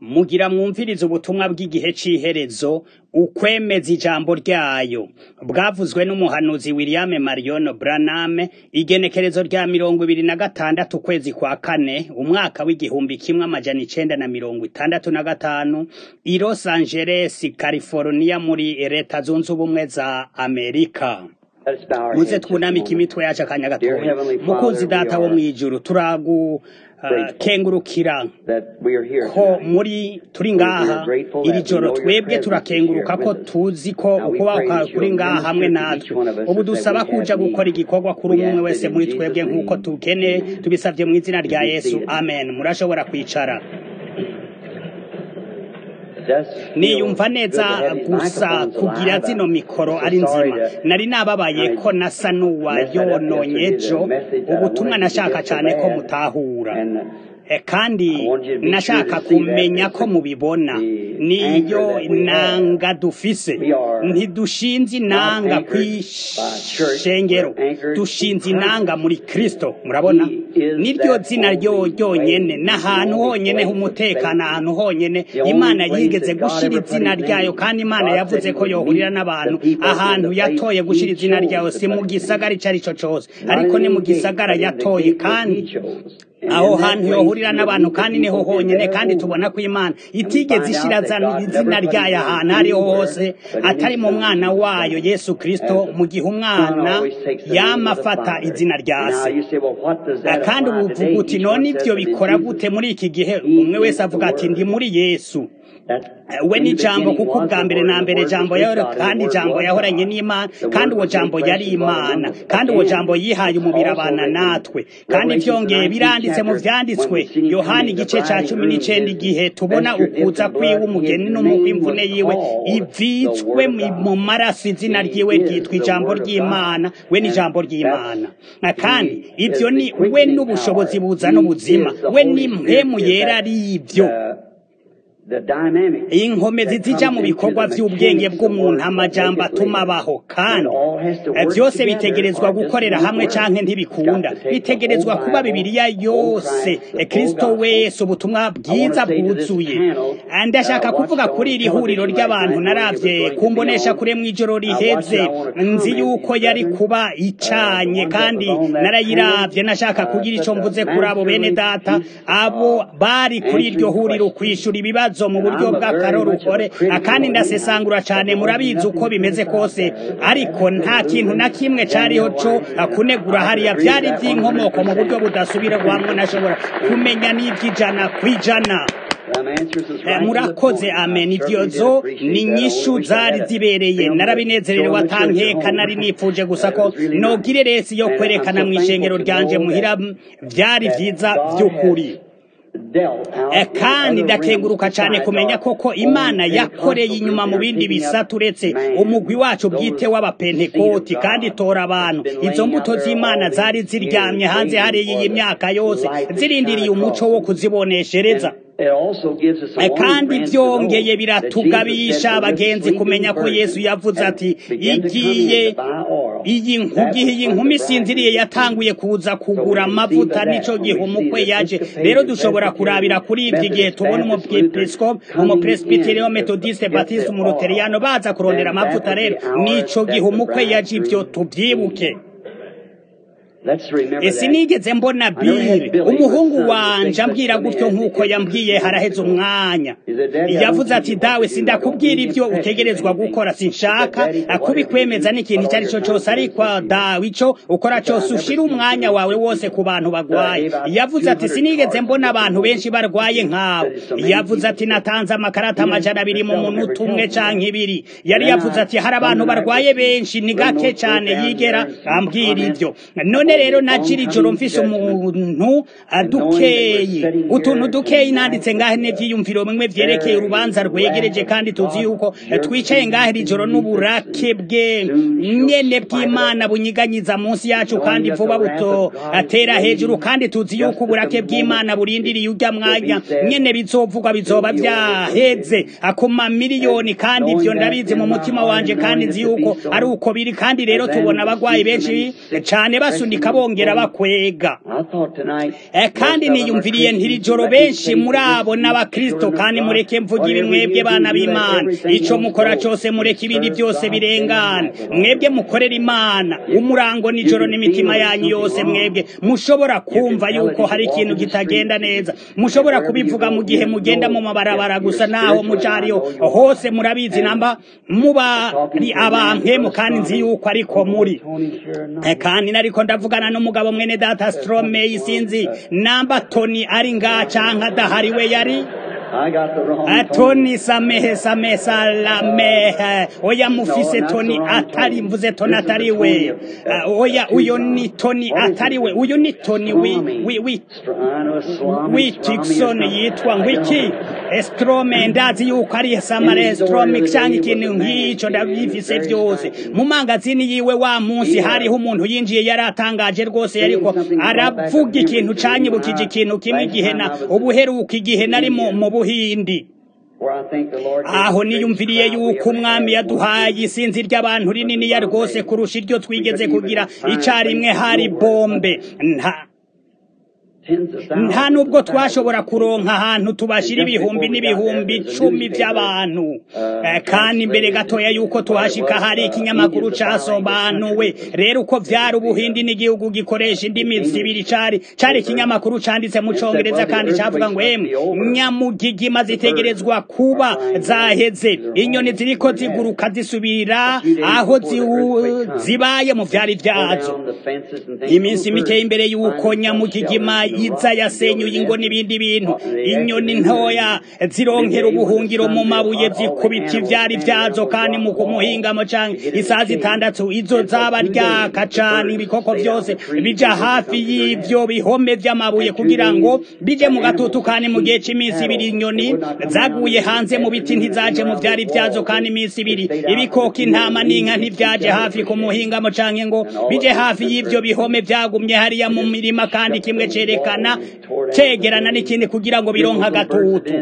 mugira mwumvirize ubutumwa bw'igihe c'iherezo ukwemeza ijambo ryayo bwavuzwe n'umuhanuzi William Marion Branham igenekerezo rya mirongo ibiri na gatandatu ukwezi kwa kane umwaka w'igihumbi kimwe amajana icenda na mirongo itandatu na gatanu i Los Angeles California muri leta zunze ubumwe za Amerika muze twunamika imitwe yacu akanya gatoya mukunzi data wo mw'ijuru turagu kengurukira ko muri turi ngaha iri joro twebwe turakenguruka ko tuzi ko ukubaho kuri ngaha hamwe natwe ubu dusaba kuja gukora igikorwa kuri umwe wese muri twebwe nk'uko tukeneye tubisabye mu izina rya yesu amen murashobora kwicara niyumva neza gusa kugira zino mikoro ari nzima nari nababaye ko nasa n'uwayononye ejo ubutumwa nashaka cyane ko mutahura kandi nashaka kumenya ko mubibona niyo nanga dufise ntidushinze inanga kw'ishengero dushinze inanga muri kristo murabona niryo zina ryo ryonyene n'ahantu honyene h'umutekano ahantu honyene imana yigeze gushira izina ryayo kandi imana yavuze ko yohurira n'abantu ahantu yatoye gushira izina ryayo si mu gisagara ico ari co cose ariko ni mu gisagara yatoye kandi aho hantu yohurira n'abantu kandi niho honyene kandi tubona ko imana itigeze ishira izina ryayo ahantu ariho hose atari mu mwana wayo yesu kristo mu gihe umwana yama afata izina rya se kandi ubu uvuga uti none ivyo bikora gute muri iki gihe umwe wese avuga ati ndi muri yesu we ni jambo kuko ubwa mbere na mbere jambo yahora kandi jambo yahoranye n'imana kandi uwo jambo yari imana kandi uwo jambo yihaye umubiri abana natwe kandi vyongeye biranditse mu vyanditswe yohani igice ca cumi n'icenda igihe tubona ukuza kwiwe umugeni n'umukwe imvune yiwe ivitswe mu maraso izina ryiwe ryitwa ijambo ry'imana we ni ijambo ry'imana kandi ivyo ni we n'ubushobozi buzana ubuzima we ni mpemu yera ari ivyo inkomezi zija mu bikorwa vy'ubwenge bw'umuntu amajambo atuma abaho kandi vyose bitegerezwa gukorera hamwe canke ntibikunda bitegerezwa kuba bibiliya yose kristo wese ubutumwa bwiza bwuzuye ndashaka kuvuga kuri iri huriro ry'abantu naravye kumbonesha kure mw'ijoro riheze nzi yuko yari kuba icanye kandi narayiravye nashaka kugira ico mvuze kuri abo bene data abo bari kuri iryo huriro kwishura ibibazo mu buryo bw'akaroruhore akandi ndasesangura cyane murabizi uko bimeze kose ariko nta kintu na kimwe cariho co kunegura hariya vyari vy'inkomoko mu buryo budasubirwamwo nashobora kumenya n'ivy'ijana kw'ijana murakoze amen ivyozo ni nyishu zari zibereye narabinezererewe atankeka nari nipfuje gusa ko nogire resi yo kwerekana mw'ishengero ryanje muhira vyari vyiza vy'ukuri kandi ndakenguruka cyane kumenya koko imana yakoreye inyuma mu bindi bisata uretse umugwi wacu bwite w'abapentekoti kandi itora abantu izo mbuto z'imana zari ziryamye hanze hariya iyi myaka yose zirindiriye umuco wo kuziboneshereza kandi byongeye biratugabisha abagenzi kumenya ko yesu yavuze ati igiye iyi nkugihe iyi nkumi isinziriye yatanguye kuza kugura amavuta nico gihe umukwe yaje rero dushobora kurabira kuri ibyo igihe tubona umupiepiscope umupresbiterio metodiste batiste umuluteriyano baza kurondera amavuta rero nico gihe umukwe yaje ibyo tubyibuke ese nigeze mbona bili umuhungu wanje ambwira gutyo nk'uko yambwiye haraheze umwanya yavuze ati dawe sindakubwira ibyo utegerezwa gukora sinshaka kubikwemeza n'ikintu icyo ari cyo cyose ariko dawe ico ukora cyose ushira umwanya wawe wose ku bantu bagwaye yavuze ati sinigeze mbona abantu benshi barwaye nk'abo yavuze ati natanze amakarata amajana abiri mu munota umwe canke ibiri yari yavuze ati hari abantu barwaye benshi ni gake cane yigera ambwira ibyo none rero najira ijoro mfise umuntu adukeye utuntu dukeyi nanditse ngahe n'ivyiyumviro bimwe vyerekeye urubanza rwegereje kandi tuzi yuko twicaye ngahe iri joro n'uburake bwe nyene bw'imana bunyiganyiza munsi yacu kandi vuba buto atera hejuru kandi tuzi yuko uburake bw'imana burindiriye urya mwanya nyene bizovugwa bizoba vyaheze akoma miliyoni kandi ivyo ndabizi mu mutima wanje kandi nzi yuko ari uko biri kandi rero tubona abagwayi benshi cane basunika gushika bongera bakwega kandi niyumviriye ntiri joro benshi muri abo n'abakristo kandi mureke mvuga ibi mwebwe bana b'imana ico mukora cose mureke ibindi byose birengana mwebwe mukorera imana umurango nijoro n'imitima yanyu yose mwebwe mushobora kumva yuko hari ikintu kitagenda neza mushobora kubivuga mu gihe mugenda mu mabarabara gusa naho mujariyo hose murabizi namba muba ari abankemu kandi nzi yuko ariko muri kandi nariko ndavugana n'umugabo mwene data strome sinzi namba toni ari nga canke adahari we yari toni samehe samehe salamehe oya mufise toni atari mvuze toni atari we oya uyo ni toni atari we uyu ni toni wi wi wi witikson yitwa ngwiki estrome ndazi yuko ari samare estrome cyangwa ikintu nk'icyo ndabyifise byose mu mangazini yiwe wa munsi hariho umuntu yinjiye yari atangaje rwose ariko aravuga ikintu canyibukije ikintu kimwe igihe na ubuheruka igihe nari mu buhindi aho niyumviriye yuko umwami yaduhaye isinzi ry'abantu rininiya rwose kurusha iryo twigeze kugira icarimwe hari bombe nta nta nubwo twashobora kuronka ahantu tubashira ibihumbi n'ibihumbi icumi by'abantu kandi imbere gatoya yuko tuhashika hari ikinyamakuru casobanuwe rero uko vyari ubuhindi n'igihugu gikoresha indimi zibiri cari cari ikinyamakuru canditse mu congereza kandi cavuga ngo emwe nyamugigima zitegerezwa kuba zaheze inyoni ziriko ziguruka zisubira aho zibaye mu vyari vyazo iminsi mike imbere yuko nyamugigima iza yasenyuye ingo n'ibindi bintu inyoni ntoya zironkera ubuhungiro mu mabuye zikubita ivyari vyazo kandi mu kumuhingamo canke isaha zitandatu izo zaba ryaka cane ibikoko vyose bija hafi y'ivyo bihome vy'amabuye kugira ngo bije mu gatutu kandi mu gihe c'iminsi ibiri inyoni zaguye hanze mu biti ntizaje mu vyari vyazo kandi iminsi ibiri ibikoko intama n'inka ntivyaje hafi ku muhingamo canke ngo bije hafi y'ivyo bihome vyagumye hariya mu mirima kandi kimwe cereka kwerekana cegerana n'ikindi kugira ngo bironka agatutu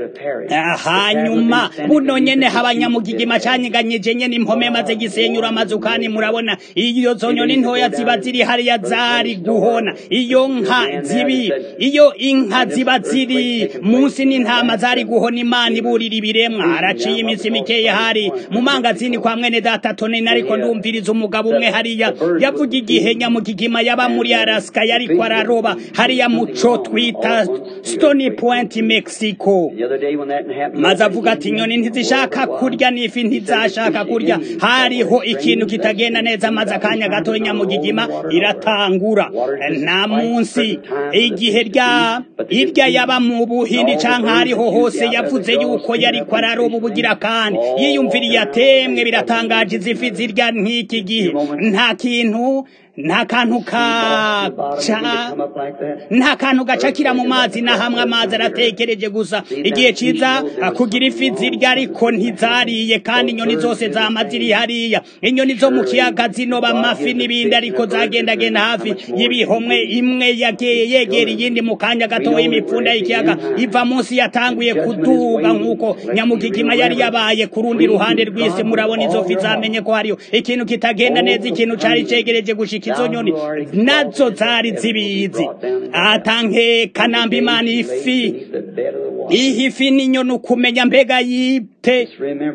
hanyuma buno nyene habanyamugigima canyeganyije nyene impome maze gisenyura amazu kandi murabona iyo zonyoni ntoya ziba ziri hariya zari guhona iyo nka zibi iyo inka ziba ziri munsi n'intama zari guhona imana iburira ibiremwa haraciye iminsi mikeya hari mu mangazini kwa mwene data toneni ariko ndumviriza umugabo umwe hariya yavuga igihe nyamugigima yaba muri araska yariko araroba hariya muco twita stony point mexico maze avuga ati inyoni ntizishaka kurya n'ifi ntizashaka kurya hariho ikintu kitagenda neza maze akanya gato nyamugigima iratangura nta munsi igihe rya irya yaba mu buhindi canke hariho hose yavuze yuko yariko araroba ubugira kandi yiyumviriye atemwe biratangaje izifi zirya nk'iki gihe nta kintu nta kantu kaca nta kantu gacakira mu mazi na hamwe amazi aratekereje gusa igihe ciza kugira ifi zirya ariko ntizariye kandi inyoni zose zama ziri hariya inyoni zo mu kiyaga zinoba amafi n'ibindi ariko zagendagenda hafi y'ibihomwe imwe yegera iyindi mu kanya gatoya imipfunda y'ikiyaga iva munsi yatanguye kuduga nk'uko nyamugigima yari yabaye ku rundi ruhande rw'isi murabona izo fi zamenye ko hariyo ikintu kitagenda neza ikintu cari cegereje gushika izo nyoni nazo zari zibizi atanke kanamba imana ifi iyi fi n'inyoni ukumenya mbega yite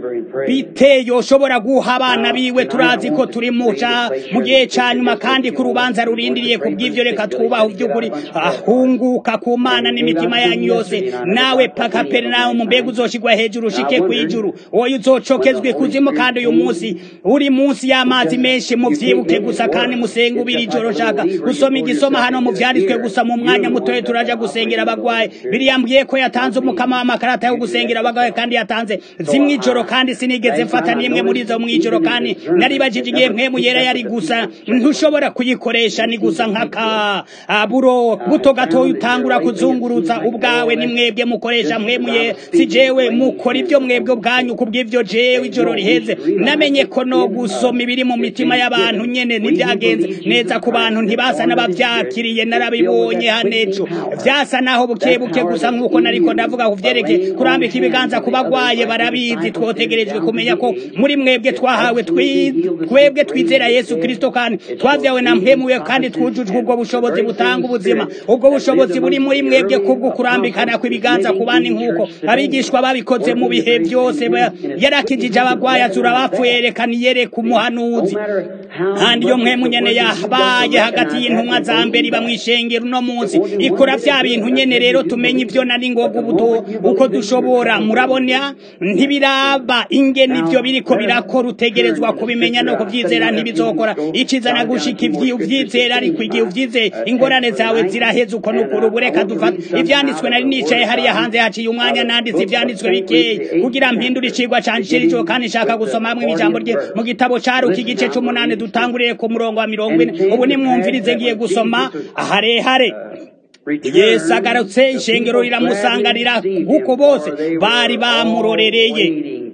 bite yoshobora guha abana biwe turazi ko turi mu gihe ca nyuma kandi ku rubanza rurindiriye ku bw'ivyo reka twubaha ivy'ukuri ahunguka ku mana n'imitima yanyu yose nawe paka pere nawe mu mbega uzoshigwa hejuru ushike kw'ijuru wowe uzocokezwe kuzimu kandi uyu munsi uri munsi y'amazi menshi muvyibuke gusa kandi musenge ubira ijoro shaka gusoma igisoma hano mu vyanditswe gusa mu mwanya mutoye turaja gusengera abagwaye biriyambwiye ko yatanze umukama w'amakarata yo gusengera abagwaye kandi yatanze zimwe ijoro kandi sinigeze mfata n'imwe muri zo mw'ijoro kandi naribajije igihe mpwemu yera yari gusa ntushobora kuyikoresha ni gusa nk'aka buro buto gatoya utangura kuzunguruza ubwawe ni mwebwe mukoresha mpwemu ye si jewe mukora ibyo mwebwe ubwanyu kubw'ivyo jewe ijoro riheze namenye ko no gusoma ibiri mu mitima y'abantu nyene ntibyagenze neza ku bantu ntibasa n'abavyakiriye narabibonye hanejo vyasa naho buke buke gusa nk'uko nariko ndavuga ku vyerekeye kurambika ibiganza ku bagwaye barabi murabizi twotegerejwe kumenya ko muri mwebwe twahawe twebwe twizera yesu kirisito kandi twabyawe na mpemuye kandi twujujwe ubwo bushobozi butanga ubuzima ubwo bushobozi buri muri mwebwe kubwo kurambikana kw'ibiganza ku bandi nk'uko abigishwa babikoze mu bihe byose yarakijije abagwayi azura abapfuye yerekana iyereka umuhanuzi kandi iyo mpemu nyene yabaye hagati y'intumwa za mbere iba mw'ishengero uno munsi ikora vya bintu nyene rero tumenye ivyo nari ngoga ubuto uko dushobora murabona ntibiraba ingene ivyo biriko birakora utegerezwa kubimenya no kuvyizera ntibizokora icizana gushika ivyo uvyizera ariko igihe uvyizeye ingorane zawe ziraheze uko nukuri ubu reka dufata ivyanditswe nari nicaye hariya hanze haciye umwanya nanditse ivyanditswe bikeyi kugira mpindure icigwa canje cirico kandi nshaka gusoma hamwe ijambo rye mu gitabo caruka igice c'umunani dutangurire ku murongo wa mirongo ine ubu nimwumvirize ngiye gusoma harehare yesu agarutse ishengero riramusanganira kuko bose bari bamurorereye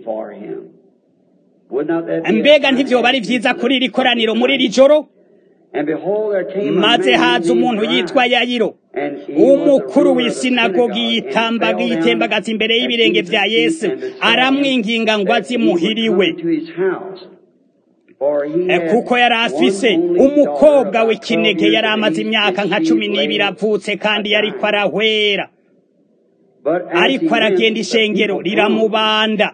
mbega ntivyoba ari vyiza kuri iri koraniro muri iri joro maze haza umuntu yitwa yayiro umukuru w'isinagogi yitambaga yitembagaza imbere y'ibirenge vya yesu aramwinginga ngo azimuhiriwe kuko yari afise umukobwa w'ikinege yari amaze imyaka nka cumi n'ibiri avutse kandi yariko arahwera ariko aragenda ishengero riramubanda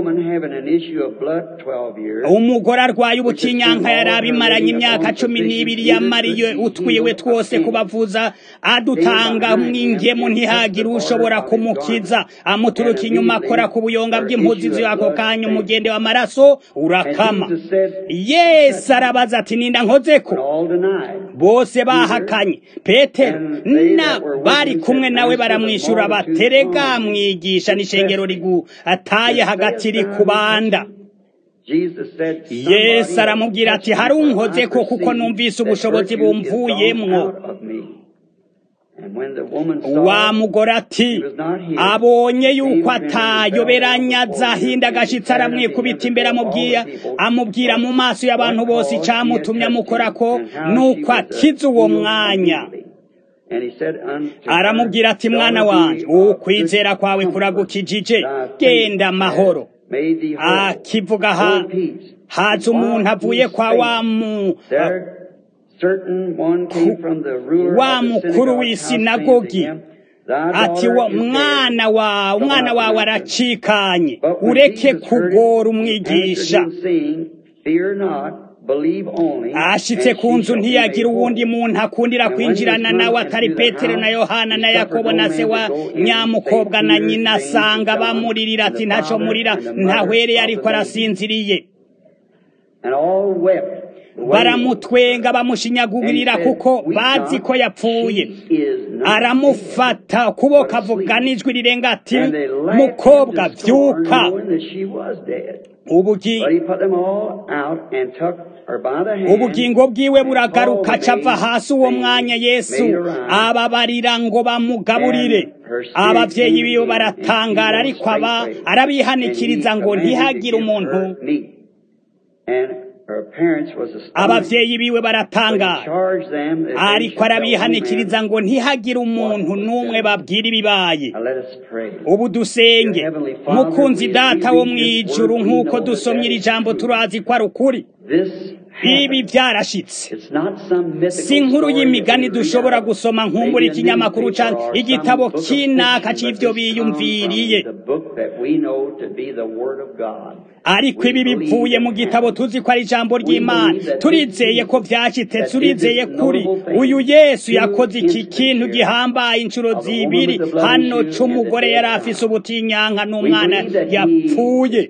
umugore arwaye ubutinyanka yari abimaranye imyaka cumi n'ibiri yamariye utwiwe twose kubavuza adutanga mwingemu ntihagire ushobora kumukiza amuturuka inyuma akora ku buyonga bw'impuzi z'ako kanya umugende w'amaraso urakama yesu arabaza ati ninda nkozeko bose bahakanye petero na bari kumwe nawe baramwishyura batere rega mwigisha n'ishengero riguataye hagati rikubanda yesu aramubwira ati hari unkoze ko kuko numvise ubushobozi bumvuyemwo wa mugore ati abonye yuko atayoberanya azahinda agashitsi aramwikubita imbere amubwira amubwira mu maso y'abantu bose icamutumye amukora ko nuko akiza uwo mwanya aramubwira ati mwana wanjye ukwizera kwawe kuragukijije genda amahoro akivuga haza umuntu avuye kwa wa mu wa mukuru w'isinagogi ati mwana wawe umwana wawe aracikanye ureke kugora umwigisha ashitse ku nzu ntiyagira uwundi muntu akundira kwinjirana nawe atari petero na yohana na yakobo na se wa nyamukobwa na nyina asanga bamuririra ati ntaco murira ntahwereye ariko arasinziriye baramutwenga bamushinyagurira kuko bazi ko yapfuye aramufata ukuboko avuga n'ijwi rirenga ati mukobwa vyuka ubugingo bwiwe buragaruka acava hasi uwo mwanya yesu ababarira ngo bamugaburire abavyeyi biwe baratangara ariko aba arabihanikiriza ngo ntihagire umuntu abavyeyi biwe baratangara ariko arabihanikiriza ngo ntihagire umuntu n'umwe babwira ibibaye ubu dusenge mukunzi data wo mw'ijuru nk'uko dusomye iri jambo turazi ko ari ukuri ibi byarashitse si inkuru y'imigani dushobora gusoma nkumbura ikinyamakuru cyangwa igitabo kinaka cy'ivyo biyumviriye ariko ibi bivuye mu gitabo tuzi ko ari ijambo ry'imana turizeye ko vyashitse turizeye kuri uyu yesu yakoze iki kintu gihambaye inshuro zibiri hano c'umugore yari afise ubutinyanka n'umwana yapfuye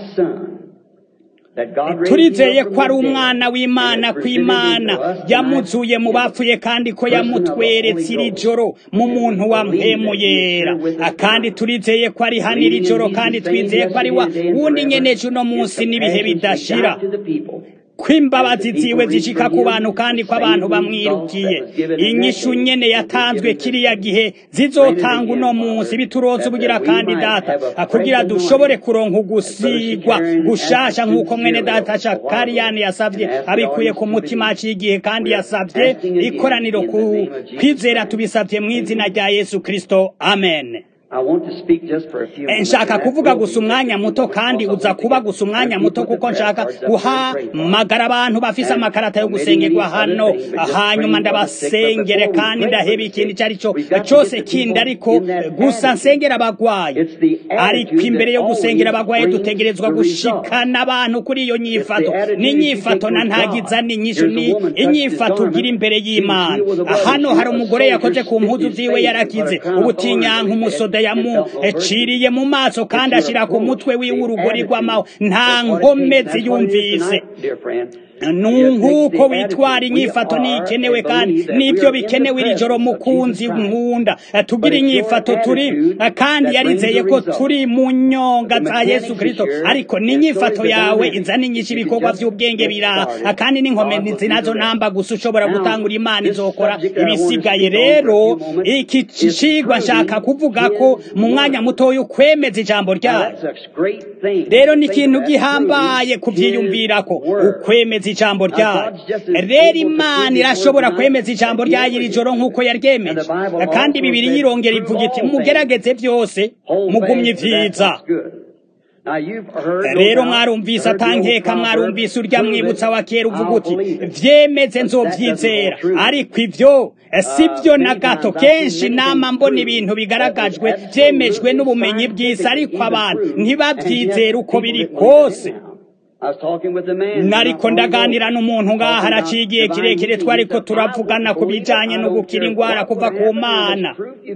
turizeye ko ari umwana w'imana kw'imana yamuzuye mu bapfuye kandi ko yamutweretse iri joro mu muntu wa mpemu yera kandi turizeye ko ari hano iri joro kandi twizeye ko ari wa wundi nyeneje uno munsi n'ibihe bidashira ko imbabazi ziwe zishika ku bantu kandi ko abantu bamwirukiye inyishu nyene yatanzwe kiriya gihe zizotanga uno munsi bituroza ubugira kandi data kugira dushobore kuronka ugusigwa gushasha nk'uko mwene data shakariyani yasavye abikuye ku mutima aciye igihe kandi yasavye ikoraniro ku kwizera tubisavye mu izina rya yesu kristo amen nshaka kuvuga gusa umwanya muto kandi uza kuba gusa umwanya muto kuko nshaka guhamagara abantu bafise amakarata yo gusengerwa hano hanyuma ndabasengere kandi ndaheba ikintu icyo ari cyo cyose kindi ariko gusa nsengera abagwayi ariko imbere yo gusengera abagwayi dutegerezwa gushikana abantu kuri iyo nyifato n'inyifato na ntagiza ni nyinshi ni inyifato ugira imbere y'imana hano hari umugore yakoze ku mpuzu ziwe yarakize ubutinyanka umusoda yamuciriye mu maso kandi ashyira ku mutwe wiwe urugori rw'amaho nta nkomezi yumvise nk'uko witwara inyifato ntikenewe kandi n'ibyo bikenewe iri joro mukunzi nkunda tugira inyifato turi kandi yarizeye ko turi mu nyonga za yesu kirisito ariko n'inyifato yawe izana inyinshi ibikorwa by'ubwenge biraha kandi n'inkomezi nazo namba gusa ushobora gutangura imana izokora ibisigaye rero iki cigwa nshaka kuvuga ko mu mwanya mutoya ukwemeza ijambo ryayo rero ni ikintu gihambaye kubyiyumvira ko ukwemeza ijambo ryayo rero imana irashobora kwemeza ijambo ryayo iri joro nk'uko yaryemeje kandi bibiri yirongera ivuga iti mugerageze byose mugumye ibyiza rero mwarumvise atankeka mwarumvise urya mwibutsa wa kera uvuga uti vyemeze nzovyizera ariko ivyo si byo na gato kenshi nama mbona ibintu bigaragajwe vyemejwe n'ubumenyi bw'isi ariko abantu ntibavyizera uko biri kose nariko ndaganira n'umuntu ngaha haraciye igihe kirekire twariko turavugana ku bijanye no gukira ingwara kuva ku mana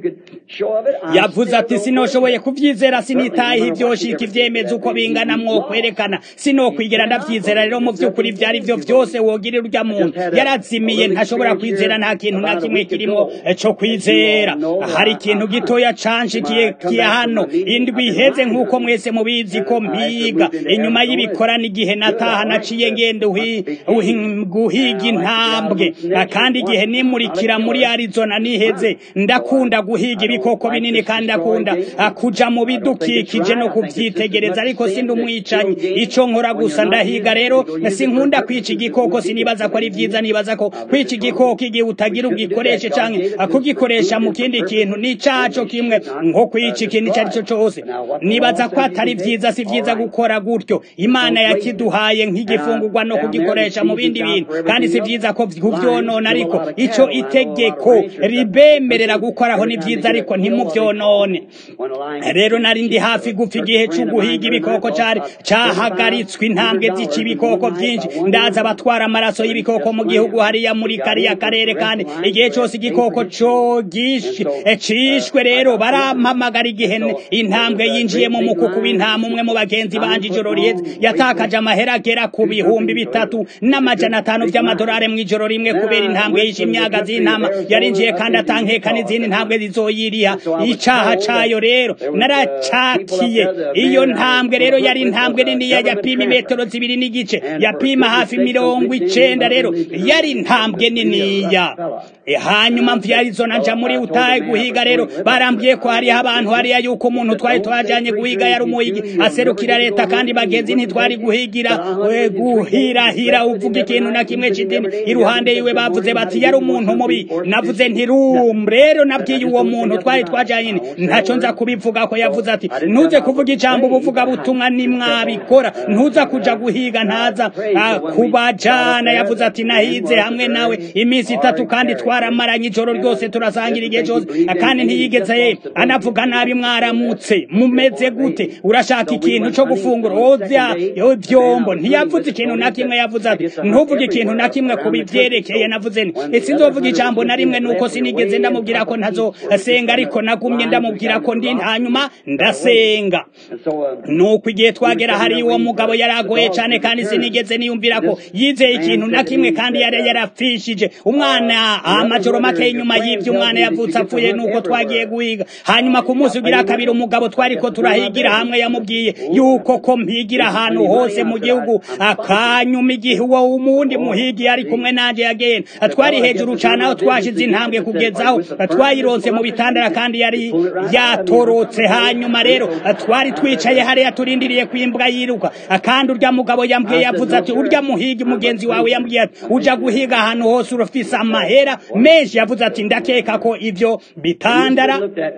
yavuze ati sinoshoboye kuvyizera sinitayeho ivyoshika ivyemeza uko bingana mwokwerekana sinokwigera ndavyizera rero mu vy'ukuri vyari vyo vyose wogira urya muntu yarazimiye ntashobora kwizera nta kintu na kimwe kirimo co kwizera hari ikintu gitoya canshikiye kiya hano indwi iheze nk'uko mwese mubizi ko mpiga inyuma y'ibikorani igihe nataha naciye ngende guhiga intambwe kandi igihe nimurikira muri Arizona niheze ndakunda guhiga ibikoko binini kandi ndakunda kuja mu bidukikije no kuvyitegereza ariko sindi umwicanyi ico nkora gusa ndahiga rero sinkunda kwica igikoko sinibaza ko ari vyiza nibaza ko kwica igikoko igihe utagira ugikoreshe canke kugikoresha mu kindi kintu ni caco kimwe nko kwica ikintu ico arico cose nibaza ko atari vyiza si vyiza gukora gutyo imana yakiduhaye nk'igifungurwa no kugikoresha mu bindi bintu kandi si vyiza ko kuvyonona ariko ico itegeko ribemerera gukoraho ni vyiza ariko ntimuvyonone rero nari ndi hafi gupfa igihe co guhiga ibikoko cari cahagaritswe intambwe zica ibikoko vyinshi ndaza abatwara amaraso y'ibikoko mu gihugu hariya muri kariya karere kandi igihe cose igikoko co cishwe rero barampamagara igihe intambwe yinjiye mu mukuku w'intama umwe mu bagenzi banje ijoro riheze yatakaje amahera agera ku bihumbi bitatu n'amajana atanu vy'amadolari mw'ijoro rimwe kubera intambwe yishe imyaga z'intama yarinjiye kandi atankeka n'izindi ntambwe zizoyiriha icaha cayo rero naracakiye iyo ntambwe rero yari intambwe niniya yapima imetero zibiri n'igice yapima hafi mirongo icenda rero yari intambwe niniya hanyuma mvya Arizona nja muri utahe guhiga rero barambwiye ko hariho abantu hariya yuko umuntu twari twajanye guhiga yari umuhigi aserukira leta kandi bagenzi ntitwari guhigira guhirahira uvuga ikintu na kimwe c'idini iruhande yiwe bavuze bati yari umuntu mubi navuze nti rum rero nabwiye uwo muntu twari twajanye ntaco nza kubivuga ko yavuze ati ntuze kuvuga ijambo ubuvuga butumwa nimwabikora ntuza kuja guhiga ntaza kubajana yavuze ati nahize hamwe nawe iminsi itatu kandi twaramaranye ijoro ryose turasangira igihe cyose kandi ntiyigeze anavuga nabi mwaramutse mumeze gute urashaka ikintu co gufungura oza vyombo ntiyavuze ikintu na kimwe yavuze ati ntuvuge ikintu na kimwe ku bivyerekeye navuze nti sinzovuga ijambo na rimwe nuko sinigeze ndamubwira ko ntazosenga ariko nagumye ndamubwira ko ndi hanyuma ndasenga nuko igihe twagera hari uwo mugabo yaragoye cane kandi sinigeze niyumvira ko yizeye ikintu na kimwe kandi yari yarapfishije umwana amajoro make inyuma y'ivyo umwana yavutse apfuye nuko twagiye guhiga hanyuma ku munsi ugira kabiri umugabo twariko turahigira hamwe yamubwiye yuko ko mpigira ahantu hose hose mu gihugu akanyuma igihe uwo wundi muhigi yari kumwe nanje yagenda twari hejuru cane aho twashize intambwe kugezaho twayironse mu bitandara kandi yari yatorotse hanyuma rero twari twicaye hariya turindiriye kwimbwa yiruka kandi urya mugabo yambwiye yavuze ati urya muhigi mugenzi wawe yambwiye ati uja guhiga ahantu hose urafise amahera menshi yavuze ati ndakeka ko ivyo bitandara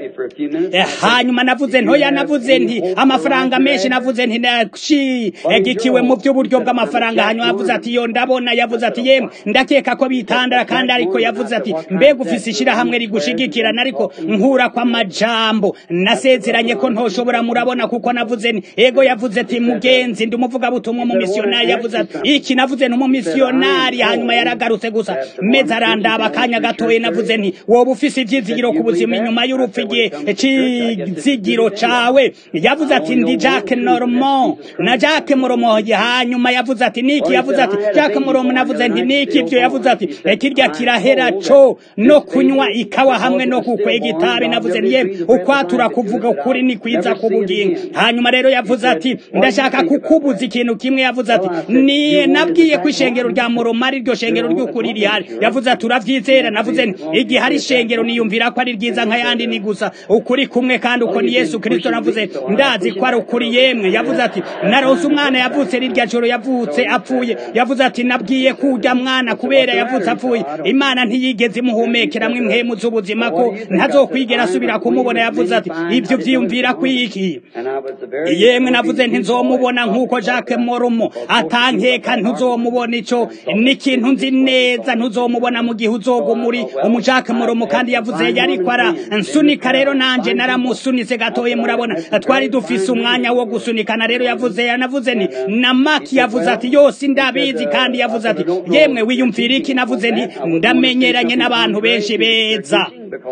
hanyuma navuze ntoya navuze nti amafaranga menshi navuze nti nashigikiwe mu by'uburyo bw'amafaranga hanyuma yavuze ati yo ndabona yavuze ati yemwe ndakeka ko bitandara kandi ariko yavuze ati mbega ufise ishirahamwe rigushigikirana ariko nkura kwa majambo nasezeranye ko ntoshobora murabona kuko navuze nti ego yavuze ati mugenzi ndi umuvugabutumwa mu misiyonari yavuze ati iki navuze ni umumisiyonari hanyuma yaragarutse gusa meze arandaba akanya gatoye navuze nti woba ufise ivyizigiro ku buzima inyuma y'urupfu igihe c'izigiro cawe yavuze ati ndi Jacques Normand na Jacques Moromo hanyuma yavuze ati niki yavuze ati Jacques Moromo navuze nti niki ivyo yavuze ati kirya kirahera co no kunywa ikawa hamwe no kukwega itabi navuze nti yemwe ukwatura kuvuga ukuri ni kwiza kubugingo hanyuma rero yavuze ati ndashaka kukubuza ikintu kimwe yavuze ati ni nabwiye ko ishengero rya Moromo ari ryo shengero ry'ukuri rihari yavuze ati uravyizera navuze nti igihe hari ishengero niyumvira ko ari ryiza nk'ayandi ni gusa ukuri kumwe kandi uko ni Yesu Kristo navuze ndazi ko ari ukuri yemwe yavuze ati naronse umwana yavutse rirya joro yavutse apfuye yavuze ati nabwiye kurya mwana kubera yavutse apfuye imana ntiyigeze imuhumekeramwo impwemu z'ubuzima ko ntazokwigera asubira kumubona yavuze ati ibyo vyiyumvira kwiki yemwe navuze nti nzomubona nk'uko Jacques Moromo atankeka ntuzomubona ico ni ikintu nzi neza ntuzomubona mu gihe uzoga muri umu Jacques Moromo kandi yavuze yariko ara nsunika rero nanje naramusunitse gatoye murabona twari dufise umwanya wo gusunikana rero yavuze yanavuze ni na Maki yavuze ati yose ndabizi kandi yavuze ati yemwe wiyumvira iki navuze nti ndamenyeranye n'abantu benshi beza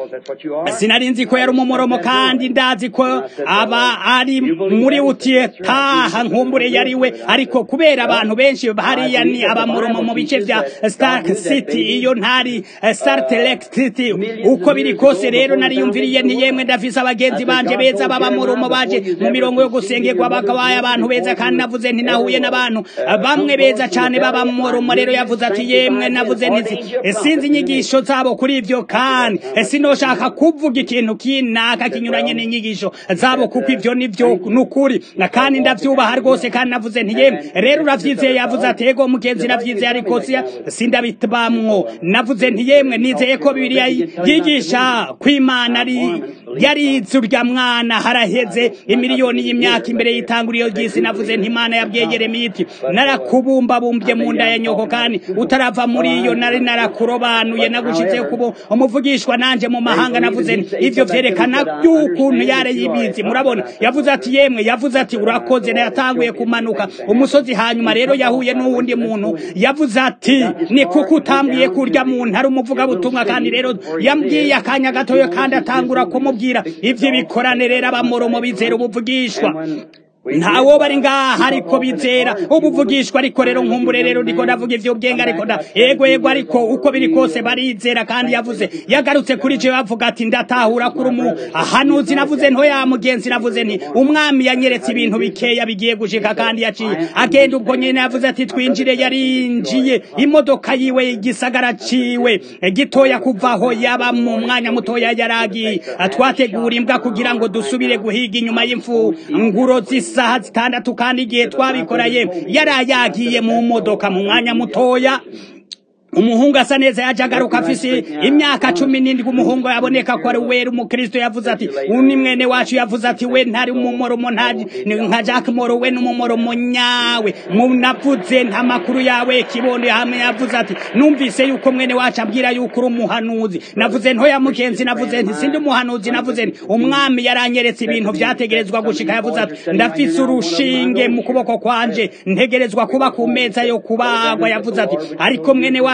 sinari nzi ko yari umumoromo kandi ndazi ko aba ari muri utiye taha nkumbure yari we ariko kubera abantu benshi hariya ni abamoromo mu bice vya Stark City iyo ntari Star Trek City uko biri kose rero nariyumviriye nti yemwe ndafise abagenzi banje beza b'abamoromo baje mu mirongo yo gusengerwa bakabaye abantu beza kandi navuze nti nahuye n'abantu bamwe beza cane b'abamoromo rero yavuze ati yemwe navuze nti sinzi inyigisho zabo kuri ivyo kandi sinoshaka kuvuga ikintu kinaka kinyuranye n'inyigisho zabo kuko ivyo nivyo nukuri kandi ndavyubaha rwose kandi navuze nti yemwe rero uravyizeye yavuze ati ego mugenzi navyizeye ariko siya sindabitbamwo navuze nti yemwe nizeye ko bibiliya yigisha kwimana ari yarize urya mwana haraheze imiliyoni y'imyaka imbere y'itanguriro ry'isi navuze nti imana yabwiye yeremiya iti narakubumbabumbye mu nda ya nyoko kandi utarava muri iyo nari narakurobanuye nagushitse kubo umuvugishwa nanje mu mahanga navuze nti ivyo vyerekana by'ukuntu yare yibizi murabona yavuze ati yemwe yavuze ati urakoze na yatanguye kumanuka umusozi hanyuma rero yahuye n'uwundi muntu yavuze ati ni kuko utambwiye kurya muntu ari umuvugabutumwa kandi rero yambwiye akanya gatoyo kandi atangura kumubwira ivyo bikorane rero abamoromo bizera ubuvugishwa ntawo bari ngaha ariko bizera ubuvugishwa ariko rero nkumbure rero ndiko ndavuga ivyo bwenge ariko nda ego ego ariko uko biri kose barizera kandi yavuze yagarutse kuri je bavuga ati ndatahura kuri umu ahanuzi navuze nto ya mugenzi navuze nti umwami yanyeretse ibintu bikeya bigiye gushika kandi yaciye agenda ubwo nyene yavuze ati twinjire yarinjiye imodoka yiwe igisagara ciwe gitoya kuvaho yaba mu mwanya mutoya yaragiye twategura imbwa kugira ngo dusubire guhiga inyuma y'imfu nguro zisa isaha zitandatu kandi igihe twabikoraye yarayagiye mu modoka mu mwanya mutoya umuhungu asa neza yaje agaruka afise imyaka cumi n'indwi umuhungu yaboneka ko ari wera umukristo yavuze ati uni mwene wacu yavuze ati we ntari umumoromo nka jack moro we n'umumoromo nyawe munavuze nta makuru yawe kibondo hamwe yavuze ati numvise yuko mwene wacu abwira yuko uri umuhanuzi navuze ntoya mugenzi navuze nti sindi umuhanuzi navuze nti umwami yaranyeretse ibintu vyategerezwa gushika yavuze ati ndafise urushinge mu kuboko kwanje ntegerezwa kuba ku meza yo kubagwa yavuze ati ariko mwene wacu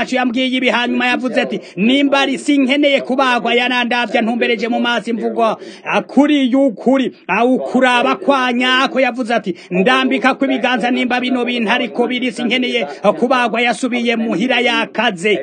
wacu yambwiye ibi hanyuma yavuze ati nimba ari sinkeneye kubagwa yanandavya ntumbereje mu maso imvugo kuri y'ukuri awukuraba kwa nyako yavuze ati ndambika ko ibiganza nimba bino bintu ariko biri sinkeneye kubagwa yasubiye muhira yakaze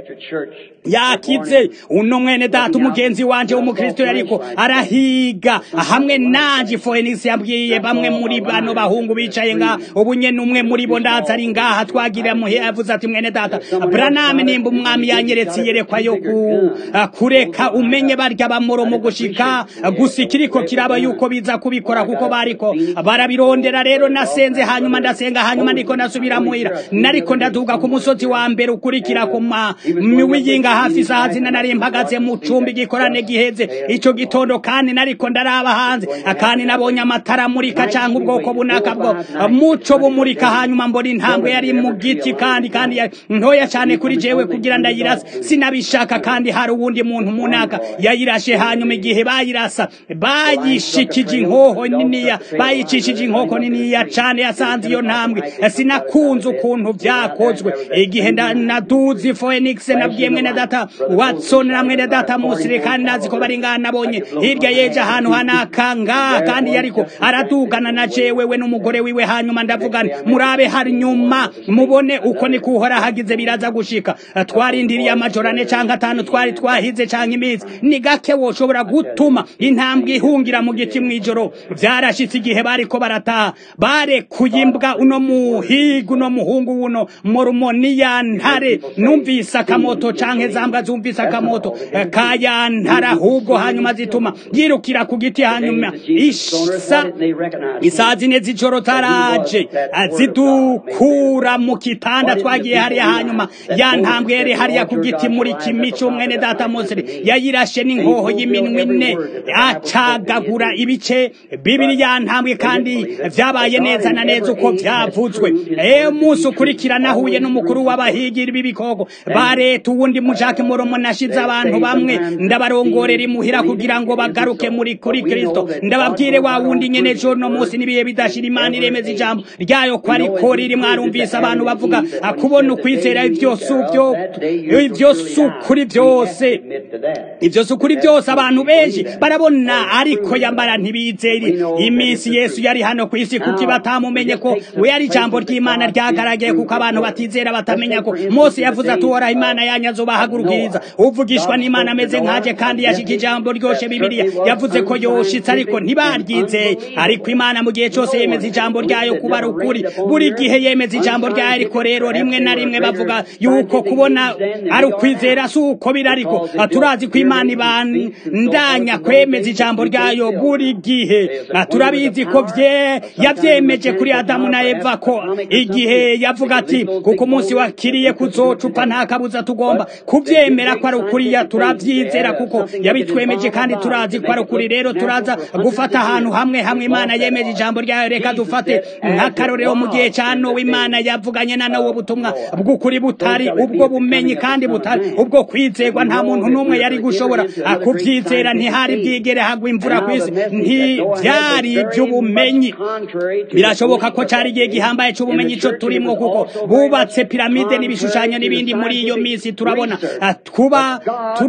yakize uno mwene data umugenzi wanje w'umukristo yariko arahiga hamwe nanje Phoenix yabwiye bamwe muri bano bahungu bicaye nga ubu nyene umwe muri bo ndaza ari ngaha twagira muhe yavuze ati mwene data Branham nimba umwami yanyeretse yerekwa yo ku, kureka umenye barya bamoro mu gushika gusikiriko kiraba yuko biza kubikora kuko bariko barabirondera rero nasenze hanyuma ndasenga hanyuma ndiko nasubira muhira nariko ndaduga ku musozi wa mbere ukurikira ku miwiyinga hafi isaha zina nari mpagaze mu cumbi gikorane giheze ico gitondo kandi nariko ndaraba hanze kandi nabonye amatara amurika canke ubwoko bunaka bwo muco bumurika hanyuma mbona intambwe yari mu giti kandi kandi ntoya cane kuri jewe kugira ndayirase sinabishaka kandi hari uwundi muntu munaka yayirashe hanyuma igihe bayirasa bayishikije inkoho niniya bayicishije inkoko niniya cane yasanze iyo ntambwe sinakunze ukuntu vyakozwe igihe naduzi Phoenix nabwiye mwene data Watson na mwene data Musire kandi nazi ko bari ngana nabonye hirya yeje ahantu hanakanga kandi yariko aradugana na jewe we n'umugore wiwe hanyuma ndavugana murabe hari nyuma mubone uko ni kuhora hagize biraza gushika twarindiriye amajoro ane canke atanu twari twahize canke iminsi ni gake woshobora gutuma intambwe ihungira mu giti mw'ijoro vyarashitse igihe bariko barataha barekuye imbwa uno muhiga uno muhungu uno morumoniya ntare numvise akamoto canke zambwa zumvise akamoto kayantara ahubwo hanyuma zituma yirukira ku giti hanyuma isa isaa zine z'ijoro taraje zidukura mu kitanda twagiye hariya hanyuma ya ntambwe yari hariya ku giti muri kimico mwene data mosiri yayirashe n'inkoho y'iminwe ine acagagura ibice bibiri ya ntambwe kandi vyabaye neza na neza uko vyavuzwe eyo munsi ukurikira nahuye n'umukuru w'abahigiri b'ibikoko ba leta uwundi mujake moromo nashize abantu bamwe ndabarongorera imuhira kugira ngo bagaruke muri kuri kristo ndababwire wa wundi nyene jo no munsi nibiye bidashira imana iremeza ijambo ryayo ko ariko riri mwarumvise abantu bavuga kubona ukwizera ivyo suvyo ivyo sukuri byose ivyo sukuri byose abantu benshi barabona ariko yambara ntibizeri iminsi yesu yari hano ku isi kuko batamumenye ko we yari ijambo ry'imana ryagaragaye kuko abantu batizera batamenya ko mose yavuze ati uhoraho imana yanyu azobahagurukiriza uvugishwa n'imana ameze nkaje kandi yashika ijambo ryoshe bibiliya yavuze ko yoshitse ariko ntibaryizeye ariko imana mu gihe cyose yemeza ijambo ryayo kuba ari ukuri buri gihe yemeza ijambo ryayo ariko rero rimwe na rimwe bavuga yuko kubona ari ukwizera si uko biri ariko turazi ko imana ibandanya kwemeza ijambo ryayo buri gihe turabizi ko vye yavyemeje kuri adamu na eva ko igihe yavuga ati kuko umunsi wakiriye kuzocupa nta kabuza tugomba kuvyemera ko ari ukuri ya turavyizera kuko yabitwemeje kandi turazi ko ari ukuri rero turaza gufata ahantu hamwe hamwe imana yemeje ijambo ryayo reka dufate nk'akarorero mu gihe ca nowa imana yavuganye na nowa ubutumwa bw'ukuri butari ubwo bumenyi kandi butari ubwo kwizerwa nta muntu n'umwe yari gushobora kuvyizera ntihari bwigere hagwa imvura kw'isi ntivyari ivy'ubumenyi birashoboka ko cari igihe gihambaye c'ubumenyi ico turimwo kuko bubatse piramide n'ibishushanyo n'ibindi muri iyo misi turabona kuba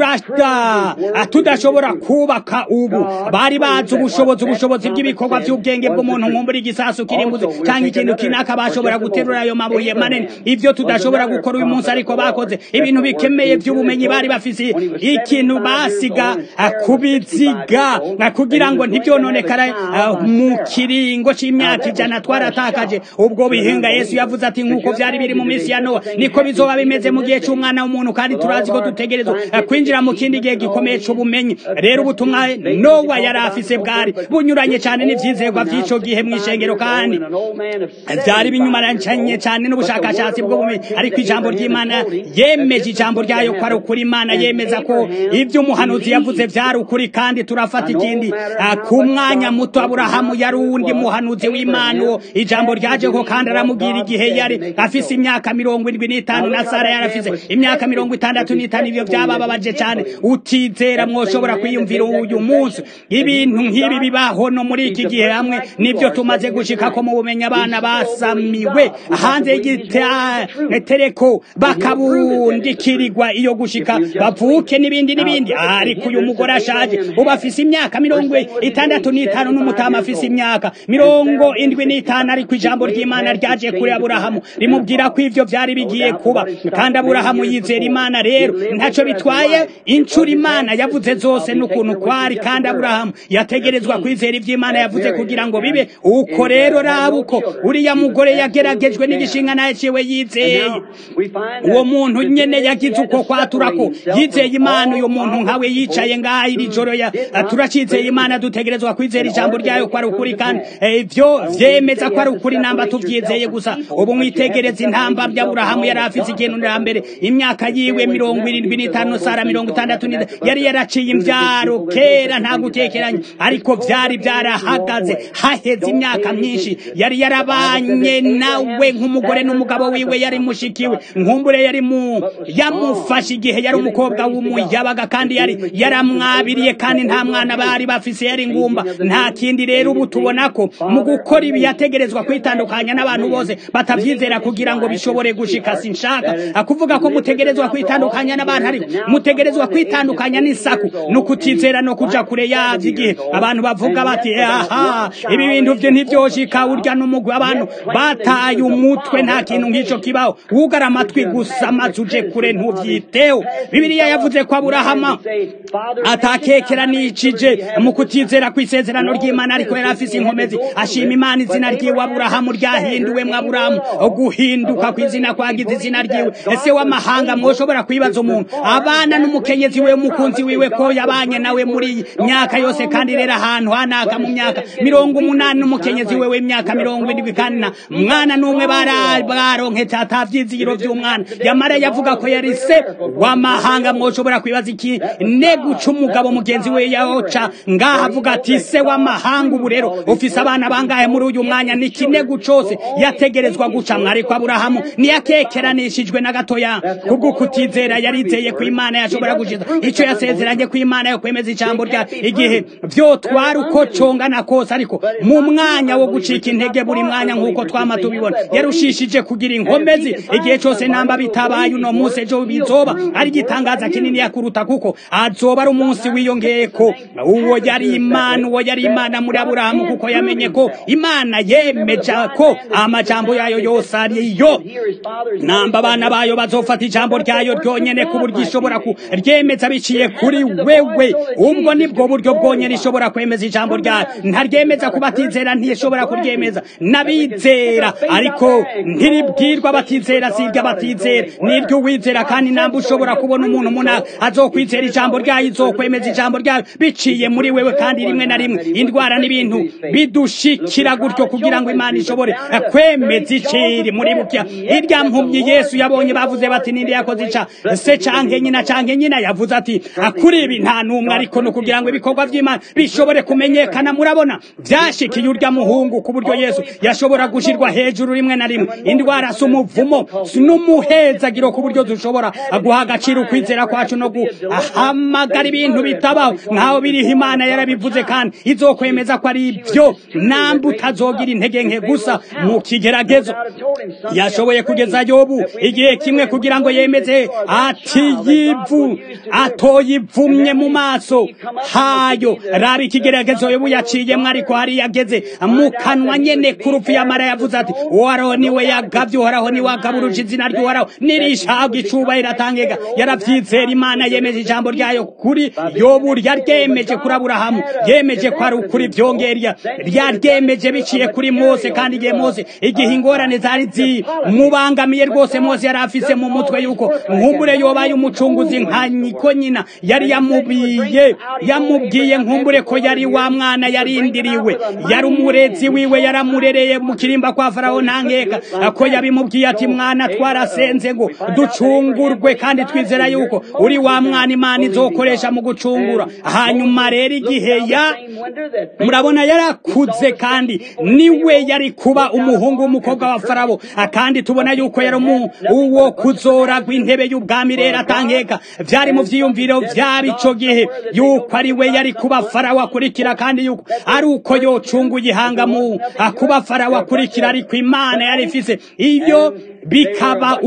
turada tudashobora kubaka ubu bari bazi ubushobozi ubushobozi bw'ibikorwa by'ubwenge bw'umuntu nkumbura igisasu kirimbuzi cyangwa ikintu kinaka bashobora guterura ayo mabuye manini ivyo tudashobora gukora uyu munsi ariko bakoze ibintu bikemeye by'ubumenyi bari bafise ikintu basiga kubiziga kugira ngo ntibyononekara mu kiringo c'imyaka ijana twaratakaje ubwo bihinga yesu yavuze ati nk'uko vyari biri mu minsi ya nowa niko bizoba bimeze mu gihe c'umwana w'umuntu kandi turazi ko dutegerezwa kwinjira mu kindi gihe gikomeye c'ubumenyi rero ubutumwa nowa yari afise bwari bunyuranye cyane n'ivyizerwa vy'ico gihe mw'ishengero kandi vyari binyumaranye cyane n'ubushakashatsi bw'ubumenyi ariko ijambo ry'imana yemeje ijambo ryayo ko ari ukuri imana yemeza ko ivyo umuhanuzi yavuze vyari ukuri kandi turafata ikindi ku mwanya muto aburahamu yari uwundi muhanuzi w'imana uwo ijambo ryajeko kandi aramubwira igihe yari afise imyaka mirongo indwi n'itanu na sara yari afise imyaka mirongo itandatu n'itanu ivyo vyabababaje cyane utizera mwoshobora kwiyumvira uyu munsi ibintu nk'ibi bibaho no muri iki gihe hamwe nivyo tumaze gushikako mu bumenyi abana basamiwe hanze y'igitereko bakabu babundikirirwa iyo gushika bavuke n'ibindi n'ibindi ariko uyu mugore ashaje ubu afise imyaka mirongo itandatu n'itanu n'umutama afise imyaka mirongo indwi n'itanu ariko ijambo ry'imana ryaje kuri aburahamu rimubwira ko ivyo vyari bigiye kuba kandi aburahamu yizera imana rero ntaco bitwaye incuro imana yavuze zose n'ukuntu kwari kandi aburahamu yategerezwa kwizera ivy'imana yavuze kugira ngo bibe uko rero raba uko uriya mugore yageragejwe n'igishinga naye ciwe yizeye uwo muntu nyene yagize uko kwatura ko yizeye imana uyo muntu nkawe yicaye ngaha iri joro ya turacizeye imana dutegerezwa kwizera ijambo ryayo ko ari ukuri kandi ivyo vyemeza ko ari ukuri namba tuvyizeye gusa ubu mwitegereza intamba by'aburahamu yari afise ikintu na mbere imyaka yiwe mirongo irindwi n'itanu sara mirongo itandatu yari yaraciye imvyaro kera nta gutekeranya ariko vyari vyarahagaze haheze imyaka myinshi yari yarabanye nawe nk'umugore n'umugabo wiwe yari mushikiwe nkumbure yari mu yamufashe igihe yari umukobwa w'umuyabaga kandi yari yaramwabiriye kandi nta mwana bari bafise yari ngumba nta kindi rero ubu tubona ko mu gukora ibi yategerezwa kwitandukanya n'abantu bose batavyizera kugira ngo bishobore gushika sinshaka kuvuga ko mutegerezwa kwitandukanya n'abantu ari mutegerezwa kwitandukanya n'isaku no kutizera no kuja kure yavyo igihe abantu bavuga bati aha ibi bintu vyo ntivyoshika urya n'umugwi abantu bataye umutwe nta kintu nk'ico kibaho wugara amatwi gusa maze uje kure ntuvyiteho bibiliya yavuze ko aburahamu atakekeranishije mu kutizera kw'isezerano ry'imana ariko yari afise inkomezi ashima imana izina ryiwe aburahamu ryahinduwemwo aburahamu guhinduka kw'izina kwagize izina ryiwe ese w'amahanga mwoshobora kwibaza umuntu abana n'umukenyezi we umukunzi wiwe ko yabanye nawe muri iyi myaka yose kandi rero ahantu hanaka mu myaka mirongo umunani n'umukenyezi we w'imyaka mirongo indwi kandi na mwana n'umwe baronketse atavyizigiro vy'umwana yamara yavuga ko yari se w'amahanga mwoshobora kwibaza iki ne guca umugabo mugenzi we yahoca ngaha avuga ati se w'amahanga ubu rero ufise abana bangahe muri uyu mwanya ni kinego cose yategerezwa gucamwa ariko aburahamu niyakekeranishijwe na gatoya kubwo kutizera yarizeye ko imana yashobora gushiza ico yasezeranye ko imana yo kwemeza ijambo rya igihe vyotwara uko congana kose ariko mu mwanya wo gucika intege buri mwanya nk'uko twama tubibona yarushishije kugira inkomezi igihe cose namba bitabaye uno munsi ejo bizoba ari igitangaza kinini yakuruta kuko azoba ari umunsi wiyongeyeko uwo yari imana uwo yari imana muri aburahamu kuko yamenye ko imana yemeja ko amajambo yayo yose ariyo namba abana bayo bazofata ijambo ryayo ryonyene ku buryo ishobora kuryemeza biciye kuri wewe ubwo nibwo buryo bwonyene ishobora kwemeza ijambo ryayo ntaryemeza ku batizera ntishobora kuryemeza n'abizera ariko ntiribwirwa batizera sirya batizera niryo uwizera kandi namba ushobora kubona umuntu muna azokwizera ijambo ryayo izokwemeza ijambo ryayo biciye muri wewe kandi rimwe na rimwe indwara n'ibintu bidushikira gutyo kugira ngo imana ishobore kwemeza iciri muri bukya irya mpumyi yesu yabonye bavuze bati ninde yakoze ica se canke nyina canke nyina yavuze ati kuri ibi nta n'umwe ariko no kugira ngo ibikorwa vy'imana bishobore kumenyekana murabona vyashikiye urya muhungu ku buryo yesu yashobora gushirwa hejuru rimwe na rimwe indwara si umuvumo n'umuhezagiro ku buryo dushobora guha agaciro ukwizera kwacu no guhamagara ibintu bitabaho nk'aho biriho imana yarabivuze kandi izokwemeza ko ari ibyo namba utazogira intege nke gusa mu kigeragezo yashoboye kugeza yobu igihe kimwe kugira ngo yemeze ati yivu atoyivumye mu maso hayo raba ikigeragezo yobu yaciyemwo ariko hari yageze mu kanwa nyene kurufu yamara yavuze ati uhoraho niwe yagavye uhoraho niwe agaburuje izina ry'uhoraho nirishabwa icubahiro atangega yaravyizera imana yemeje ijambo ryayo kuri yobu ryaryemeje kuri aburahamu yemeje ko ari ukuri vyongerya ryaryemeje biciye kuri mose kandi igihe mose igihe ingorane zari zimubangamiye rwose mose yari afise mu mutwe yuko nkumbure yobaye umucunguzi nka nyiko nyina yari yamubiye yamubwiye nkumbure ko yari wa mwana yarindiriwe yari umurezi wiwe yaramurereye mu kirimba kwa farawo ntankeka ko yabimubwiye ati mwana twarasenze ngo ducungurwe kandi twizera yuko uri wa mwana imana izokoresha mu gucungura hanyuma rero igihe ya murabona yarakuze kandi niwe yari kuba umuhungu w'umukobwa wa farawo kandi tubona yuko yari uwo kuzoragwa intebe y'ubwami rero atankeka vyari mu vyiyumviro vyaba ico gihe yuko ari we yari kuba farawo akurikira kandi yuko ari uko yocunguye ihanga kuba farawo akurikira ariko imana yari ifise iyo bikaba uko rero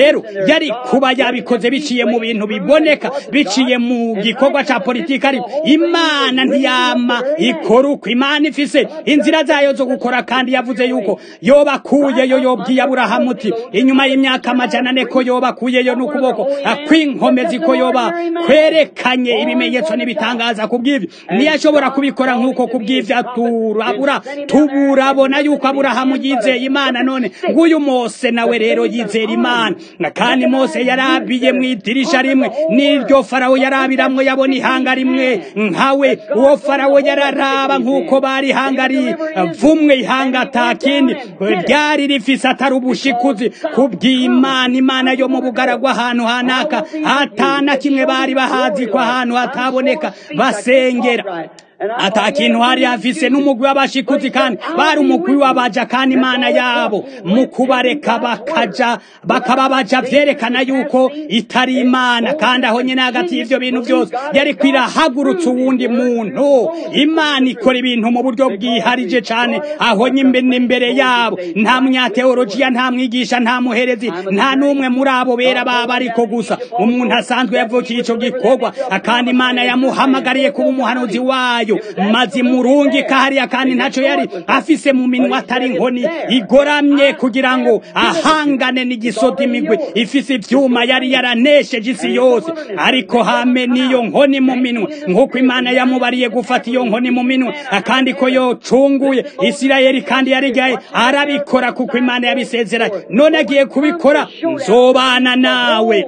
rero yari kuba yabikoze biciye mu bintu biboneka biciye mu gikorwa ca politiki ariko imana ntiyama ikora uko imana ifise inzira zayo zo gukora kandi yavuze yuko yobakuyeyo yobwiye aburahamu uti inyuma y'imyaka amajana ane ko yobakuyeyo n'ukuboko kw'inkomezi ko yoba kwerekanye ibimenyetso n'ibitangaza ku bw'ivyo ntiyashobora kubikora nk'uko ku bw'ivyo turabura tuburabona yuko aburahamu yizeye imana none nguyu mose nawe rero yizera imana kandi mose yarabiye mu idirisha rimwe n'iryo farawo yarabiramwo yabona ihanga rimwe nkawe uwo farawo yararaba nk'uko bari ihanga rivumwe ihanga atakindi ryari rifise atari ubushikuzi kubw'imana imana yo mu bugaragwa ahantu hanaka hatana kimwe bari bahazi ko ahantu hataboneka basengera ata kintu hari hafise n'umugwi w'abashikuzi kandi bari umugwi w'abaja kandi imana yabo mu kubareka bakaja bakaba baja vyerekana yuko itari imana kandi aho nyene hagati y'ivyo bintu vyose yari kwirahagurutsa uwundi muntu imana ikora ibintu mu buryo bwiharije cane aho nyine imbere yabo nta munyateolojiya nta mwigisha nta muherezi nta n'umwe muri abo bera baba ariko gusa umuntu asanzwe yavukiye ico gikorwa kandi imana yamuhamagariye kuba umuhanuzi wayo maze murungika hariya kandi ntaco yari afise mu minwa atari inkoni igoramye kugira ngo ahangane n'igisoda imigwi ifise ivyuma yari yaranesheje isi yose ariko hame n'iyo nkoni mu minwe nk'uko imana yamubariye gufata iyo nkoni mu minwe kandi ko yocunguye isirayeli kandi yarigaye arabikora kuko imana yabisezeranye none agiye kubikora nzobana nawe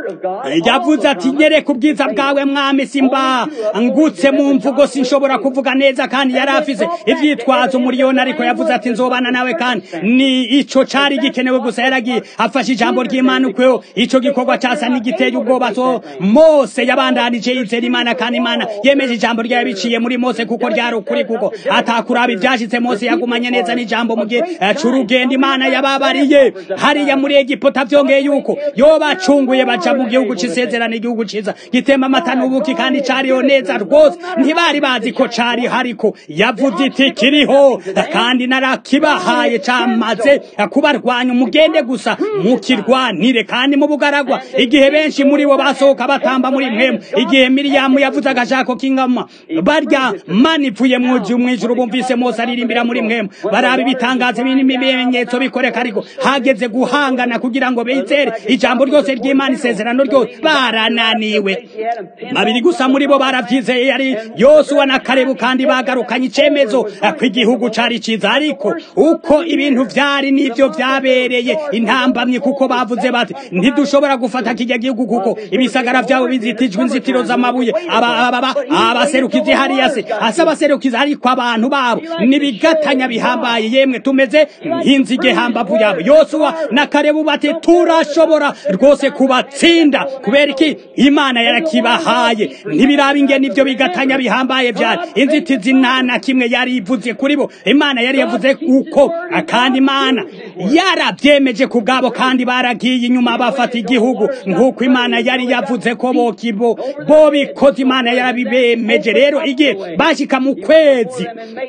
yavuze ati nyereka ubwiza bwawe mwami simba ngutse mu mvugo sinshobora kuvuga neza kandi yari afise ivyitwazo umuriyoni ariko yavuze ati nzobana nawe kandi ni ico cari gikenewe gusa yaragiye afashe ijambo ry'imana ukweho ico gikorwa casa n'igiteye ubwoba so mose yabandanije yizera imana kandi imana yemeje ijambo ryayo biciye muri mose kuko ryari ukuri kuko atakuraba ivyashitse mose yagumanye neza n'ijambo mu gihe c'urugendo imana yababariye hariya muri egiputa vyongeye yuko yobacunguye baja mu gihugu c'isezerano igihugu ciza gitemba amata n'ubuki kandi cariho neza rwose ntibari bazi ko cari hariko yavuze iti kiriho kandi narakibahaye camaze kubarwanya umugende gusa mukirwanire kandi mu bugaragwa igihe benshi muri bo basohoka batamba muri mwemu igihe miriyamu yavuze agashako k'ingama barya mana ipfuye mwuji umwijuru bumvise mose aririmbira muri mwemu baraba ibitangazo n'ibimenyetso bikoreka ariko hageze guhangana kugira ngo bizere ijambo ryose ry'imana isezerano ryose barananiwe babiri gusa muri bo baravyizeye yari yosuwa na karebu kandi bagarukanye icemezo ko igihugu cari ciza ariko uko ibintu vyari nivyo vyabereye intambamye kuko bavuze bati ntidushobora gufata kijya gihugu kuko ibisagara vyabo bizitijwe inzitiro z'amabuye abaserukizi hariya se asa abaserukizi ariko abantu babo nibigatanya bihambaye yemwe tumeze nk'inzige hambavu yabo yosuwa na karebu bati turashobora rwose kubatsinda kubera iki imana yarakibahaye ntibiraba ingene ivyo bigatanya bihambaye vyari inzitizi nta na kimwe yari ivuze kuri bo imana yari yavuze uko kandi imana yarabyemeje ku bwabo kandi baragiye inyuma bafata igihugu nk'uko imana yari yavuze ko bokibo bo bikoze imana yarabibemeje rero igihe bashika mu kwezi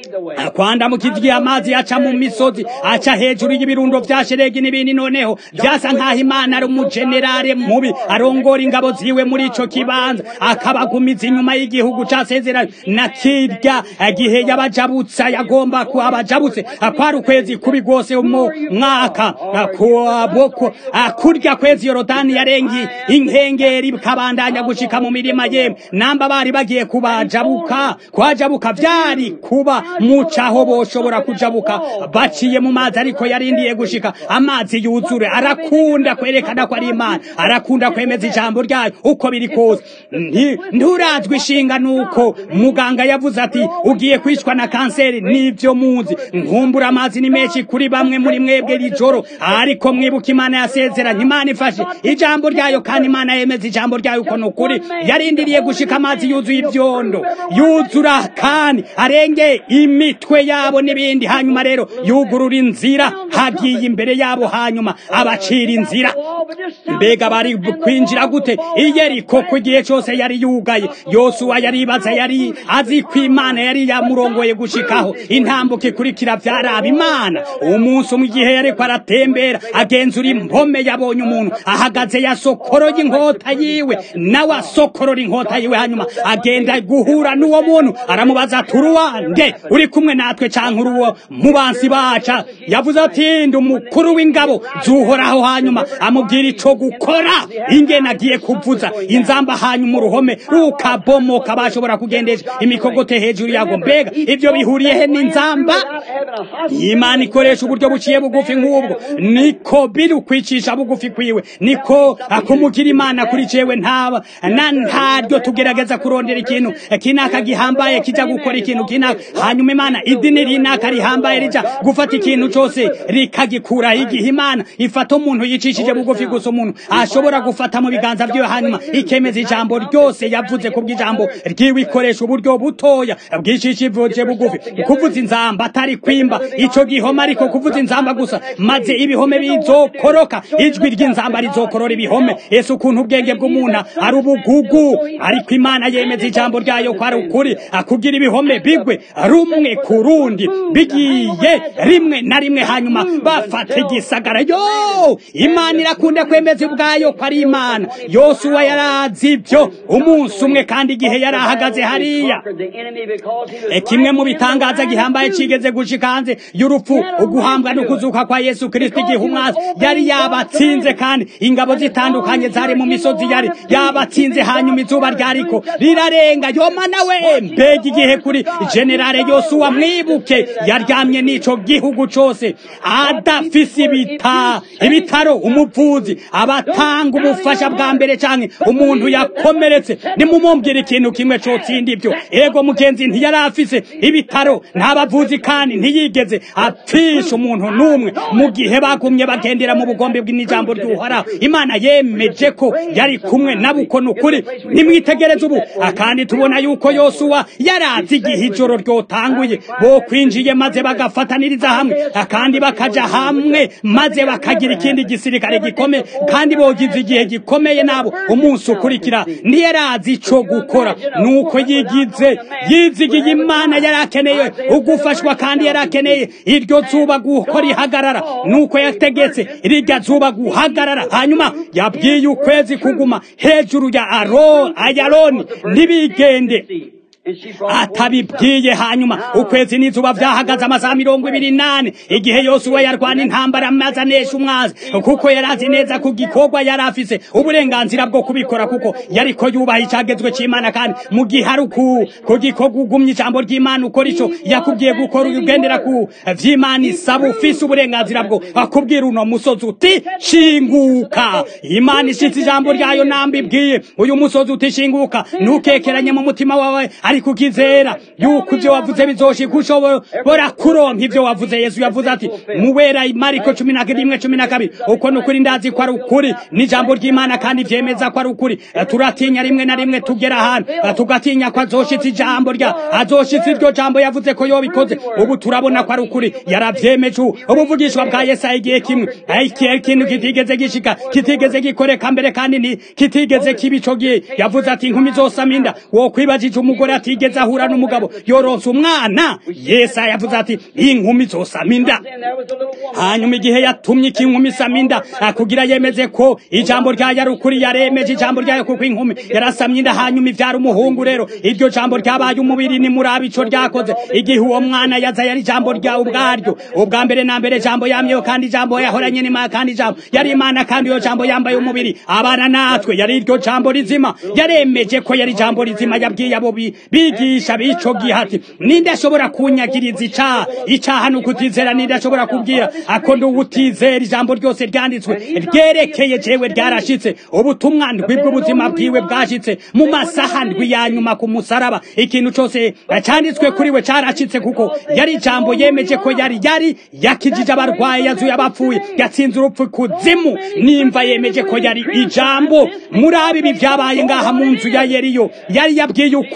kwanda mu kizigiye amazi aca mu misozi aca hejuru y'ibirundo vya sheregi n'ibindi noneho vyasa nk'aho imana ari umujenerale mubi arongora ingabo ziwe muri ico kibanza akabagumiza inyuma y'igihugu casezeranye na kirya gihe yabajabutsa yagomba kuabajabutse kwari ukwezi kubi rwose mu mwaka kuaboko kurya kwezi yorodani yarengi inkengeri kabandanya gushika mu mirima yemwe namba bari bagiye kubajabuka kwajabuka vyari kuba mucaho boshobora kujabuka baciye mu mazi ariko yarindiye gushika amazi yuzure arakunda kwerekana ko ari imana arakunda kwemeza ijambo ryayo uko biri kose nturazwi ishinga nuko muganga yavuze ati ugiye kwicwa na kanseri nivyo muzi nkumbura amazi ni menshi kuri bamwe muri mwebwe rijoro ariko mwibuka imana yasezeranye imana ifashe ijambo ryayo kandi imana yemeza ijambo ryayo uko ni ukuri yarindiriye gushika amazi yuzuye ivyondo yuzura kandi arenge imitwe yabo n'ibindi hanyuma rero yugurura inzira hagiye imbere yabo hanyuma abacira inzira mbega bari kwinjira gute iyeriko ku gihe cyose yari yugaye yosuwa yaribaza yari azi ko imana yari yamurongoye gushikaho intambuko ikurikira byaraba imana umunsi umwe igihe yariko aratembera agenzura impome yabonye umuntu ahagaze yasokoroye inkota yiwe nawe asokorora inkota yiwe hanyuma agenda guhura n'uwo muntu aramubaza turuwa nde uri kumwe natwe canke uruwo mubansi baca yavuze ati ndi umukuru w'ingabo zuhoraho hanyuma amubwira ico gukora ingene agiye kuvuza inzamba hanyuma uruhome rukabomoka bashobora kugendesha imikogote hejuru yago mbega ivyo bihuriyehe n'inzamba imana ikoresha uburyo buciye bugufi nk'ubwo niko biri ukwicisha bugufi kwiwe niko akumugira imana kuri cewe ntaba na ntaryo tugerageza kurondera ikintu kinaka gihambaye kija gukora ikintu kinaka hanyuma imana idini rinaka rihambaye rija gufata ikintu cose rikagikura igihe imana ifata umuntu yicishije bugufi gusa umuntu ashobora gufata mu biganza vyiwe hanyuma ikemeza ijambo ryose yavuze ku bw'ijambo ryiwe ikoresha uburyo butoya bwicishije bugufi kuvuza inzamba atari kwimba ico gihome ariko kuvuza inzamba gusa maze ibihome bizokoroka ijwi ry'inzamba rizokorora ibihome ese ukuntu ubwenge bw'umuntu ari ubugugu ariko imana yemeza ijambo ryayo ko ari ukuri akugira ibihome bigwe rumwe ku rundi bigiye rimwe na rimwe hanyuma bafata igisagara yo imana irakunda kwemeza ubwayo ko ari imana yosuwa yarazi ibyo umunsi umwe kandi igihe yari ahagaze hariya kimwe mu bitangaza gihambaye cigeze gushika hanze y'urupfu uguhambwa no kuzuka kwa yesu kristo igihe umwazi yari yabatsinze kandi ingabo zitandukanye zari mu misozi yari yabatsinze hanyuma izuba ryariko rirarenga yoma nawe mbega igihe kuri generale yosuwa mwibuke yaryamye n'ico gihugu cose adafise ibita ibitaro umuvuzi abatanga ubufasha bwa mbere canke umuntu yakomeretse nimumumbwira ikintu kimwe cotsinda ibyo ego mugenzi ntiyari afise ibitaro nta bavuzi kandi ntiyigeze apfisha umuntu n'umwe mu gihe bagumye bagendera mu bugombe bw'ijambo ry'uhoraho imana yemeje ko yari kumwe nabo uko ni ukuri nimwitegereze ubu kandi tubona yuko yosuwa yarazi igihe ijoro ryotanguye bo kwinjiye maze bagafataniriza hamwe kandi bakaja hamwe maze bakagira ikindi gisirikare gikomeye kandi bogize igihe gikomeye nabo umunsi ukurikira ntiyarazi ico gukora nuko yigize yizigiye imana yari akeneye ugufashwa kandi yari akeneye iryo zuba gukora ihagarara nuko yategetse rirya zuba guhagarara hanyuma yabwiye ukwezi kuguma hejuru ya aro ayaroni ntibigende atabibwiye hanyuma ukwezi n'izuba vyahagaze amasaha mirongo ibiri nane igihe yosuwa yarwana intambara maze anesha umwazi kuko yari azi neza ku gikorwa yari afise uburenganzira bwo kubikora kuko yariko yubaha icagezwe c'imana kandi mu gihe ari ku gikorwa ugumye ijambo ry'imana ukora ico yakubwiye gukora ugendera ku vy'imana isaba ufise uburenganzira bwo akubwira uno musozi uti shinguka imana ishitse ijambo ryayo nambibwiye uyu musozi uti shinguka ntukekeranye mu mutima wawe ariko ukizera yuko ivyo wavuze bizoshika ushobora kuronka ivyo wavuze yesu yavuze ati muwera mariko cumi na rimwe cumi na kabiri uko ni ukuri ndazi ko ari ukuri n'ijambo ry'imana kandi vyemeza ko ari ukuri turatinya rimwe na rimwe tugera ahantu tugatinya ko azoshitsa ijambo rya azoshitsa iryo jambo yavuze ko yobikoze ubu turabona ko ari ukuri yaravyemeje ubuvugishwa bwa yesaya igihe kimwe ikintu kitigeze gishika kitigeze gikoreka mbere kandi ni kitigeze kiba ico gihe yavuze ati inkumi zosama inda wokwibajije umugore atigeze ahura n'umugabo yoronse umwana yesaya yavuze ati inkumi zosama inda hanyuma igihe yatumye iki inkumi isama inda kugira yemeze ko ijambo ryayo ari ukuri yaremeje ijambo ryayo kuko inkumi yarasamye inda hanyuma ivyara umuhungu rero iryo jambo ryabaye umubiri ni murabi ico ryakoze igihe uwo mwana yaza yari ijambo rya ubwaryo ubwa mbere na mbere jambo yamyeho kandi ijambo yahoranye n'imana kandi ijambo yari imana kandi iyo jambo yambaye umubiri abana natwe yari iryo jambo rizima yaremeje ko yari ijambo rizima yabwiye abo bigisha b'ico gihe ati ninde ashobora kunyagiriza icaha icaha ni ukutizera ninde ashobora kubwira ako ndi uwutizera ijambo ryose ryanditswe ryerekeye jewe ryarashitse ubutumwa ndwi bw'ubuzima bwiwe bwashitse mu masaha ndwi ya nyuma ku musaraba ikintu cose canditswe kuri we carashitse kuko yari ijambo yemeje ko yari yari yakijije abarwayi yazuye abapfuye yatsinze urupfu kuzimu nimva yemeje ko yari ijambo muri abi ibi vyabaye ngaha mu nzu ya yeriyo yari yabwiye ukuri turamu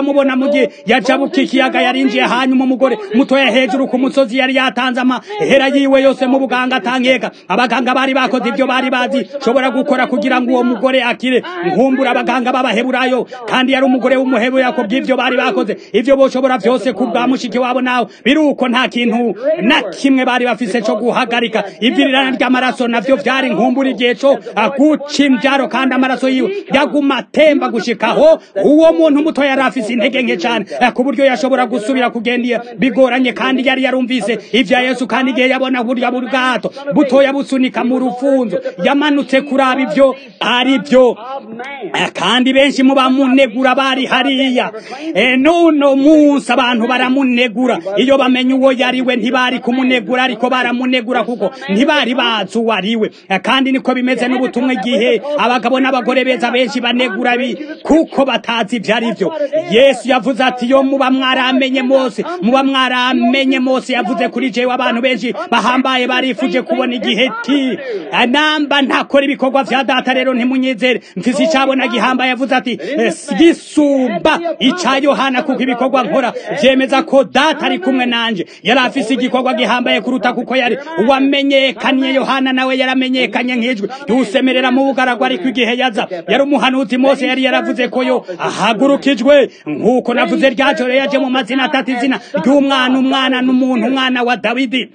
aramubona mu gihe yajabuka ikiyaga yarinjiye hanyuma umugore mutoya hejuru ku musozi yari yatanze amahera yiwe yose mu buganga atankeka abaganga bari bakoze ibyo bari bazi shobora gukora kugira ngo uwo mugore akire nkumbura abaganga b'abaheburayo kandi yari umugore w'umuheburayo ku bw'ibyo bari bakoze ibyo boshobora byose ku bwa mushiki wabo nawe biruko nta kintu na kimwe bari bafise cyo guhagarika ibyirirana ry'amaraso navyo vyari nkumbura igihe co guca imvyaro kandi amaraso yiwe yaguma atemba gushikaho uwo muntu muto yari afise intege nke cane ku buryo yashobora gusubira kugenda bigoranye kandi yari yarumvise ivya yesu kandi igihe yabona burya bwato butoya busunika mu rufunzo yamanutse kuraba ivyo ari byo kandi benshi mu bamunegura bari hariya nuno munsi abantu baramunegura iyo bamenya uwo yariwe ntibari kumunegura ariko baramunegura kuko ntibari bazi uwo ariwe kandi niko bimeze n'ubutumwa igihe abagabo n'abagore beza benshi banegura bi kuko batazi ibyo ari byo yesu yavuze ati yo muba mwaramenye mose muba mwaramenye mose yavuze kuri jewe abantu benshi bahambaye barifuje kubona igihe ti namba ntakora ibikorwa vya data rero ntimunyizere mfise icabona gihambaye yavuze ati gisumba ica yohana kuko ibikorwa nkora vyemeza ko data ari kumwe nanje yari afise igikorwa gihambaye kuruta kuko yari uwamenyekanye yohana nawe yaramenyekanye nk'ijwi yusemerera mu bugaragwa ariko igihe yaza yari umuhanuzi mose yari yaravuze ko yo ahagurukijwe nk'uko navuze ryajoro yaje mu mazina atatu izina ry'umwana umwana n'umuntu umwana wa dawidi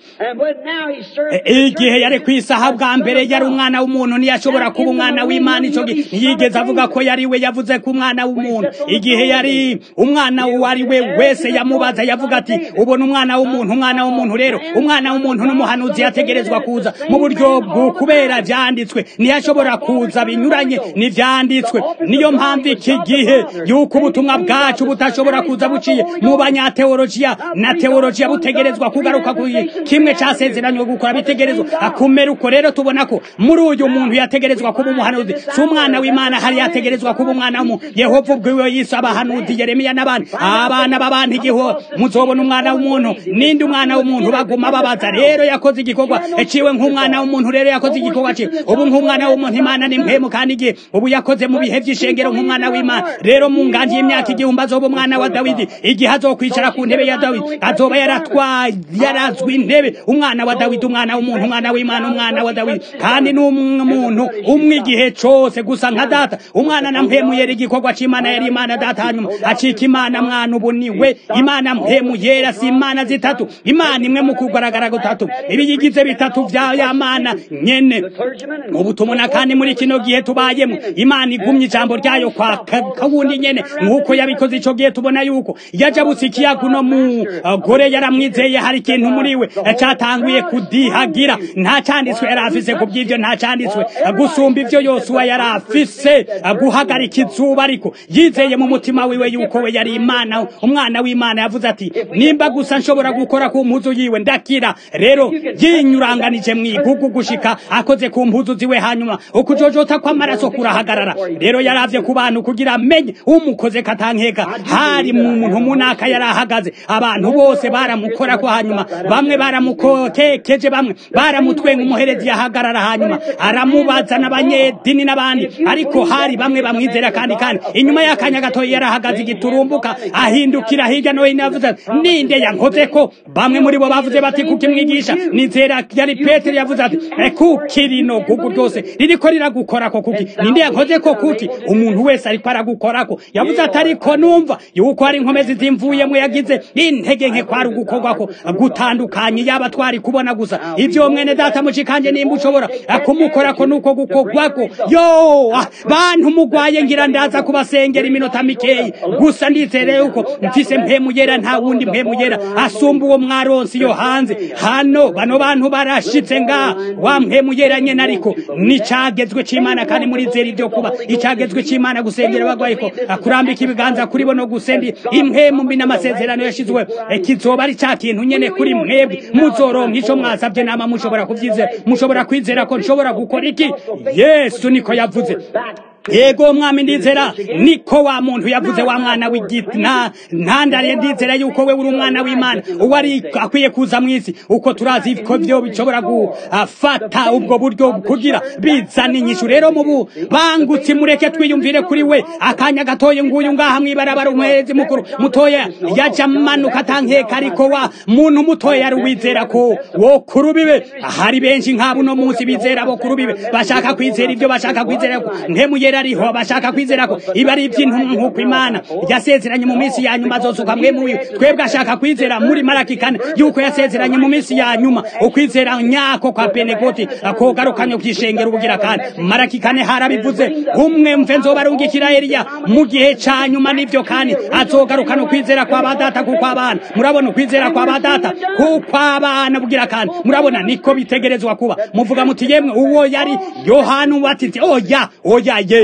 igihe yari ku isaha bwa mbere yari umwana w'umuntu ntiyashobora kuba umwana w'imana ico ntiyigeze avuga ko yari we yavuze ko umwana w'umuntu igihe yari umwana uwo ari we wese yamubaza yavuga ati ubona umwana w'umuntu umwana w'umuntu rero umwana w'umuntu n'umuhanuzi yategerezwa kuza mu buryo bwo kubera vyanditswe ntiyashobora kuza binyuranye n'ivyanditswe niyo mpamvu iki gihe yuko ubutumwa bwacu butashobora kuza buciye mu banyateolojiya na teolojiya butegerezwa kugaruka ku kimwe casezeranywe gukora bitegerezwa akumera uko rero tubona ko muri uyu muntu yategerezwa kuba umuhanuzi si umwana w'imana hari yategerezwa kuba umwana w'umuntu yehova ubwiwe yise abahanuzi yeremiya n'abandi abana b'abantu igiho muzobona umwana w'umuntu ninde umwana w'umuntu baguma babaza rero yakoze igikorwa eciwe nk'umwana w'umuntu rero yakoze igikorwa ciwe ubu nk'umwana w'umuntu imana ni mpemu kandi igihe ubu yakoze mu bihe vy'ishengero nk'umwana w'imana rero mu nganji y'imyaka igihumbi azoba umwana wa dawidi igihe azokwicara ku ntebe ya dawidi azoba yaratwaye yarazwi intebe umwana wa dawidi umwana w'umuntu umwana w'imana umwana wa dawidi kandi ni umuntu umwe igihe cose gusa nka data umwana na mpemu yera igikorwa c'imana yari imana data hanyuma acika imana mwana ubu niwe imana mpemu yera si imana zitatu imana imwe mu kugaragara gutatu ibiyigize bitatu vya ya mana nyene ubu tubona kandi muri kino gihe tubayemo imana igumye ijambo ryayo kwa kawundi nyene nk'uko yabikoze ico gihe tubona yuko yajabutse ikiyaga uno mugore yaramwizeye hari ikintu muri we catanguye kudihagira nta canditswe yari afise ku by'ivyo nta canditswe gusumba ivyo yosuwa yari afise guhagarika izuba ariko yizeye mu mutima wiwe yuko we yari imana umwana w'imana yavuze ati nimba gusa nshobora gukora ku mpuzu yiwe ndakira rero yinyuranganije mu igugu gushika akoze ku mpuzu ziwe hanyuma ukujojota kw'amaraso kurahagarara rero yaravye ku bantu kugira amenye umukoze katankeka hari mu muntu munaka yari ahagaze abantu bose baramukora ko hanyuma bamwe baramukotekeje bamwe baramutwenga umuherezi yahagarara hanyuma aramubaza n'abanyedini n'abandi ariko hari bamwe bamwizera kandi kandi inyuma y'akanya gatoya yarahagaze igiturumbuka ahindukira hirya no hino yavuze ninde yankoze ko bamwe muri bo bavuze bati kuki mwigisha nizera yari petero yavuze ati kuki rino gugu ryose ririko riragukorako kuki ninde yankoze ko kuki umuntu wese ariko aragukorako yavuze ati ariko numva yuko hari inkomezi zimvuyemo yagize intege nke kwari ugukorwako gutandukanye yaba twari kubona gusa ivyo mwene data mucikanje nimba ushobora kumukorako nuko gukorwako yo bantu mugwaye ngira ndaza kubasengera iminota mikeyi gusa ndizere yuko mfise mpemu yera nta wundi mpemu yera asumba uwo mwaronsi yo hanze hano bano bantu barashitse nga wa mpemu yera nyene ariko nicagezwe c'imana kandi murizera ivyo kuba icagezwe c'imana gusengera abagwayi ko kurambika ibiganza kuri bo no gusendi impemu mbi n'amasezerano yashizwe kizoba ari ca kintu nyene kuri mwebwe muzoronka ico mwasavye nama mushobora kuvyizera mushobora kwizera ko nshobora gukora iki yesu niko yavuze yego mwami ndizera niko wa muntu yavuze wa mwana w'igiti nta ntandariye ndizera yuko we uri umwana w'imana uwo ari akwiye kuza mu isi uko turazi ko byo bishobora gufata ubwo buryo kugira bizana inyishu rero mu bangutse mureke twiyumvire kuri we akanya gatoye nguyu ngaha mwibarabara umuherezi mukuru mutoya yaja manuka atankeka ariko wa muntu mutoya yari uwizera ko wo kurubibe hari benshi nk'abo uno munsi bizera bo kurubibe bashaka kwizera ibyo bashaka kwizera ko ntemu ariho bashaka kwizera ko iba ari iby'intumwa nk'uko imana yasezeranye mu minsi ya nyuma azosuka mwe muyo twebwe ashaka kwizera muri maraki kane yuko yasezeranye mu minsi ya nyuma ukwizera nyako kwa penegoti kogarukanye kwishengera ubugira kandi maraki kane harabivuze umwe mve nzobarungikira Eliya mu gihe ca nyuma nivyo kandi azogarukana ukwizera kwa badata kuko abana murabona ukwizera kwa badata kuko abana bugira kandi murabona niko bitegerezwa kuba muvuga muti yemwe uwo yari Yohana umubatizi oya oya ye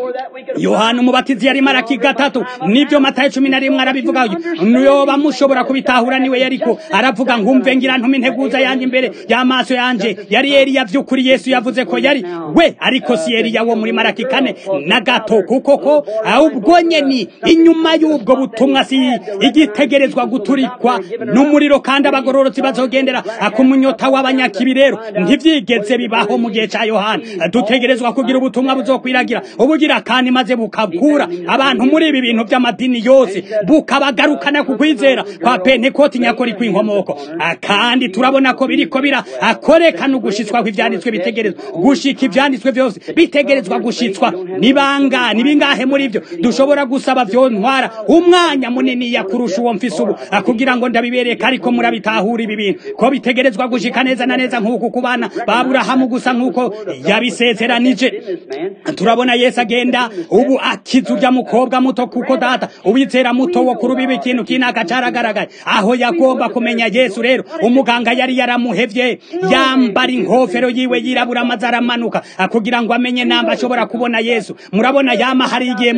yohana umubatizi yari maraki gatatu nibyo matayo cumi na rimwe arabivuga yoba mushobora kubitahura niwe yariko aravuga ngumve ngira ntuma integuza yanjye imbere y'amaso yanje yari eliya vy'ukuri yesu yavuze ko yari we ariko si eliya wo muri maraki kane na gato kuko ko ubwo nyeni inyuma y'ubwo butumwa si igitegerezwa guturikwa n'umuriro kandi abagororotsi bazogendera ku munyota w'abanyakibi rero ntivyigeze bibaho mu gihe ca yohana dutegerezwa kugira ubutumwa buzokwiragira ubugira kandi maze bukagura abantu muri ibi bintu by'amadini yose bukabagarukana ku kwizera kwa pentekoti nyakori kw'inkomoko kandi turabona ko biriko bira akorekana ugushitswa kw'ivyanditswe bitegerezwa gushika ivyanditswe vyose bitegerezwa gushitswa nibanga nibingahe muri ivyo dushobora gusaba vyontwara umwanya munini yakurusha uwo mfise ubu kugira ngo ndabibereka ariko murabitahura ibi bintu ko bitegerezwa gushika neza na neza nk'uku ku bana baburahamu gusa nk'uko yabisezeranije turabona yesu agenda ubu akiza urya mukobwa muto kuko data uwizera muto wo kurubiba ikintu kinaka caragaragaye aho yagomba kumenya yesu rero umuganga yari yaramuhevye yambara inkofero yiwe yirabura amaze aramanuka kugira ngo amenye namba ashobora kubona yesu murabona yama hari igihe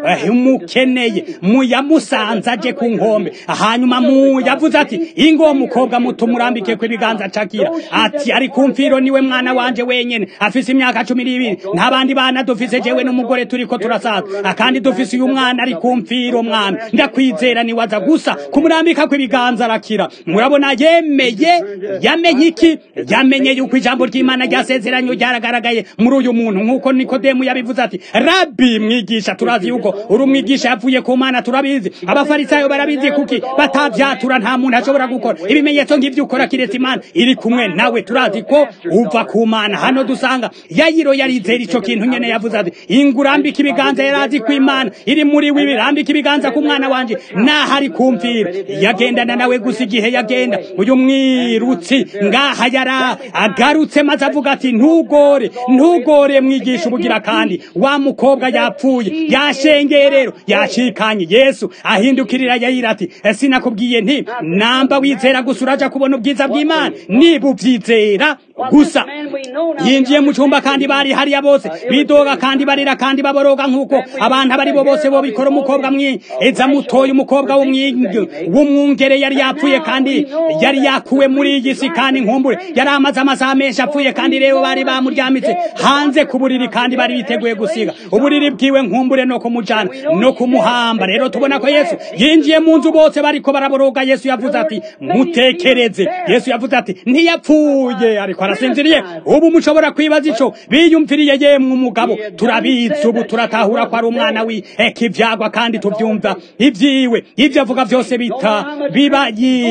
mukeneye muyamusanze aje ku nkombe hanyuma mu yavuze ati ingo mukobwa muto murambike ko ibiganza cakira ati ari kumfiro niwe mwana wanje wenyene afise imyaka cumi n'ibiri nta bandi bana dufise jewe n'umugore turiko turasaza kandi dufise uyu mwana ari kumfiro mwami ndakwizera niwaza gusa kumurambika ko ibiganza arakira murabona yemeye yamenye iki yamenye yuko ijambo ry'imana ryasezeranye ryaragaragaye muri uyu muntu nk'uko nikodemu yabivuze ati rabi mwigisha turazi yuko uri umwigisha yavuye ku mana turabizi abafarisayo barabizi kuki batavyatura nta muntu ashobora gukora ibimenyetso nk'ivyo ukora kiretse imana iri kumwe nawe turazi ko uva ku mana hano dusanga yayiro yarizera ico kintu nyene yavuze ati ingurambika ibiganza yarazi ko imana iri muri wibi rambika ibiganza ku mwana wanje naho ari kumvira yagendana nawe gusa igihe yagenda uyu mwirutsi ngaha yara agarutse maze avuga ati ntugore ntugore mwigisha ubugira kandi wa mukobwa yapfuye yashengeye rero yashikanye yesu ahindukirira yayira ati sinakubwiye nti namba wizera gusa uraja kubona ubwiza bw'imana niba uvyizera gusa yinjiye mu cyumba kandi bari hariya bose bidoga kandi barira kandi baboroga nk'uko abantu abari bo bose bo bikora umukobwa mwiza mutoya umukobwa w'umwungere yari yapfuye kandi yari yakuwe muri iyi si kandi nkumbure yari amaze amasaha menshi apfuye kandi rero bari bamuryamitse hanze ku buriri kandi bari biteguye gusiga uburiri bwiwe nkumbure no kumujana no kumuhamba rero tubona ko yesu yinjiye mu nzu bose bariko baraboroga yesu yavuze ati mutekereze yesu yavuze ati ntiyapfuye ariko arasinziriye ubu mushobora kwibaza ico biyumviriye yemwe umugabo turabizi ubu turatahura ko ari umwana w'eka ivyagwa kandi tuvyumva ivyiwe ivyo avuga vyose bita biba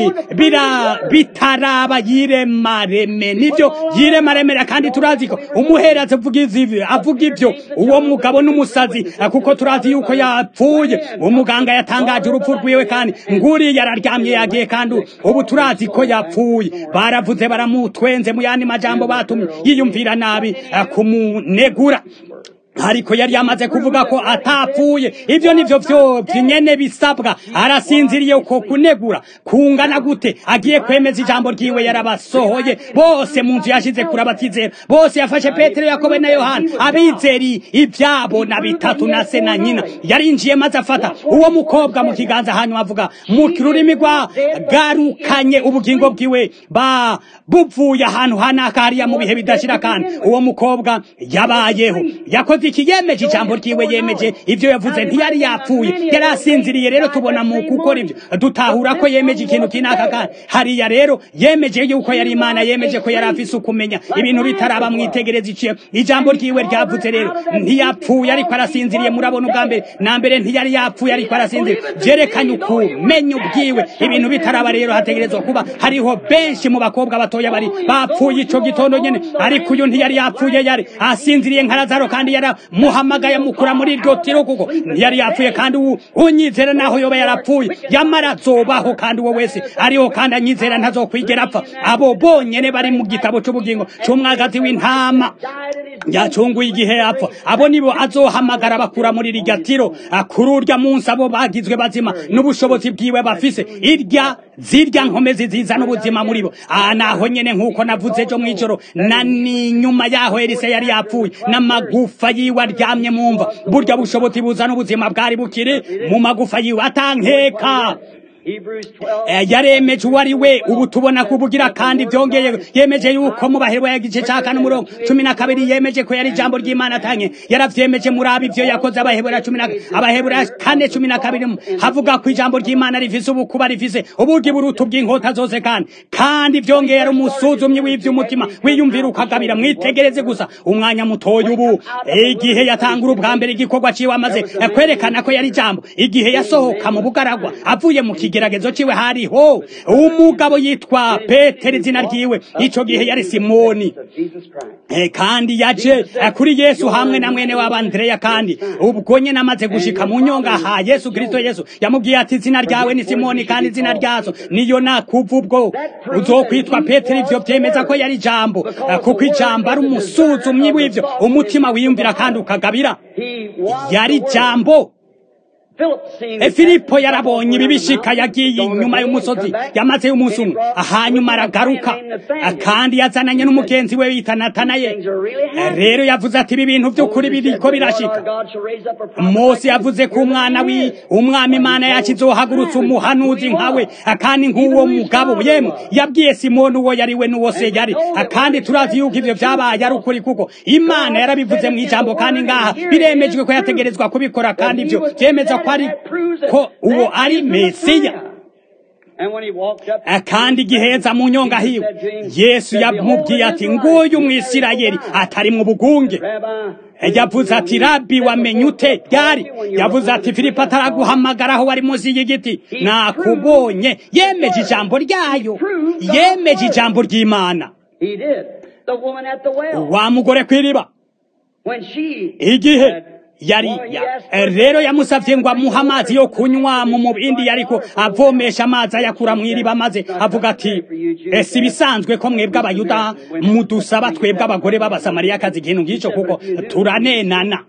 bira bitaraba yiremareme nivyo yiremaremera kandi turazi ko umuhereza avuga izi avuga ivyo uwo mugabo n'umusazi kuko turazi yuko yapfuye umuganga yatangaje urupfu rwiwe kandi nguri yararyamye yagiye kandi ubu turazi ko yapfuye baravuze baramutwenze mu yandi majambo batumye yiyumvira nabi kumunegura ariko yari yamaze kuvuga ko atapfuye ivyo nivyo vyo nyene bisabwa arasinziriye uko kunegura kungana gute agiye kwemeza ijambo ryiwe yarabasohoye bose mu nzu yashize kuri abatizera bose yafashe petero yakobo na yohana abizeri ivyabo na bitatu na se na nyina yarinjiye maze afata uwo mukobwa mu kiganza hanyuma avuga mu rurimi rwa garukanye ubugingo bwiwe ba buvuye ahantu hanaka hariya mu bihe bidashira kandi uwo mukobwa yabayeho yakoze iki yemeje ijambo ryiwe yemeje ivyo yavuze ntiyari yapfuye yari asinziriye rero tubona mu gukora ivyo dutahura ko yemeje ikintu kinaka kandi hariya rero yemeje yuko yari imana yemeje ko yari afise ukumenya ibintu bitaraba mwitegereza iciye ijambo ryiwe ryavuze rero ntiyapfuye ariko arasinziriye murabona ubwa mbere na mbere ntiyari yapfuye ariko arasinziriye vyerekanye ukumenya ubwiwe ibintu bitaraba rero hategerezwa kuba hariho benshi mu bakobwa batoya bari bapfuye ico gitondo nyene ariko uyu ntiyari yapfuye yari asinziriye nka lazaro kandi yaramuhamagaye amukura muri iryo tiro kuko ntiyari yapfuye kandi ubu unyizera naho yoba yarapfuye yamara azobaho kandi uwo wese ariho kandi anyizera ntazokwigera apfa abo bonyene bari mu gitabo c'ubugingo c'umwagazi w'intama yacunguye igihe apfa abo nibo azohamagara bakura muri rirya tiro kuri urya munsi abo bagizwe bazima n'ubushobozi bwiwe bafise irya zirya nkomezi zizana ubuzima muri bo aha naho nyene nk'uko navuze ejo mw'ijoro na ni nyuma yaho elise yari yapfuye n'amagufa yiwe aryamye mu mva burya bushobozi buzana ubuzima bwari bukiri mu magufa yiwe atankeka yaremeje uwo ari we ubu tubona kubugira kandi byongeye yemeje yuko mu bahero yagice ca kane umurongo cumi na kabiri yemeje ko yari ijambo ry'imana atanye yaravyemeje muri abo ivyo yakoze abahebura cumi na abahebura kane cumi na kabiri havuga ko ijambo ry'imana rifise ubukuba rifise uburyo buruta bw'inkota zose kandi kandi vyongeye ari umusuzumyi w'ivy'umutima wiyumvira ukagabira mwitegereze gusa umwanya mutoya ubu igihe yatangura ubwa mbere igikorwa ciwe amaze kwerekana ko yari ijambo igihe yasohoka mu bugaragwa avuye mu kigeragezo ciwe hariho umugabo yitwa petero izina ryiwe ico gihe yari simoni e, kandi yaje kuri yesu hamwe na mwene wabo andreya kandi ubwo nyene amaze gushika mu nyonga ha yesu kristo yesu yamubwiye ati izina ryawe ni simoni kandi izina ryazo niyo nakuva ubwo uzokwitwa petero ivyo vyemeza ko yari ijambo kuko ijambo ari umusuzumyi w'ivyo umutima wiyumvira kandi ukagabira yari jambo filipo yarabonye ibibishika yagiye inyuma y'umusozi yamazeyo umunsi umwe hanyuma aragaruka kandi yazananye n'umugenzi we bita natanaye rero yavuze ati ibi bintu by'ukuri biriko birashika mose yavuze ko umwana wi umwami imana yacu izohagurutsa umuhanuzi nkawe kandi nk'uwo mugabo yemwe yabwiye simoni uwo yari we n'uwo se yari kandi turazi yuko ivyo vyabaye ari ukuri kuko imana yarabivuze mu ijambo kandi ngaha biremejwe ko yategerezwa kubikora kandi ivyo vyemeza ko ari ko uwo ari mesiya kandi igiheza mu nyonga hiwe yesu yamubwiye ati nguyu umwisirayeli atari mu bugunge yavuze ati rabi wamenye ute ryari yavuze ati filipo ataraguhamagara aho wari munsi y'igiti nakubonye yemeje ijambo ryayo yemeje ijambo ry'imana wa mugore kw'iriba igihe yari rero yamusavye ngo amuhe amazi yo kunywa mu mubindi yariko avomesha amazi ayakura mw'iriba maze avuga ati ese ibisanzwe ko mwebwe abayuda mudusaba twebwe abagore b'abasamariyakazi ikintu nk'ico kuko turanenana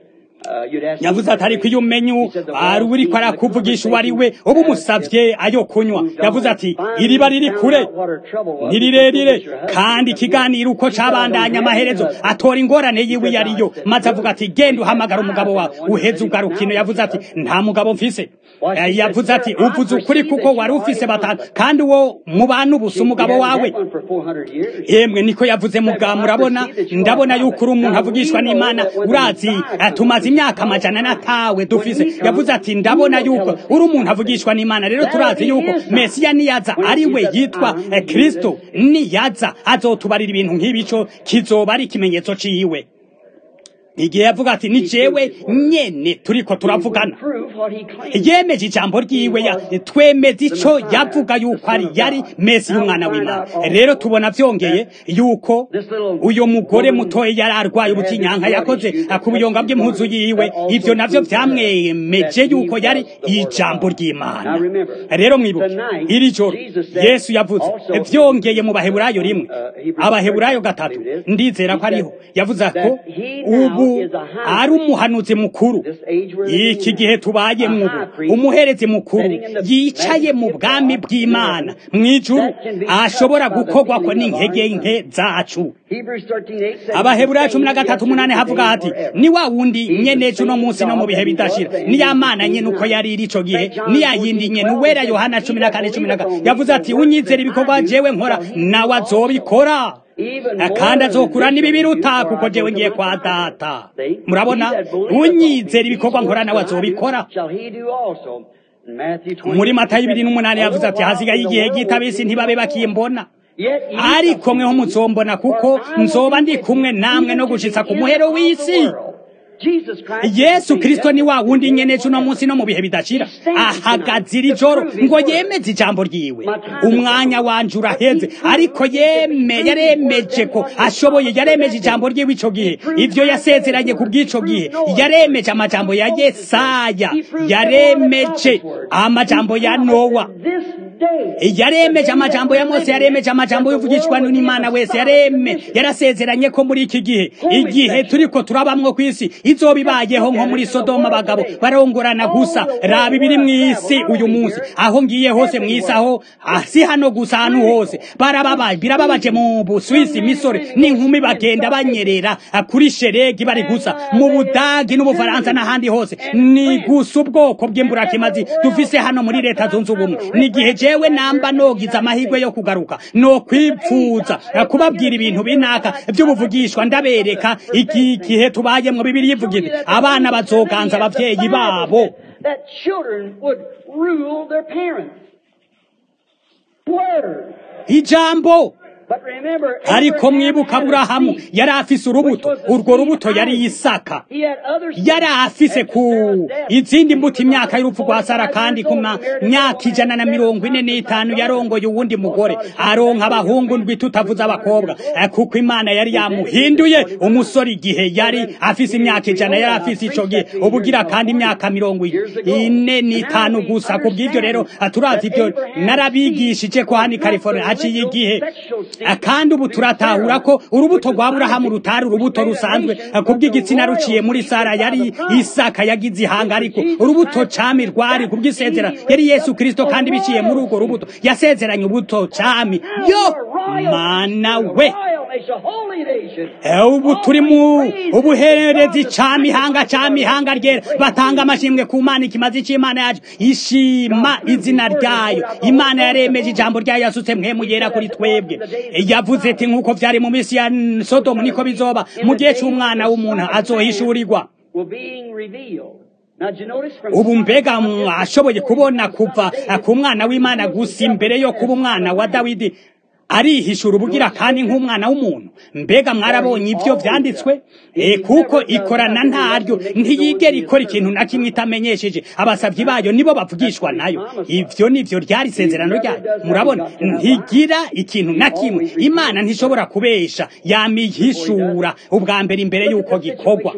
yavuze ati ariko iyo umenye ari uriko arakuvugisha uwo ari we uba umusavye ayo kunywa yavuze ati iriba riri kure ni rirerire kandi ikiganiro uko cabandanya amaherezo atora ingorane yiwe iyo ariyo maze avuga ati genda uhamagara umugabo wawe uheze ugarukino yavuze ati nta mugabo mfise yavuze ati uvuze ukuri kuko wari ufise batanu kandi uwo mubana ubusa umugabo wawe yemwe niko yavuze muga murabona ndabona yuko uri umuntu avugishwa n'imana urazi tumaze imyaka amajana natawe dufise yavuze ati ndabona yuko uri umuntu avugishwa n'imana rero turazi yuko mesiya niyaza ari we yitwa kristo niyaza azotubarira ibintu nk'ibico kizoba ari ikimenyetso ciwe igihe yavuga ati ni jewe nyene turiko turavugana yemeje ijambo ryiwe twemeza ico yavuga yuko ari yari mesi y'umwana w'imana rero tubona vyongeye yuko uyo mugore mutoye yari arwaye ubutinyanka yakoze ku buyonga bw'impuzu yiwe ivyo navyo vyamwemeje yuko yari ijambo ry'imana rero mwibuke iri joro yesu yavuze vyongeye mu baheburayo rimwe abaheburayo gatatu ndizera ko ariho yavuze ko ubu ari umuhanuzi mukuru iki gihe tubayemwo ubu umuherezi mukuru yicaye mu bwami bw'imana mu ijuru ashobora gukorwako n'intege nke zacu abaheburayo cumi na gatatu umunani havuga hati ni wa wundi nyene uno munsi no mu bihe bidashira ni ya mana nyene uko yari iri ico gihe ni ya yindi nyene uwera yohana cumi na kane cumi na kane yavuze ati unyizera ibikorwa jewe nkora nawe azobikora kandi azokura n'ibibiruta kuko jewe ngiye kwa data murabona unyizera ibikorwa nkora nawe azobikora muri matayo ibiri n'umunani yavuze ati hasigaye igihe gito abisi ntibabe bakimbona ariko mweho muzombona kuko nzoba ndi kumwe namwe no gushitsa ku muhero w'isi yesu kirisito ni wa wundi nyene uno munsi no mu bihe bidashira ahagaze iri joro ngo yemeze ijambo ryiwe umwanya wanje uraheze ariko yeme yaremeje ko ashoboye yaremeje ijambo ryiwe ico gihe ivyo yasezeranye ku bw'ico gihe yaremeje amajambo ya yesaya yaremeje amajambo ya nowa yaremeje amajambo ya mose yaremeje amajambo y'uvugishwa n'imana wese yareme yarasezeranye ko muri iki gihe igihe turiko turabamwo kw'isi izoba ibayeho nko muri sodoma abagabo barongorana gusa raba ibiri mw'isi uyu munsi aho ngiye hose mw'isi aho si hano gusa ahantu hose barababaye birababaje mu buswisi misore n'inkumi bagenda banyerera kuri sheregi bari gusa mu budagi n'ubufaransa n'ahandi hose ni gusa ubwoko bw'imburakimazi dufise hano muri leta zunze ubumwe n'igihe jewe namba nogize amahirwe yo kugaruka no kwipfuza kubabwira ibintu binaka by'ubuvugishwa ndabereka iki gihe tubayemwo bibiri yivugira abana bazoganza abavyeyi babo ijambo ariko mwibuka aburahamu yari afise urubuto urwo rubuto yari isaka yari afise ku izindi mbuto imyaka y'urupfu rwa sara kandi ku myaka ijana na mirongo ine n'itanu yarongoye uwundi mugore aronka abahungu ndwi tutavuze abakobwa kuko imana yari yamuhinduye umusore igihe yari afise imyaka ijana yari afise ico gihe ubugira kandi imyaka mirongo ine n'itanu gusa ku bw'ivyo rero turazi ivyo narabigishije ko hano i california haciye igihe kandi ubu turatahura ko urubuto rwa burahamu rutari urubuto rusanzwe kubw'igitsina ruciye muri sara yari isaka yagize ihanga ariko urubuto cami rwari kubw'isezera yari yesu kirisito kandi biciye muri urwo rubuto yasezeranye ubuto cami yo mana we ubu turi mu ubuherezi cami ihanga cami ihanga ryera batanga amashimwe ku mana ikimazi c'imana yacu ishima izina ryayo imana yaremeje ijambo ryayo yasutse mwemu yera kuri twebwe yavuze ati nk'uko vyari mu minsi ya sodomu niko bizoba mu gihe c'umwana w'umuntu azohishurirwa ubu mbega ashoboye kubona kuva ku mwana w'imana gusa imbere yo kuba umwana wa dawidi arihishura ubugira kandi nk'umwana w'umuntu mbega mwarabonye ibyo vyanditswe e kuko ikorana ntaryo ntiyigera ikora ikintu na kimwe itamenyesheje abasavyi bayo nibo bavugishwa nayo ivyo nivyo ryari isezerano ryayo murabona ntigira ikintu na kimwe imana ntishobora kubesha yamihishura ubwa mbere imbere y'uko gikorwa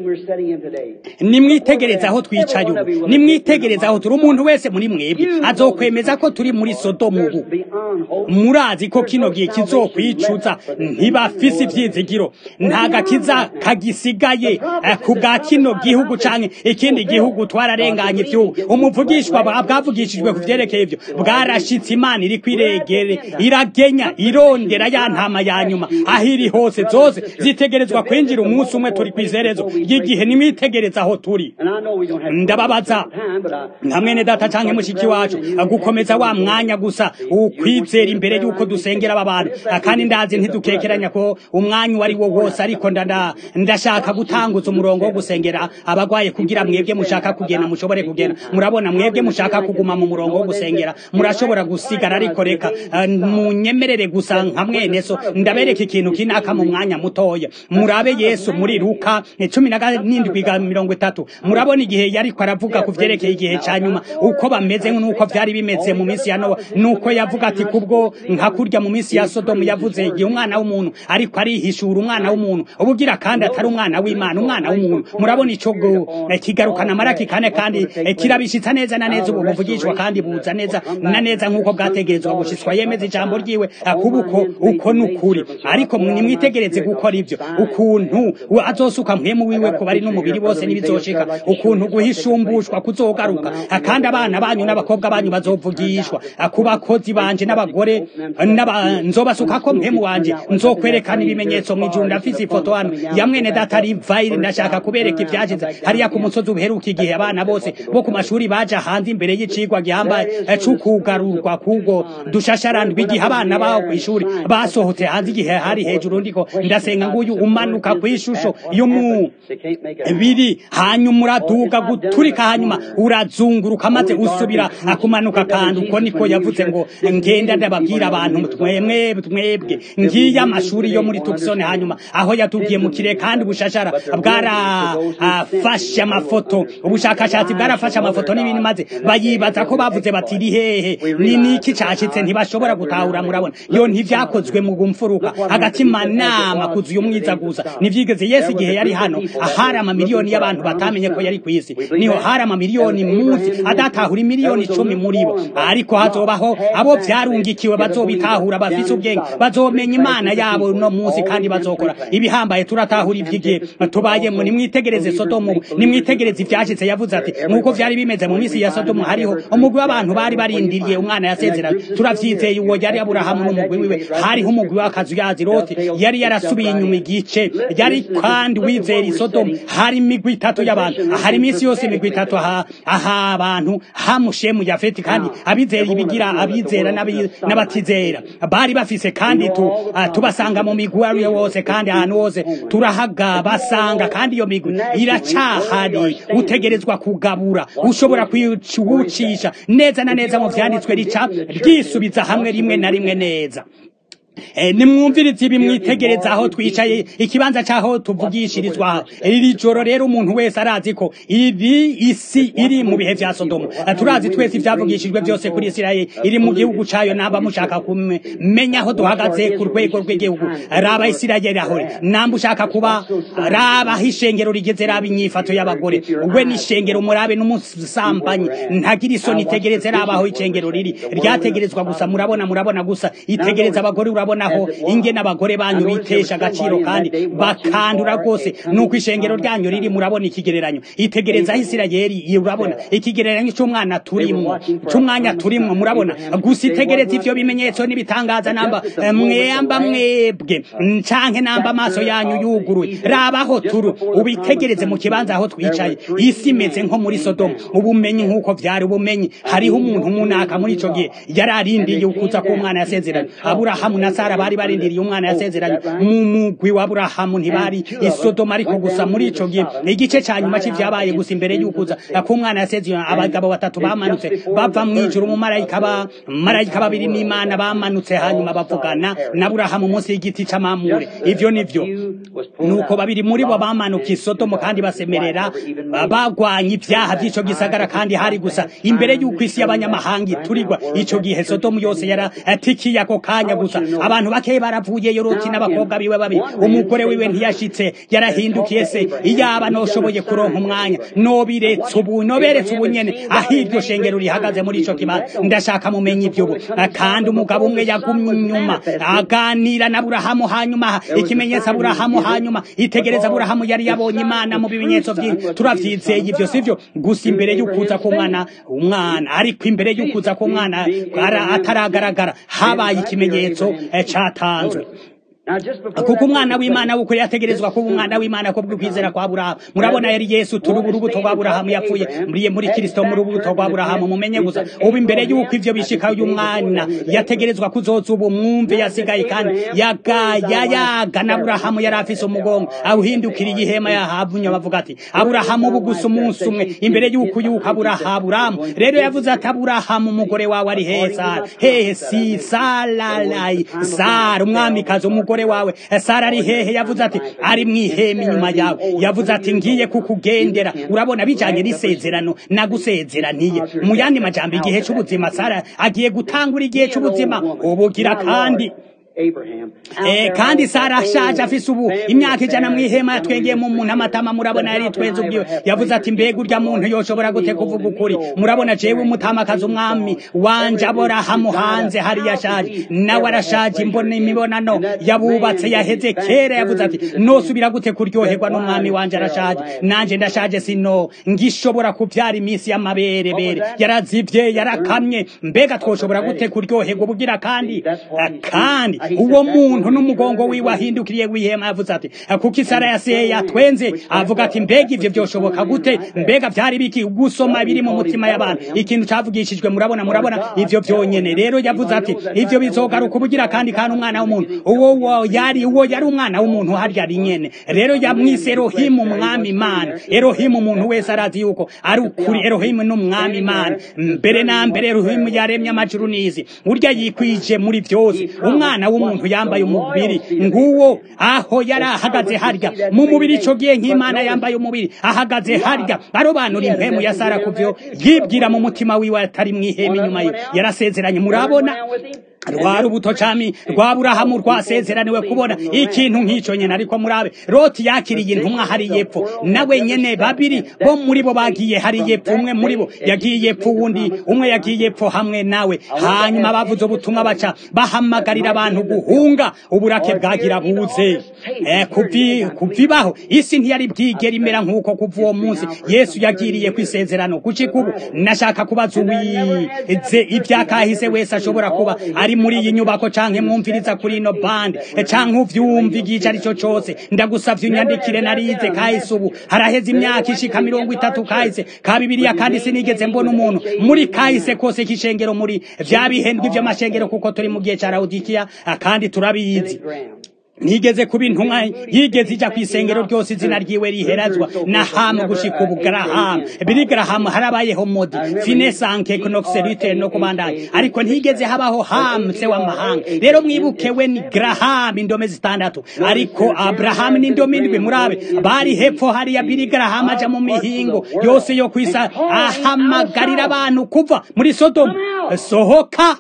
nimwitegereza aho twicaye ubu nimwitegereza aho turi umuntu wese muri mwebwe azokwemeza ko turi muri sodomu ubu murazi ko kino gihe kizokwicuza ntibafise ivyizigiro nta gakiza kagisigaye ku bwa kino gihugu canke ikindi gihugu twararenganye ivyubu umuvugishwa bwavugishijwe ku vyerekeye ivyo bwarashitse imana iri kwiregere iragenya irondera ya ntama ya nyuma aho iri hose zose zitegerezwa kwinjira umunsi umwe turi kw'izerezo ry'igihe nimwitegereza aho turi ndababaza nka mwene data canke mushiki wacu gukomeza wa mwanya gusa ukwizera imbere y'uko dusengera aba bantu kandi ndazi ntidukekeranya ko umwanya uwo ari wo wose ariko ndashaka gutanguza umurongo wo gusengera abagwaye kugira mwebwe mushaka kugenda mushobore kugenda murabona mwebwe mushaka kuguma mu murongo wo gusengera murashobora gusigara ariko reka munyemerere gusa nka mwene so ndabereka ikintu kinaka mu mwanya mutoya murabe yesu muri luka cumi na n'indwi mirongo itatu murabona igihe yariko aravuga ku vyerekeye igihe ca nyuma uko bameze n'uko vyari bimeze mu minsi ya nowa nuko yavuga ati kubwo nka kurya mu minsi ya sodomu yavuze igihe umwana w'umuntu ariko arihishura umwana w'umuntu ubugira kandi atari umwana w'imana umwana w'umuntu murabona ico kigarukana amaraki kane kandi kirabishitsa neza na neza ubu buvugishwa kandi buza neza na neza nk'uko bwategerezwa gushitswa yemeza ijambo ryiwe kubuko uko nukuri ariko nimwitegereze gukora ivyo ukuntu azosuka mpemu wiwe ku bari n'umubiri bose n'ibizoshika ukuntu muntu guhishumbushwa kuzogaruka kandi abana banyu n'abakobwa banyu bazovugishwa ku bakozi banje n'abagore nzobasukako mpemu wanje nzokwerekana ibimenyetso mw'ijuru ndafise ifoto hano ya mwene data rivayiri ndashaka kubereka ivyashize hariya ku musozi uheruka igihe abana bose bo ku mashuri baja hanze imbere y'icigwa gihambaye c'ukugarurwa kubwo dushasharandwi igihe abana baho kw'ishuri basohotse hanze igihe hari hejuru ndiko ndasenga nguyu umanuka kw'ishusho y'umubiri hanyuma uraduga guturika hanyuma urazunguruka maze usubira akumanuka kandi uko niko yavuze ngo ngenda ndababwira abantu twemwe twebwe ngiye amashuri yo muri Tucson hanyuma aho yatubwiye mu kire kandi ubushashara bwarafashe amafoto ubushakashatsi bwarafashe amafoto n'ibindi maze bayibaza ko bavuze bati iri hehe ni niki cashitse ntibashobora gutahura murabona yo ntivyakozwe mu gumfuruka hagati manama kuzuye umwiza gusa nivyigeze Yesu igihe yari hano ahari amamiliyoni y'abantu batamenye ko yari kw'isi niho hari amamiliyoni muzi adatahura imiliyoni icumi muri bo ariko hazobaho abo vyarungikiwe bazobitahura bafise ubwenge bazomenya imana yabo no munsi kandi bazokora ibihambaye turatahura ivy'igihe tubayemo nimwitegereze sodomu nimwitegereze ivyashitse yavuze ati nk'uko vyari bimeze mu misi ya sodomu hariho umugwi w'abantu bari barindiriye umwana yasezeranye turavyizeye uwo yari aburahamu n'umugwi wiwe hariho umugwi w'akazu yazi loti yari yarasubiye inyuma igice yari kandi wizera isodomu hari imigwi itatu y'abantu hari imisi yose imigwi itatu aha abantu hamushemu yafeti kandi abizera ibigira abizera n'abatizera bari bafise kandi tu tubasanga mu migwi ari wose kandi ahantu hose turahaga basanga kandi iyo migwi iracahari utegerezwa kugabura ushobora kwiwucisha neza na neza mu vyanditswe rica ryisubiza hamwe rimwe na rimwe neza nimwumvirize ibi mwitegereza aho twicaye ikibanza cy'aho tuvugishirizwa iri joro rero umuntu wese arazi ko iri isi iri mu bihe vya sodomu turazi twese ivyavugishijwe byose kuri isirayeli iri mu gihugu cayo namba mushaka kumenya aho duhagaze ku rwego rw'igihugu raba isirayeli aho namba ushaka kuba raba aho ishengero rigeze raba inyifato y'abagore we n'ishengero murabe n'umusambanyi ntagira isoni itegereze raba aho ishengero riri ryategerezwa gusa murabona murabona gusa itegereza abagore urabonaho inge n'abagore banyu bitesha agaciro kandi bakandura rwose nuko ishengero ryanyu riri murabona ikigereranyo itegereza aho isirayeli urabona ikigereranyo c'umwana turimwo c'umwanya turimwo murabona gusa itegereza ivyo bimenyetso n'ibitangaza namba mwamba mwebwe canke namba amaso yanyu yuguruye rabaho turu ubitegereze mu kibanza aho twicaye isi imeze nko muri sodomu ubumenyi nk'uko vyari ubumenyi hariho umuntu munaka muri ico gihe yari arindiye ukuza k'umwana yasezeranye aburahamu na sara bari barindiriye umwana yasezeranye mu mugwi wa aburahamu ntibari isodoma ariko gusa muri ico gihe igice ca nyuma c'ivyabaye gusa imbere y'ukuza k'umwana yasezeranye abagabo batatu bamanutse bava mw'ijuru mu marayika ba marayika babiri n'imana bamanutse hanyuma bavugana na aburahamu munsi y'igiti c'amamure ivyo nivyo nuko babiri muri bo bamanuka isodomo kandi basemerera bagwanya ivyaha vy'ico gisagara kandi hari gusa imbere y'uko isi y'abanyamahanga iturirwa ico gihe sodomu yose yaratikiye ako kanya gusa abantu bakeyi baravuye yoroti n'abakobwa biwe babiri umugore wiwe ntiyashitse yarahindukiye se iyaba noshoboye kuronka umwanya nobiretse ubu noberetse ubu nyene aho iryo shengero rihagaze muri ico kibanza ndashaka mumenya ivyo ubu kandi umugabo umwe yagumye inyuma aganira na aburahamu hanyuma ikimenyetso aburahamu hanyuma itegereza aburahamu yari yabonye imana mu bimenyetso vyinshi turavyizeye ivyo sivyo gusa imbere y'ukuza k'umwana umwana ariko imbere y'ukuza k'umwana ataragaragara habaye ikimenyetso catanzwe kuko umwana w'imana w'ukuri yategerezwa kuba umwana w'imana ko bw'ukwizera kwa aburahamu murabona yari yesu turi urubuto rwa aburahamu yapfuye muri muri kirisito mu rubuto rwa aburahamu mumenye gusa ubu imbere y'uko ivyo bishika uyu mwana yategerezwa kuzoza ubu mwumve yasigaye kandi yagaya yaga na aburahamu yari afise umugongo awuhindukiriye ihema yahavunye bavuga ati aburahamu ubu gusa umunsi umwe imbere y'uko yuko aburahamu rero yavuze ati aburahamu umugore wawe ari hehe sara hehe si saralayi sara umwamikazi umugore wawe sara ari hehe yavuze ati ari mwihema inyuma yawe yavuze ati ngiye kukugendera urabona bijanye n'isezerano nagusezeraniye mu yandi majambo igihe c'ubuzima sara agiye gutangura igihe c'ubuzima ubugira kandi kandi sara ashaje afise ubu imyaka ijana mu ihema yatwengeye mu muntu amatama murabona yari twenze ubwiwe yavuze ati mbega urya muntu yoshobora gute kuvuga ukuri murabona jewe umutamakazi umwami wanje aborahamu hanze hariya ashaje nawe arashaje imbona imibonano yabubatse yaheze kera yavuze ati nosubira gute kuryoherwa n'umwami wanje arashaje nanje ndashaje sino ngishobora kuvyara iminsi y'amaberebere yarazivye yarakamye mbega twoshobora gute kuryoherwa bugira kandi kandi uwo muntu n'umugongo wiwe ahindukiriye wihema yavuze ati kuko isara yaseye yatwenze avuga ati mbega ivyo vyoshoboka gute mbega vyari biki gusoma biri mu mutima y'abantu ikintu cavugishijwe murabona murabona ivyo vyonyene rero yavuze ati ivyo bizogaruka ubugira kandi kandi umwana w'umuntu uwo yari uwo yari umwana w'umuntu harya ari nyene rero yamwise erohimu umwami imana erohimu umuntu wese arazi yuko ari ukuri erohimu n'umwami imana mbere na mbere erohimu yaremye amajuru n'izi urya yikwije muri vyose umwana w'umuntu yambaye umubiri nguwo aho yari ahagaze harya mu mubiri ico gihe nk'imana yambaye umubiri ahagaze harya arobanura impemu ya sara kuvyo yibwira mu mutima wiwe atari mw'ihema inyuma ye yarasezeranye murabona rwa rubuto cami rwa burahamu rwasezeraniwe kubona ikintu nk'ico nyene ariko murabe loti yakiriye intumwa hari yepfo nawe nyene babiri bo muri bo bagiye hari yepfo umwe muri bo yagiye yepfo uwundi umwe yagiye yepfo hamwe nawe hanyuma bavuze ubutumwa baca bahamagarira abantu guhunga uburake bwagira buze eh, kuvi kuvibaho isi ntiyari bwigera imera nk'uko kuva uwo munsi yesu yagiriye kwisezerano kucika ubu nashaka kubaza uwize ivyakahise wese ashobora kuba ari muri iyi nyubako canke mwumviriza kuri ino bande canke uvyumva igice arico cose ndagusavye unyandikire narize kahise ubu haraheze imyaka ishika mirongo itatu kahise ka bibiriya kandi sinigeze mbona umuntu muri kahise kose k'ishengero muri vya bihendwi vy'amashengero kuko turi mu gihe ca laudikiya kandi turabizi nigeze kuba intumwa yigeze ija kw'isengero ryose izina ryiwe riherazwa na hamu gushika ubu garahamu biri garahamu harabayeho modi finesanke knoxerite no kubandanya ariko ntigeze habaho hamu se w'amahanga rero mwibuke we ni garahamu indome zitandatu ariko aburahamu n'indome indwi murabe bari hepfo hariya biri garahamu aja mu mihingo yose yo kwisa ahamagarira abantu kuva muri sodomu sohoka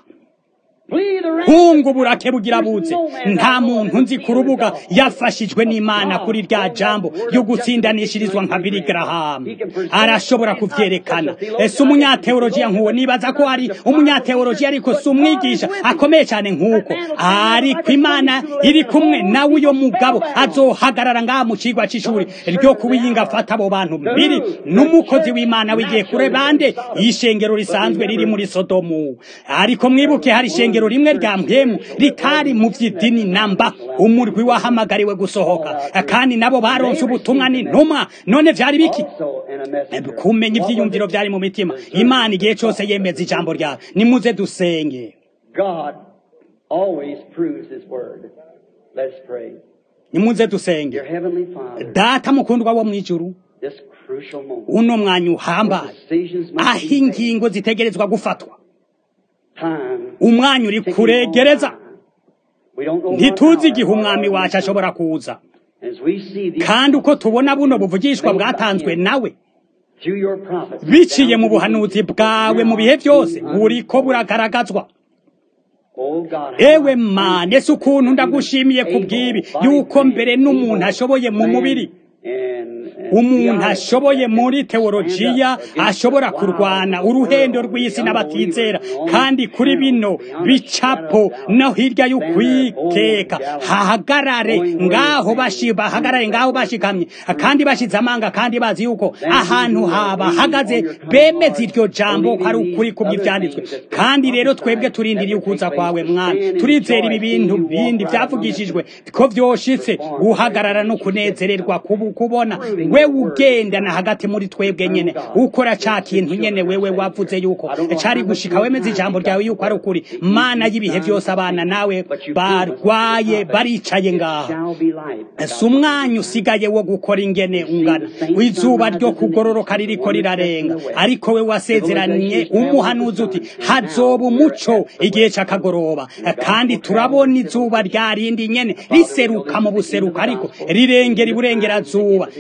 hungu burake bugira buze nta muntu nzi ku rubuga yafashijwe n'imana kuri rya jambo yo gutsindanishirizwa nka biri garahamu arashobora kuvyerekana si umunyateolojiya nk'uwo nibaza ko ari umunyateolojiya ariko si umwigisha akomeye cyane nk'uko ariko imana iri kumwe nawe uyo mugabo azohagarara ngaha mu cigwa c'ishuri ryo kuwiyinga afata abo bantu mbiri n'umukozi w'imana wigiye kure bande ishengero risanzwe riri muri sodomu ariko mwibuke hari ishengero ishengero rimwe rya mpemu ritari mu vy'idini namba umurwi wahamagariwe gusohoka kandi nabo baronse ubutumwa n'intumwa none vyari biki kumenya ivyiyumviro vyari mu mitima imana igihe cose yemeza ijambo ryawe nimuze dusenge nimuze dusenge data mukundwa wo mw'ijuru uno mwanya uhambaye aho ingingo zitegerezwa gufatwa umwanya uri kuregereza ntituzi igihe umwami wacu ashobora kuza kandi uko tubona buno buvugishwa bwatanzwe nawe biciye mu buhanuzi bwawe mu bihe byose buriko buragaragazwa ewe mane si ukuntu ndagushimiye ku bw'ibi yuko mbere n'umuntu ashoboye mu mubiri umuntu ashoboye muri teolojiya ashobora kurwana uruhendo rw'isi n'abatizera kandi kuri bino bicapo no hirya y'ukwiteka hahagarare ngaho bahagarare ngaho bashikamye kandi bashize amanga kandi bazi yuko ahantu habahagaze bemeza iryo jambo ko ari ukuri ku by'ibyanditswe kandi rero twebwe turindiriye ukuza kwawe mwana turizera ibi bintu bindi byavugishijwe ko vyoshitse guhagarara no kunezererwa kubona wewe ugendana hagati muri twebwe nyene ukora ca kintu nyene wewe wavuze yuko cari gushika wemeza ijambo ryawe yuko ari ukuri mana y'ibihe vyose abana nawe barwaye baricaye ngaha si umwanya usigaye wo gukora ingene ungana izuba ryo kugororoka ririko rirarenga ariko we wasezeranye umuhanuzi uti hazoba umuco igihe c'akagoroba kandi turabona izuba ryarindi nyene riseruka mu buseruka ariko rirengera iburengerazuba iterambere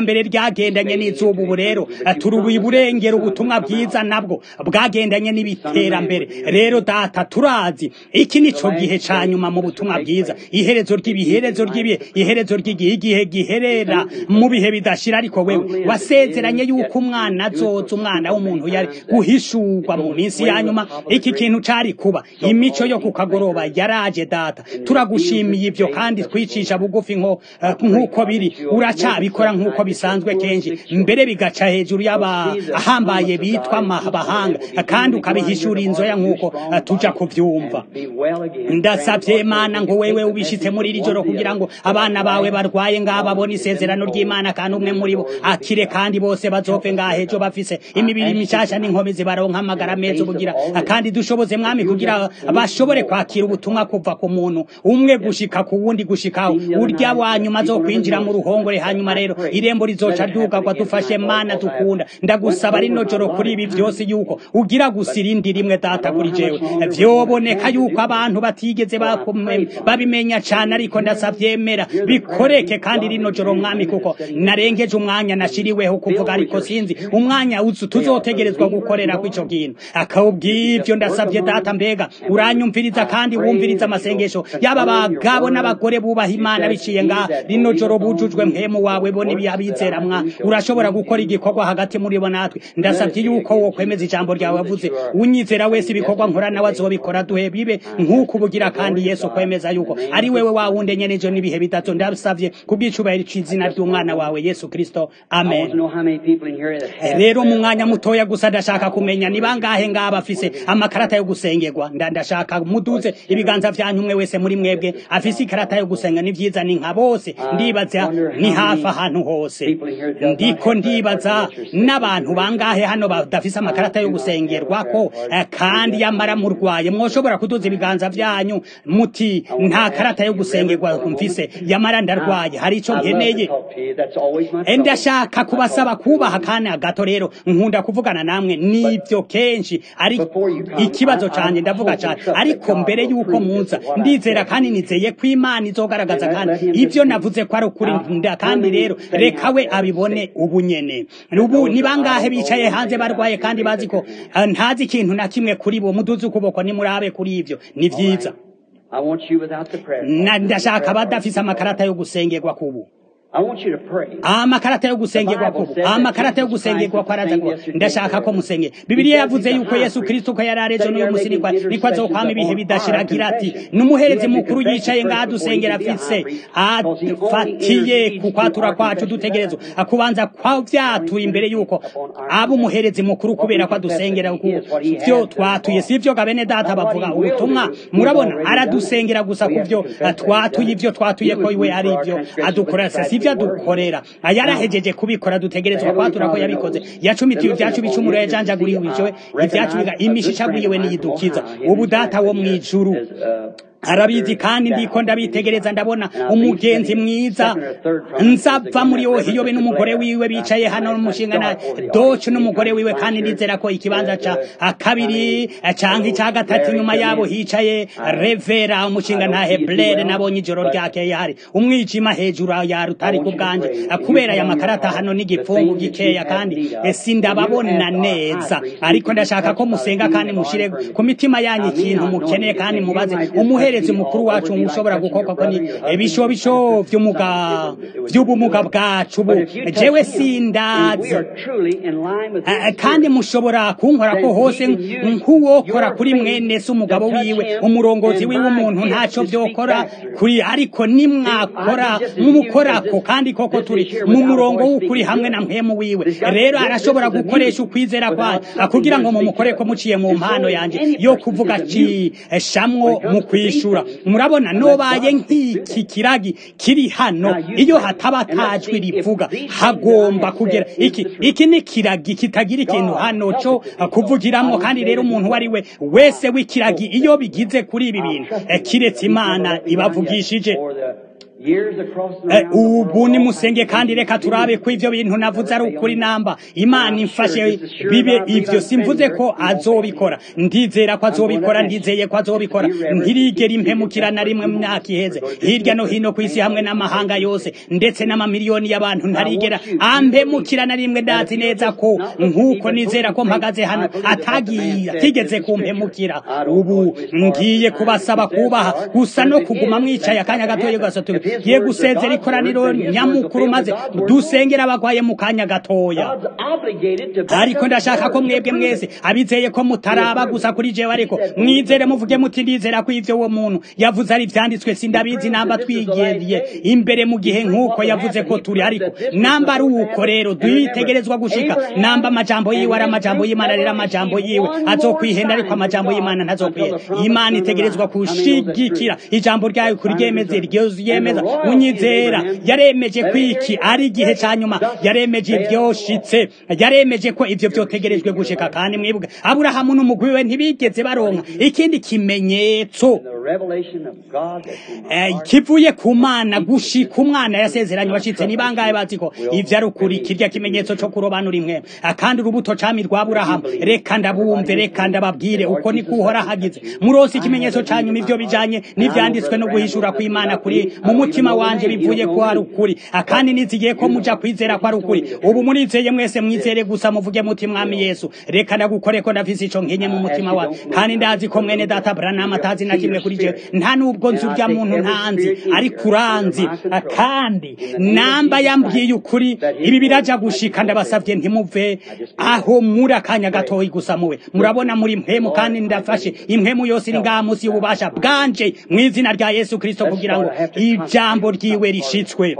iterambere ryagendanye n'izuba ubu rero turubuye iburengera ubutumwa bwiza nabwo bwagendanye n'ibiterambere rero data turazi iki nico gihe ca nyuma mu butumwa bwiza iherezo ry'ibiherezo ry'ibihe iherezo ry'igihe igihe giherera mu bihe bidashira ariko wewe wasezeranye yuko umwana azoza umwana w'umuntu yari guhishurwa mu minsi ya nyuma iki kintu cari kuba imico yo kukagoroba yaraje data turagushimiye ivyo kandi twicisha bugufi nko nk'uko biri uracabikora nk'uko bisanzwe kenshi mbere bigaca hejuru y'abahambaye bitwa abahanga kandi ukabihishura inzoya nk'uko tuja kuvyumva ndasavye mana ngo wewe ubishitse muri iri joro kugira ngo abana bawe barwaye ngaha babone isezerano ry'imana kandi umwe muri bo akire kandi bose bazopfe ngaha ejo bafise imibiri mishasha n'inkomezi baronka amagara meza ubugira kandi dushoboze mwami kugira bashobore kwakira ubutumwa kuva ku muntu umwe gushika ku wundi gushikaho urya wa nyuma zo kwinjira mu ruhongore hanyuma rero irembo rizoca ryugagwa dufashe mana dukunda ndagusaba rino joro kuri ibi vyose yuko ugira gusa irindi rimwe data kuri jewe vyoboneka yuko abantu batigeze babimenya cane ariko ndasavyemera bikoreke kandi rino joro mwami kuko narengeje umwanya nashiriweho kuvuga ariko sinzi umwanya uzu tuzotegerezwa gukorera kw'ico kintu akawubw'ivyo ndasavye data mbega uranyumviriza kandi wumviriza amasengesho yaba bagabo n'abagore bubaha imana biciye ngaha rino joro bujujwe mpemu wawe bo n'ibiyabizera mwa urashobora gukora igikorwa hagati muri bo natwe ndasavye yuko wo kwemeza ijambo ryawe wavuze unyizera wese ibikorwa nkora nawe azobikora duhe bibe nk'uko ubugira kandi yesu kwemeza yuko ari wewe wawunde nyene ejo n'ibihe bitatu ndasavye kubw'icubahiro c'izina ry'umwana wawe yesu kristo amen rero mu mwanya mutoya gusa ndashaka kumenya ni bangahe ngaha bafise amakarata yo gusengerwa ndashaka muduze ibiganza vyanyu umwe wese muri mwebwe afise ikarata yo gusenga ni vyiza ni nka bose ndibaza ni hafi ahantu hose ndiko ndibaza n'abantu bangahe hano badafise amakarata yo gusengerwako kandi yamara murwaye mwoshobora kuduza ibiganza vyanyu muti nta karata yo gusengerwa mfise yamara ndarwaye hari ico nkeneye ndashaka kubasaba kubaha kana gato rero nkunda kuvugana namwe nivyo kenshi ari ikibazo canje ndavuga cane ariko mbere yuko muza ndizera kandi nizeye ko imana izogaragaza kandi ivyo navuze ko ari ukuri kandi rero reka we abibone ubu nyene ubu ni bangahe bicaye hanze barwaye kandi bazi ko ntazi ikintu na kimwe kuri bo muduze ukuboko nimurabe kuri ivyo ni vyiza ndashaka badafise amakarata yo gusengerwa kubu amakarata yo gusengerwa ko amakarata yo gusengerwa ko araza kuba ndashaka ko musenge bibiliya yavuze yuko yesu kristo ko yari arejo n'uyu musi niko niko azokwama ibihe bidashiragira ati n'umuherezi mukuru yicaye ngaha dusengera afise afatiye ku kwatura kwacu dutegerezwa akubanza kwa vyatuye imbere yuko aba umuherezi mukuru kubera ko adusengera vyo twatuye sivyo gabene data bavuga ubutumwa murabona aradusengera gusa ku vyo twatuye ivyo twatuye ko iwe ari ivyo adukora sivyo adukorera yarahejeje kubikora dutegerezwa kwatura ko yabikoze yacumitiye ivyacu bicumuro yajanjaguriwe ivyacu imishishaguriwe niyidukiza ubu data wo mwijuru arabizi kandi ndiko ndabitegereza ndabona umugenzi mwiza nzava muri ohiyobe n'umugore wiwe bicaye hano n'umushinga na doce n'umugore wiwe kandi ndizera ko ikibanza ca kabiri canke ca gatatu inyuma yabo hicaye revera umushinga nta heblere nabonye ijoro ryakeye hari umwijima hejuru ya rutari ku bwanje kubera aya makarata hano n'igipfungu gikeya kandi sindababona neza ariko ndashaka ko musenga kandi mushire ku mitima yanyu ikintu mukeneye kandi mubaze umuhere umuherezi mukuru wacu ushobora gukorwa ko ni ibishobisho vy'umuga vy'ubumuga bwacu bu jewe sindazi kandi mushobora kunkora ko hose nk'uwokora kuri mwene se umugabo wiwe umurongozi wiwe umuntu ntaco vyokora kuri ariko nimwakora mumukorako kandi koko turi mu murongo w'ukuri hamwe na mpemu wiwe rero arashobora gukoresha ukwizera kwayo kugira ngo mumukoreko muciye mu mpano yanje yo kuvuga ci shamwo mu kwishura murabona nobaye nk'iki kiragi kiri hano iyo hataba tajwi rivuga hagomba kugera iki iki ni kiragi kitagira ikintu hano cyo kuvugiramwo kandi rero umuntu wari we wese w'ikiragi iyo bigize kuri ibi bintu kiretse imana ibavugishije ubu ni musenge kandi reka turabe ko ivyo bintu navuze ari ukuri namba imana imfashe bibe ivyo simvuze ko azobikora ndizera ko azobikora ndizeye ko azobikora ntirigera impemukira na rimwe mu myaka iheze hirya no hino ku isi hamwe n'amahanga yose ndetse n'amamiliyoni y'abantu ntarigera ampemukira na rimwe ndazi neza ko nk'uko nizera ko mpagaze hano atagiye atigeze kumpemukira ubu ngiye kubasaba kubaha gusa no kuguma mwicaye akanya gatoya gusa tugiye gusezera ikoraniro nyamukuru maze dusengera abagwaye mu kanya gatoya ariko ndashaka ko mwebwe mwese abizeye ko mutaraba gusa kuri jewe ariko mwizere muvuge muti ndizera ko ivyo uwo muntu yavuze ari vyanditswe sindabizi namba twigeriye imbere mu gihe nk'uko yavuze ko turi ariko namba ari uko rero dutegerezwa gushika namba amajambo yiwe ari amajambo y'imana rero amajambo yiwe azokwihenda ariko amajambo y'imana ntazokwihenda imana itegerezwa kushigikira ijambo ryayo kuryemeze ryemeza unyizera yaremeje kwiki ari igihe ca nyuma yaremeje ibyoshitse yaremeje ko ivyo vyotegerejwe gushika kandi mwibuke aburahamu n'umugwi we ntibigeze baronka ikindi kimenyetso kivuye ku mana gushika umwana yasezeranye washitse ni bangahe bazi ko ivyo ari ukuri kirya kimenyetso co kurobanura imwe kandi urubuto cami rwa aburahamu reka ndabumve reka ndababwire uko ni kuhora hagize muronse ikimenyetso ca nyuma ivyo bijanye n'ivyanditswe no guhishura kw'imana kuri mu mutima wanje bivuye ko ari ukuri kandi nizigiye ko muja kwizera ko ari ukuri ubu murizeye mwese mwizere gusa muvuge muti mwami yesu reka ndagukore ko ndafise ico nkenye mu mutima wawe kandi ndazi ko mwene data branam atazi na kimwe kuri jewe nta nubwo nzi urya muntu ntanzi ariko uranzi kandi namba yambwiye ukuri ibi biraja gushika ndabasavye ntimuve aho muri akanya gatoyi gusa muwe murabona muri mpemu kandi ndafashe impemu yose iri ngaha munsi y'ububasha bwanje mu izina rya yesu kristo kugira ngo ijambo ryiwe rishitswe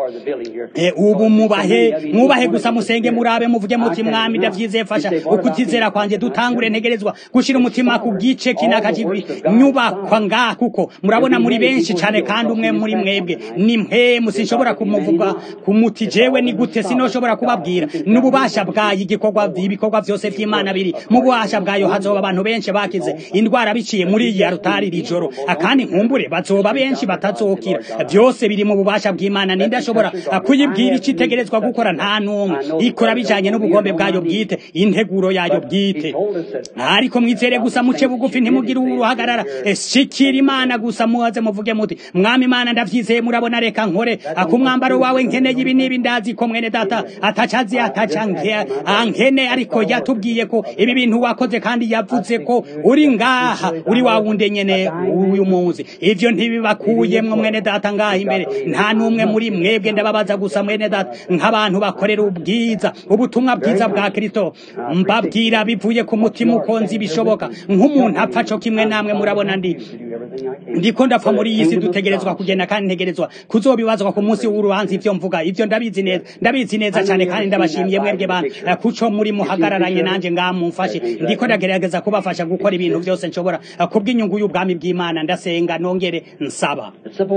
ubu mubahe mwubahe gusa musenge murabe muvuge muti mwami ndavyizeye fasha ukutizera kwanje dutangure ntegerezwa gushira umutima ku gice kinaka nyubakwa ngaha kuko murabona muri benshi cane kandi umwe muri mwebwe ni mpemu sinshobora kumuvuga kumuti jewe ni gute sinoshobora kubabwira n'ububasha bwayo igikorwa ibikorwa vyose vy'imana biri mu bubasha bwayo hazoba abantu benshi bakize indwara biciye muri iyi rutari rijoro akandi nkumbure bazoba benshi batazokira byose biri mu bubasha bw'imana ninde ashobora kuyibwira icyo itegerezwa gukora nta n'umwe ikora bijanye n'ubugombe bwayo bwite integuro yayo bwite ariko mwizere gusa muce bugufi ntimugire uruhagarara shikira imana gusa muhaze muvuge muti mwami imana ndavyizeye murabona reka nkore akumwambaro wawe nkeneye ibi n'ibi ndazi ko mwene data atacazi ataca ankene ariko yatubwiye ko ibi bintu wakoze kandi yavuze ko uri ngaha uri wa wundi nyene uyu munsi ivyo ntibibakuyemwo mwene data ngaha imbere nta n'umwe muri mwebwe ndababaza gusa mwene data nk'abantu bakorera ubwiza ubutumwa bwiza bwa kristo mbabwira bivuye ku mutima uko nzi bishoboka nk'umuntu apfa co kimwe namwe murabona ndi ndiko ndapfa muri iyi si dutegerezwa kugenda kandi ntegerezwa kuzobibazwa ku munsi w'urubanza ivyo mvuga ivyo ndabizi neza ndabizi neza cane kandi ndabashimiye mwebwe bantu kuco muri muhagararanye nanje ngaha mumfashe ndiko ndagerageza kubafasha gukora ibintu vyose nshobora kubw'inyungu y'ubwami bw'imana ndasenga nongere nsaba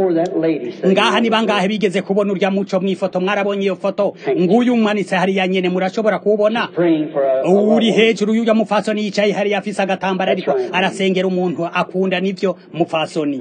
ngaha ni bangahe bigeze kubona urya muco mw'ifoto mwarabonye iyo foto nguyu umwanitse hariya nyene murashobora kuwubona uri hejuru y'urya mupfasoni yicaye hariya afise agatambara ariko arasengera umuntu akunda nivyo mupfasoni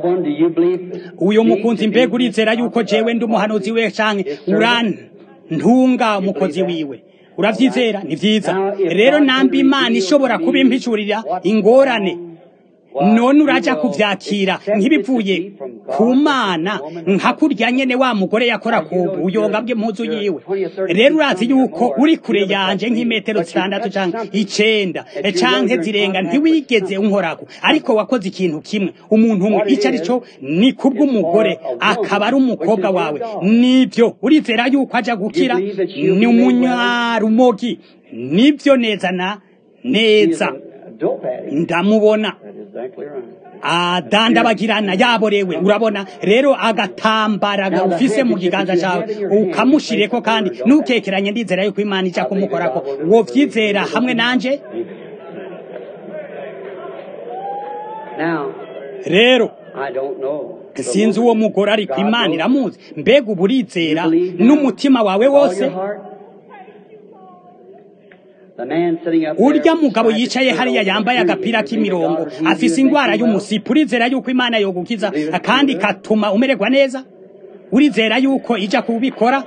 uyo mukunzi mbega urizera yuko jewe ndi umuhanuzi we canke urantunga umukozi wiwe uravyizera ni vyiza rero namba imana ishobora kubimpishurira ingorane none uraja kuvyakira nk'ibivuye ku mana nka kurya nyene wa mugore yakora ku buyonga bw'impuzu yiwe rero urazi yuko uri kure yanje nk'imetero zitandatu canke icenda canke zirenga ntiwigeze unkorako ariko wakoze ikintu kimwe umuntu umwe ico ari cyo ni kubw'umugore akaba ari umukobwa wawe nivyo urizera yuko aja gukira ni umunyarumogi nivyo neza na neza ndamubona adandabagirana yaborewe urabona rero agatambara ufise mu kiganza cawe ukamushireko kandi nukekeranye ndizera yuko imana ija kumukorako wovyizera hamwe nanje rero sinzi uwo mugore ariko imana iramuzi mbega uba urizera n'umutima wawe wose urya mugabo yicaye hariya yambaye agapira k'imirongo afise ingwara y'umusipu urizera yuko imana yogukiza kandi katuma umererwa neza urizera yuko ija kubikora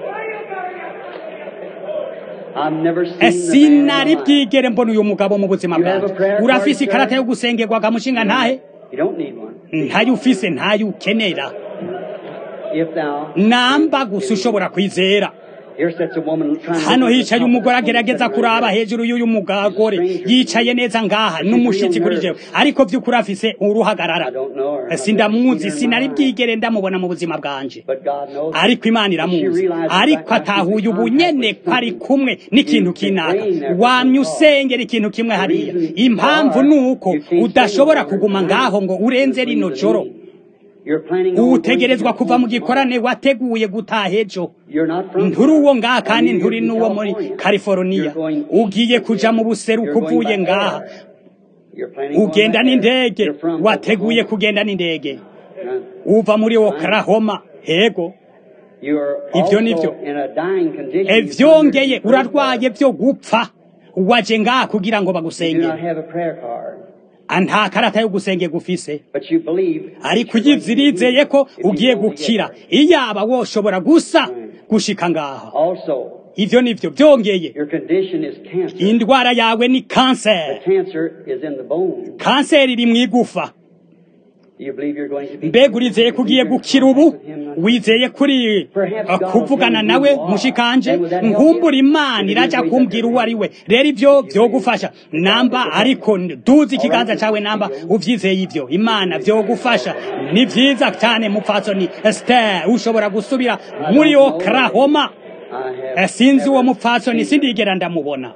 I've never seen the man sinari in life. bwigere mbona uyu mugabo mu buzima You have a bwanjye prayer urafise card, ikarata sir? yo gusengerwa mushinga ntahe You don't need one. ntayo ufise ntayo ukenera If thou namba gusa ushobora kwizera here sits a woman trying to hano look at the hicaye top of umugore the agerageza phone, kuraba hejuru y'uyu mugore yicaye neza ngaha n'umushitsi kuri jewe ariko vy'ukuri afise I uruhagarara don't know her. I've never sindamuzi seen her in sinari my life. bwigere ndamubona mu buzima bwanje But God knows her. ariko imana iramuzi ariko atahuye ubunyene ko ari kumwe n'ikintu kinaka wamye usengera ikintu kimwe hariya impamvu ni uko udashobora kuguma ngaho ngo urenze rino joro You're planning on utegerezwa going kuva mu home gikorane wateguye gutaha ejo tomorrow. You're not from nturi uwo ngaha kandi You're nturi in n'uwo muri California. california You're going ugiye kuja mu buseruko You're going uvuye by ngaha air. You're planning on ugenda by air. n'indege You're from wateguye Oklahoma. kugenda n'indege Uh, uva muri oklahoma hego You're Ivyo also nivyo. in a dying condition. E, You vyongeye come here to pray. urarwaye vyo gupfa waje ngaha kugira ngo You do not bagusengere have a prayer card, Ah, nta karata yo gusengera ufise but you believe. ariko uyizirizeye ko ugiye gukira iyaba woshobora gusa gushika ngaha Also, ivyo nivyo vyongeye your condition is cancer. indwara yawe ni kanseri The cancer is in the bone. kanseri iri mw'igufa Do you believe you're going to be? mbega urizeye ko ugiye gukira ubu wizeye kuri uh, kuvugana nawe mushikanje nkumbura imana iraja kumbwira uwo ari we rero ivyo vyogufasha namba ariko duzi ikiganza cawe namba uvyizeye ivyo imana vyogufasha ni vyiza cyane mupfatsoni Esther ushobora gusubira muri Oklahoma I Eh, have. sinzi uwo mupfatsoni sindigera ndamubona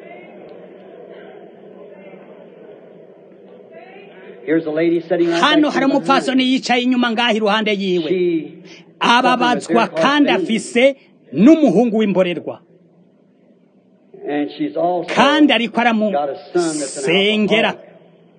Here's a lady sitting right hano next to hari me. umupfatsoni yicaye inyuma ngaho iruhande yiwe She ababazwa kandi afise n'umuhungu w'imborerwa and she's also kandi ariko got a son that's an aramusengera alcoholic.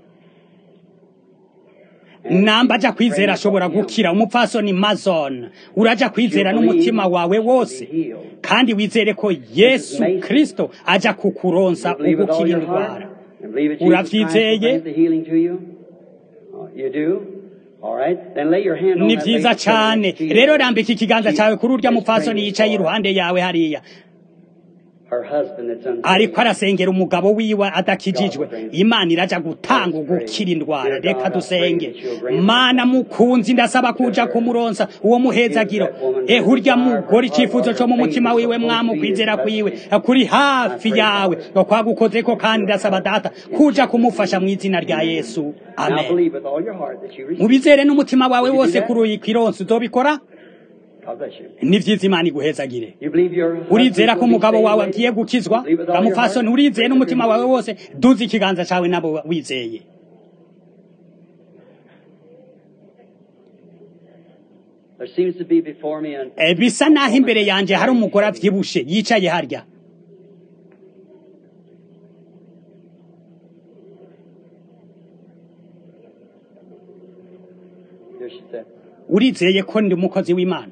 namba aja kwizera ashobora gukira umupfasoni mazon uraja kwizera n'umutima wawe wose kandi wizere ko yesu kristo aja kukuronsa You believe with all ugukira your indwara heart? And believe that Jesus Christ will Uravyizeye? bring the healing to you? Oh, You do? All right. Then lay your hand on ni that vyiza lady sitting cane next to you. rero rambika ikiganza She cawe kuri urya is mupfasoni praying yicaye for iruhande yawe hariya Her husband that's unsaved. ariko arasengera umugabo wiwe adakijijwe imana iraja gutanga ugukira indwara reka dusenge mana mukunzi ndasaba kuja kumuronsa uwo muhezagiro ehe urya mugore icyifuzo co mu mutima wiwe mwamu kwizera kwiwe kuri hafi yawe kwagukozeko kandi ndasaba data kuja kumufasha mu izina rya yesu Now amen believe with all your heart that you receive. mubizere n'umutima wawe wose kuri uyu kwironsi uzobikora God bless you. ni vyiza imana iguhezagire You believe your husband urizera ko will be umugabo saved, wawe lady? agiye gukizwa Believe with all your bamufasoni heart? urizeye n'umutima wawe wose duze ikiganza cawe nabo wizeye There seems to be before me an Eh, bisa naho imbere yanje hari umugore avyibushe yicaye harya there she said. urizeye ko ndi umukozi w'imana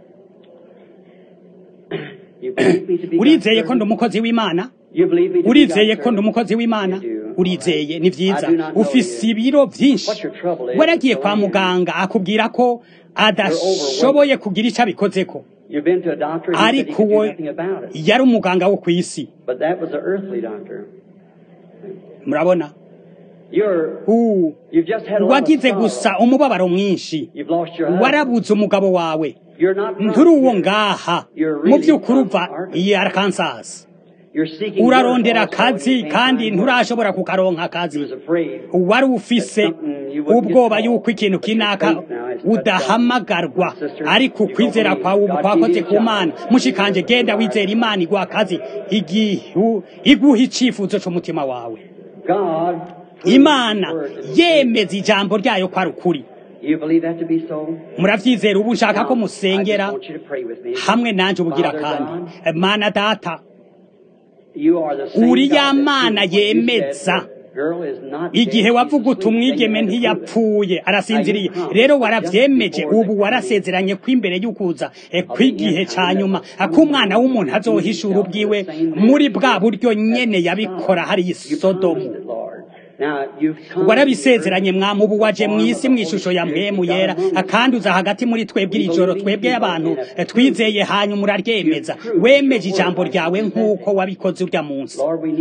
You believe me to be urizeye God's ko ndi servant? umukozi w'imana You believe me to be urizeye God's ko ndi servant? umukozi w'imana You do. urizeye ni vyiza I do not know ufise you. ibiro vyinshi What your trouble is, waragiye so kwa I am. muganga akubwira ko adashoboye kugira ico abikozeko You've been to a doctor and he said he ariko could do uwo nothing about it. yari umuganga wo kw'isi But that was an earthly doctor. murabona You're, Uh, you've just had a lot of wagize sorrow. gusa umubabaro mwinshi You've lost your husband. warabuze umugabo wawe You're not from nturi uwo here. ngaha You're mu really by'ukuri from uva Arkansas. i Arkansas You're seeking urarondera work also and akazi you can't kandi find work. nturashobora kukaronka You akazi was afraid. wari ufise ubwoba yuko ikintu kinaka udahamagarwa ariko ukwizera kwawe ubu kwakoze ku mana mushikanje genda wizera imana iguha akazi igihu iguha icifuzo c'umutima wawe God imana His word is yemeza ijambo ryayo ko ari ukuri You believe that to be so? muravyizera ubu nshaka ko Now, I musengera just want you to pray with me. hamwe nanje ubugira Father kandi God, mana data you are the same uri God ya that mana when you yemeza said, "Girl is not igihe dead, wavuga she's uti asleep," umwigeme then you had to prove it. ntiyapfuye arasinziriye Now you promised rero just waravyemeje before the ubu coming warasezeranye ko imbere y'ukuza eh, of kw'igihe the end ca time nyuma that ko umwana w'umuntu will azohishura himself ubwiwe the same muri man bwa that buryo has nyene done. yabikora hari i You sodomu promised it, Lord. warabisezeranye mwami ubu waje mu isi mu ishusho ya mpemu yera kandi uza hagati muri twebwe iri joro twebwe abantu twizeye hanyuma uraryemeza wemeje ijambo ryawe nk'uko wabikoze urya munsi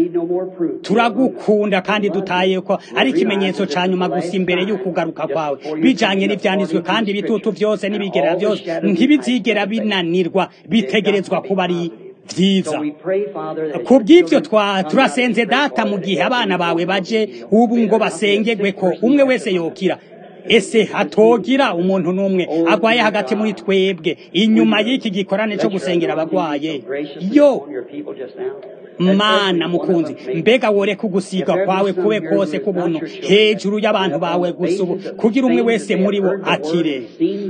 turagukunda kandi dutaye ko ari ikimenyetso ca nyuma gusa imbere y'ukugaruka kwawe bijanye n'ivyanditswe kandi ibitutu vyose n'ibigera vyose ntibizigera binanirwa bitegerezwa kuba ari vyiza ku bw'ivyo turasenze data mu gihe abana bawe baje ubu ngo basengerwe ko umwe wese yokira ese hatogira umuntu n'umwe agwaye hagati muri twebwe inyuma y'iki gikorane cyo gusengera abagwaye yo mana mukunzi mbega wore kugusiga kwawe kube kose kubuntu hejuru y'abantu bawe gusa ubu kugira umwe wese muri bo akire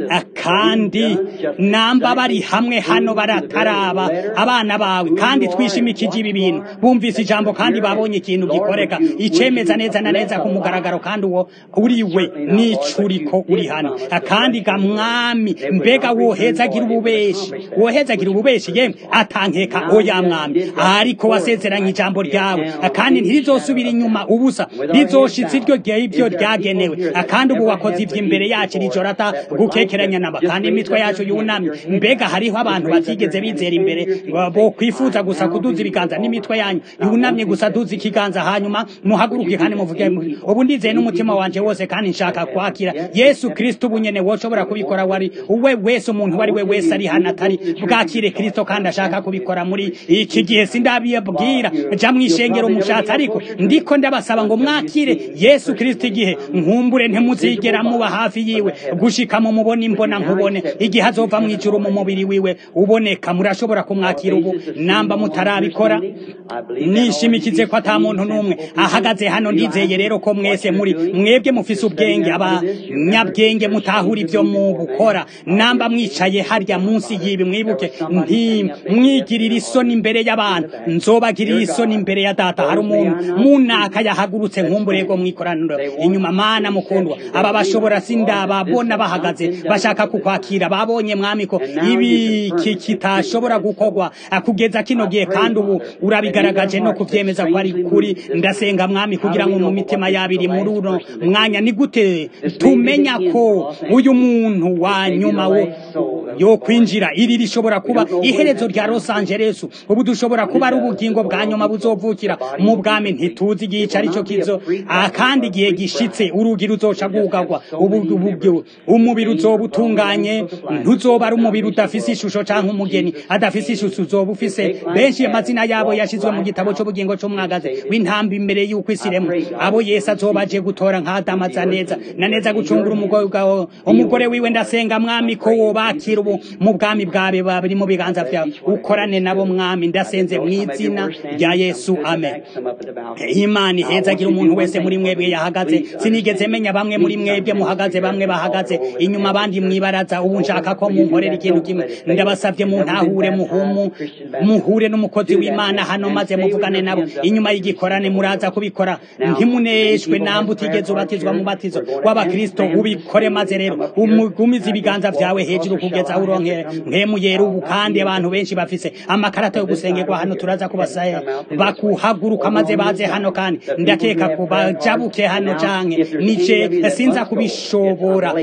kandi namba bari hamwe hano barataraba abana bawe kandi twishimikije ibi bintu bumvise ijambo kandi babonye ikintu gikoreka icemeza neza na neza ku mugaragaro kandi uwo uri we n'icuriko uri hano kandi ga mwami mbega wohezagira ububeshi wohezagira ububeshi yemwe atankeka oya mwami ariko wasezeranye ijambo ryawe kandi ntirizosubira inyuma ubusa rizoshitsa iryo ibyo ryagenewe kandi ubu wakoze ivyo imbere yacu rijoro ata gukekeranya naba kandi imitwe yacu yunamye mbega hariho abantu batigeze bizera imbere bo kwifuza gusa kuduza ibiganza n'imitwe yanyu yunamye gusa duza ikiganza hanyuma muhaguruke kandi muvuge ubu ndizeye n'umutima wanje wose kandi nshaka kwakira yesu kristo ubu nyene woshobora kubikora wari uwe wese umuntu wari we wese ari hano atari bwakire kristo kandi ashaka kubikora muri iki gihe sindabibwira ja mwishengero mushatse ariko ndiko ndabasaba ngo mwakire yesu kristo igihe nkumbure ntimuzigera muba hafi yiwe gushika mu mubona imbona nkubone igihe azova mu ijuru mu mubiri wiwe uboneka murashobora kumwakira ubu namba mutarabikora nishimikize ko ata muntu n'umwe ahagaze hano ndizeye rero ko mwese muri mwebwe mufise ubwenge abanyabwenge mutahura ibyo mu gukora namba mwicaye harya munsi y'ibi mwibuke nti mwigirira isoni imbere y'abantu nzobagirira isoni imbere ya data hari umuntu munaka yahagurutse nkumburego mwikoraniro inyuma mana mukundwa aba bashobora sindababona bahagaze bashaka kukwakira babonye mwami ko ibi kitashobora gukorwa kugeza kino gihe kandi ubu urabigaragaje no kuvyemeza ko ari kuri ndasenga mwami kugira ngo mu mitima yabiri muri uno mwanya ni gute tumenya ko uyu muntu wa nyuma wo yo kwinjira iri rishobora kuba iherezo rya Los Angeles ubu dushobora kuba ari ubugingo bwa nyuma buzovukira mu bwami ntituzi igihe ico arico kizo kandi igihe gishitse urugi ruzoca gugagwa ubu umubiri uzoba utunganye ntuzoba ari umubiri udafise ishusho canke umugeni adafise ishusho uzoba ufise benshi amazina yabo yashizwe mu gitabo c'ubugingo c'umwagazi w'intambi imbere y'uko isi iremwa abo yesu azoba aje gutora nk'adamaza neza na neza gucungura umugore bwawe umugore wiwe ndasenga mwami ko wobakira ubu mu bwami bwawe babiri mu biganza vyawe ukorane nabo mwami ndasenze mu izina rya yesu amen imana ihezagira umuntu wese muri mwebwe yahagaze sinigeze menya bamwe muri mwebwe muhagaze bamwe bahagaze inyuma abandi mwibaraza ubu nshaka ko munkorera ikintu kimwe ndabasavye muntahure muhumu muhure n'umukozi w'imana hano maze muvugane nabo inyuma y'igikorane muraza kubikora ntimuneshwe namba utigeze ubatizwa mu batizo w'abakristo ubikore maze rero umugumize ibiganza vyawe hejuru kugeza aho uronkera nkemuyera ubu kandi abantu benshi bafise amakarata yo gusengerwa hano turaza kubasaya bakuhaguruka maze baze hano kandi ndakeka ko bajabuke hano canke nije sinza kubishobora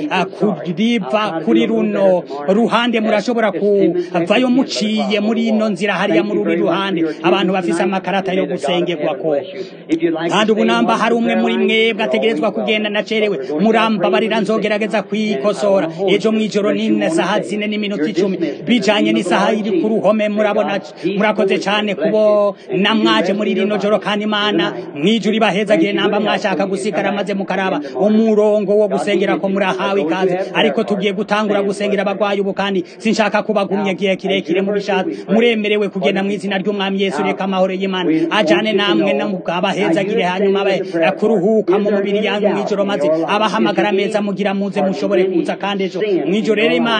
kuriva kuri runo ruhande murashobora kuvayo muciye muri ino nzira hariya muri uri ruhande abantu bafise amakarata yo gusengerwa ko kandi ubu namba hari umwe muri mwebwe ategerezwa kugenda nacerewe murambabarira nzogerageza kwikosora ejo mw'ijoro nine saha zine n'iminota icumi bijanye n'isaha iri ku ruhome murabona murakoze cane kubo namwaje muri rino joro kandi imana mwijuru ibahezagire namba mwashaka gusigara maze mukaraba umurongo wo gusengera ko murahawe ikaze ariko tugiye gutangura gusengera abagwayi ubu kandi sinshaka kubagumya gihe kirekire mu bishatse muremerewe kugenda mu izina ry'umwami yesu reka amahoro y'imana ajane namwe abahezagire hanyuma kuruhuka mu mubiri yanyu mw'ijoro maze abahamagara meza mugira muze mushobore kuza kandi ejo mw'ijoro rero imana iba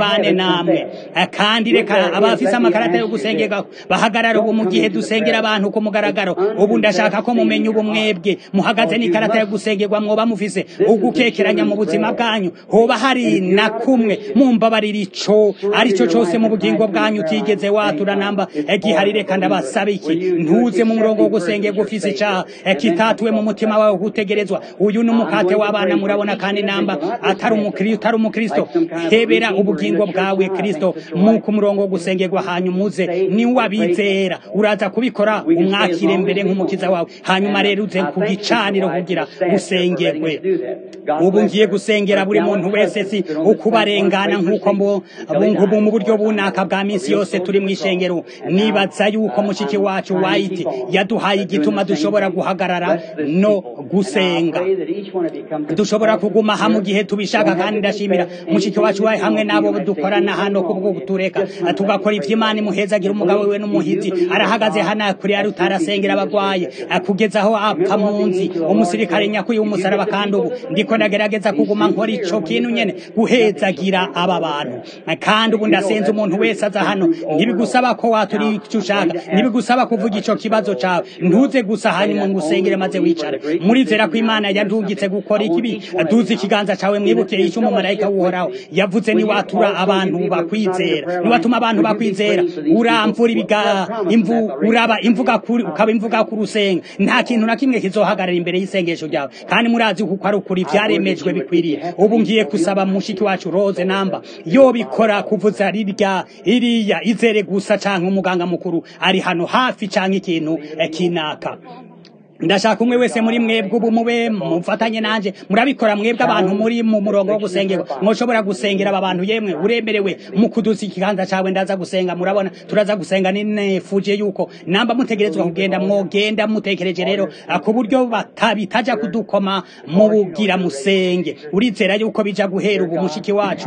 bane namwe Eh, kandi reka abafise amakarata yo gusengerwa bahagarara ubu mu gihe dusengera abantu ku mugaragaro ubu ndashaka ko mumenya ubu mwebwe muhagaze n'ikarata yo gusengerwa mwoba mufise ugukekeranya mu buzima bwanyu hoba hari na kumwe mumbabarira ico arico cose mu bugingo bwanyu utigeze watura namba gihari reka ndabasaba iki ntuze mu murongo wo gusengerwa ufise icaha eh, kitatuwe mu mutima wawe gutegerezwa uyu ni umukate w'abana murabona kandi namba atari umukristo utari umukristo hebera ubugingo bwawe kristo mu ku murongo wo gusengerwa hanyuma uze ni wabizera uraza kubikora umwakire mbere nk'umukiza wawe hanyuma rero uze ku gicaniro kugira usengerwe ubu ngiye gusengera buri muntu wese si ukubarengana nk'uko mbo bungubu mu buryo bunaka bwa minsi yose turi mu ishengero nibaza yuko mushiki wacu white yaduhaye igituma dushobora guhagarara no gusenga dushobora kuguma hamwe mu gihe tubishaka kandi ndashimira mushiki wacu wawe hamwe n'abo dukorana hano kubwo kutureka tugakora ivy'imana imuhezagira umugabo we n'umuhizi arahagaze hano kuri ari utarasengera abagwaye kugeza aho apfa munsi umusirikare nyakuye w'umusaraba kandi ubu ndiko ndagerageza kuguma nkora ico kintu nyene guhezagira aba bantu kandi ubu ndasenze umuntu wese aza hano ntibigusaba ko watura icyo ushaka ntibigusaba kuvuga ico kibazo cawe ntuze gusa hanyuma ngo usengere maze wicare murizera ko imana yandungitse gukora ikibi duze ikiganza cawe mwibuke icyo umumarayika w'uhoraho yavuze niwatura abantu bakwizera niwatuma abantu bakwizera uramvura ibiga imvu uraba imvuga kuri ukaba imvuga ku rusenga nta kintu na kimwe kizohagarara imbere y'isengesho ryawe kandi murazi kuko ari ukuri vyaremejwe bikwiriye ubu ngiye kusaba mushiki wacu Rose namba yo bikora kuvuza rirya iriya izere gusa canke umuganga mukuru ari hano hafi canke ikintu eh, kinaka ndashaka umwe wese muri mwebwe ubu mube mufatanye nanje murabikora mwebwe abantu muri mu murongo wo gusengerwa mwoshobora gusengera aba bantu yemwe uremerewe mu kuduza ikiganza cawe ndaza gusenga murabona turaza gusenga ninefuje yuko namba mutegerezwa kugenda mwogenda mutekereje rero ku buryo batabitaja kudukoma mu bugira musenge urizera yuko bija guhera ubu mushiki wacu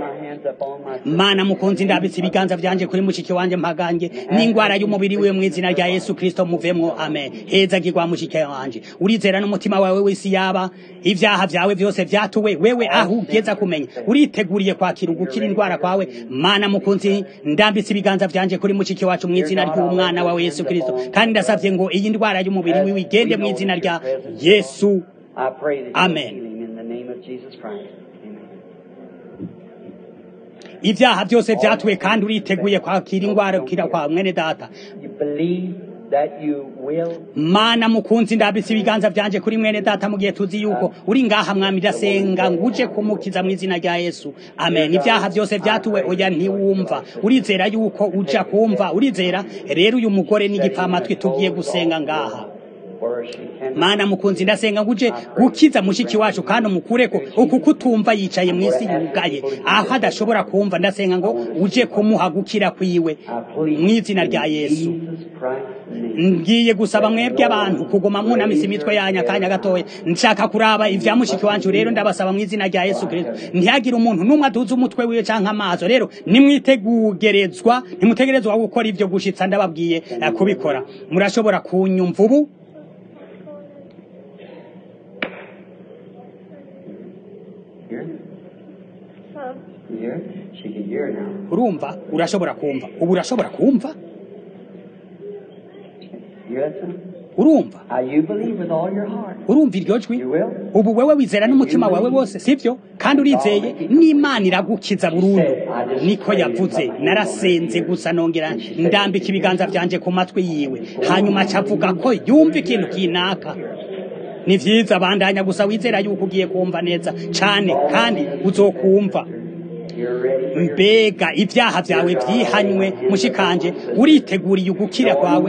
mana mukunzi ndabitse ibiganza vyanje kuri mushiki wanje mpagange n'ingwara y'umubiri wiwe mu izina rya yesu kristo muvemwo amen heza gigwa mushiki wanje urizera n'umutima wawe wese yaba ivyaha vyawe vyose vyatuwe wewe aho ugeza kumenya uriteguriye kwakira ugukira indwara kwawe mana mukunzi ndambitse ibiganza vyanje kuri mushiki wacu mu izina ry'umwana wawe yesu kristo kandi ndasavye ngo iyi ndwara y'umubiri wiwe igende mu izina rya yesu Amen. ivyaha vyose vyatuwe kandi uriteguye kwakira ingwara kira kwa mwene data mana mukunzi ndabise ibiganza vyanje kuri mwene data mu gihe tuzi yuko uri ngaha mwami ndasenga nguje kumukiza mu izina rya yesu amen ivyaha vyose vyatuwe oya ntiwumva urizera yuko uja kumva urizera rero uyu mugore n'igipfamatwi tugiye gusenga ngaha mana mukunzi ndasenga nguje gukiza mushiki wacu kandi umukureko uku kutumva yicaye mu isi yugaye aho adashobora kumva ndasenga ngo uje kumuha gukira kwiwe mu izina rya yesu ngiye gusaba mwebwe abantu kuguma mwunamisa imitwe yanyu akanya gatoya nshaka kuraba ivya mushiki wanje rero ndabasaba mu izina rya yesu kristo ntihagire umuntu n'umwe aduza umutwe wiwe canke amaso rero nimwitegugerezwa ntimutegerezwa gukora ivyo gushitsa ndababwiye eh, kubikora murashobora kunyumva ubu urumva urashobora kumva ubu urashobora kumva urumva urumva iryo jwi ubu wewe wizera n'umutima wawe wose sibyo kandi urizeye n'imana iragukiza burundu niko yavuze narasenze gusa nongera ndambika ibiganza vyanje ku matwi yiwe hanyuma acavuga ko yumva ikintu kinaka ni vyiza bandanya gusa wizera yuko ugiye kumva neza cane kandi uzokumva mbega ibyaha byawe byihanywe mushikanje uriteguriye ugukira kwawe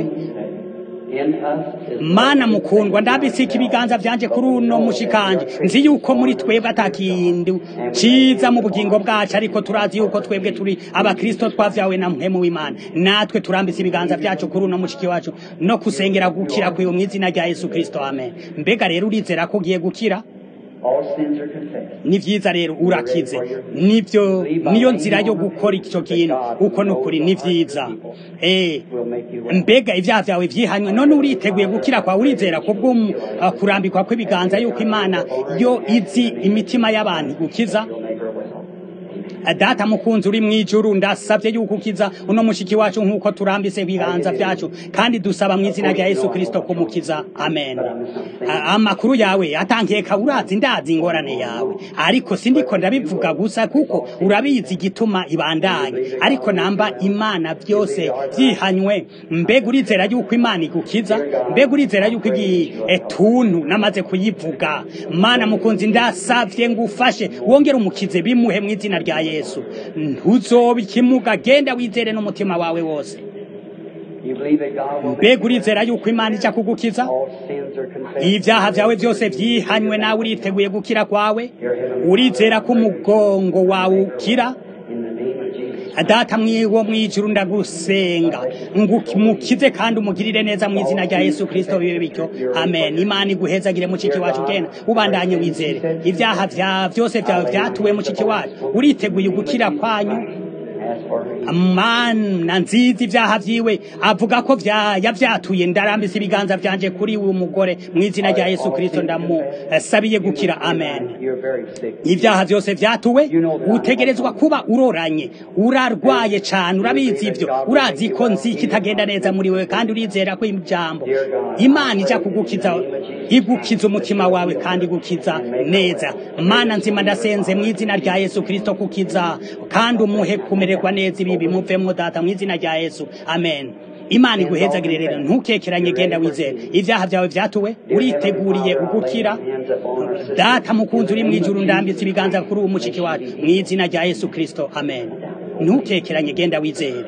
mana mukundwa ndabisika ibiganza vyanje kuri uno mushikanje nzi yuko muri twebwe atakindi ciza mu bugingo bwacu ariko turazi yuko twebwe turi abakristo twavyawe na mpemu w'imana natwe turambise ibiganza vyacu kuri uno mushiki wacu no kusengera gukira kwiwe mu izina rya yesu kristo amen mbega rero urizera ko ugiye gukira ni vyiza rero urakize nivyo niyo nzira yo gukora icyo kintu uko nukuri ni vyiza eh mbega ivyaha vyawe vyihanywe none uriteguye gukira kwa urizera ko bwo uh, kurambikwa kw'ibiganza yuko imana yo izi imitima y'abantu gukiza data mukunzi uri mwijuru ndasabye yuko ukiza uno mushiki wacu nk'uko turambise ibiganza byacu kandi dusaba mu izina rya yesu kirisito kumukiza amen amakuru yawe atankeka urazi ndazi ingorane yawe ariko sindiko ndabivuga gusa kuko urabizi igituma ibandanye ariko namba imana byose byihanywe mbega urizera yuko imana igukiza mbega urizera yuko igituntu namaze kuyivuga mana mukunzi ndasavye ngo ufashe wongere umukize bimuhe mu izina rya yesu ntuzoba ikimuga genda wizere n'umutima wawe wose mbega urizera yuko imana ijya kugukiza ibyaha byawe byose byihanywe nawe uriteguye gukira kwawe urizera ko umugongo wawe ukira data mwiwo mwijuru ndagusenga mukize kandi umugirire neza mu izina rya yesu kirisito bibe bityo amen imana iguhezagire muciki wacu genda ubandanye wizere ibyaha bya byose byawe byatuwe muciki wacu uriteguye gukira kwanyu mana nziza ibyaha byiwe avuga ko yabyatuye ndarambise ibiganza byanje kuri uyu mugore mu izina rya yesu kirisito ndamusabiye gukira amen ibyaha byose byatuwe utegerezwa kuba uroranye urarwaye cyane urabizi ibyo urazi ko nzi kitagenda neza muri wewe kandi urizera ko ijambo imana ijya kugukiza igukiza umutima wawe kandi igukiza neza mana nzima ndasenze mu izina rya yesu kirisito kukiza kandi umuhe kumererwa neza ibi bimuvemo data mu izina rya yesu amen imana iguhezagire rero ntukekeranye genda wizere ibyaha byawe byatuwe uriteguriye ugukira data mukunzi uri mu ijuru ndambitse ibiganza kuri uwo mushiki wacu mu izina rya yesu kirisito amen ntukekeranye genda wizere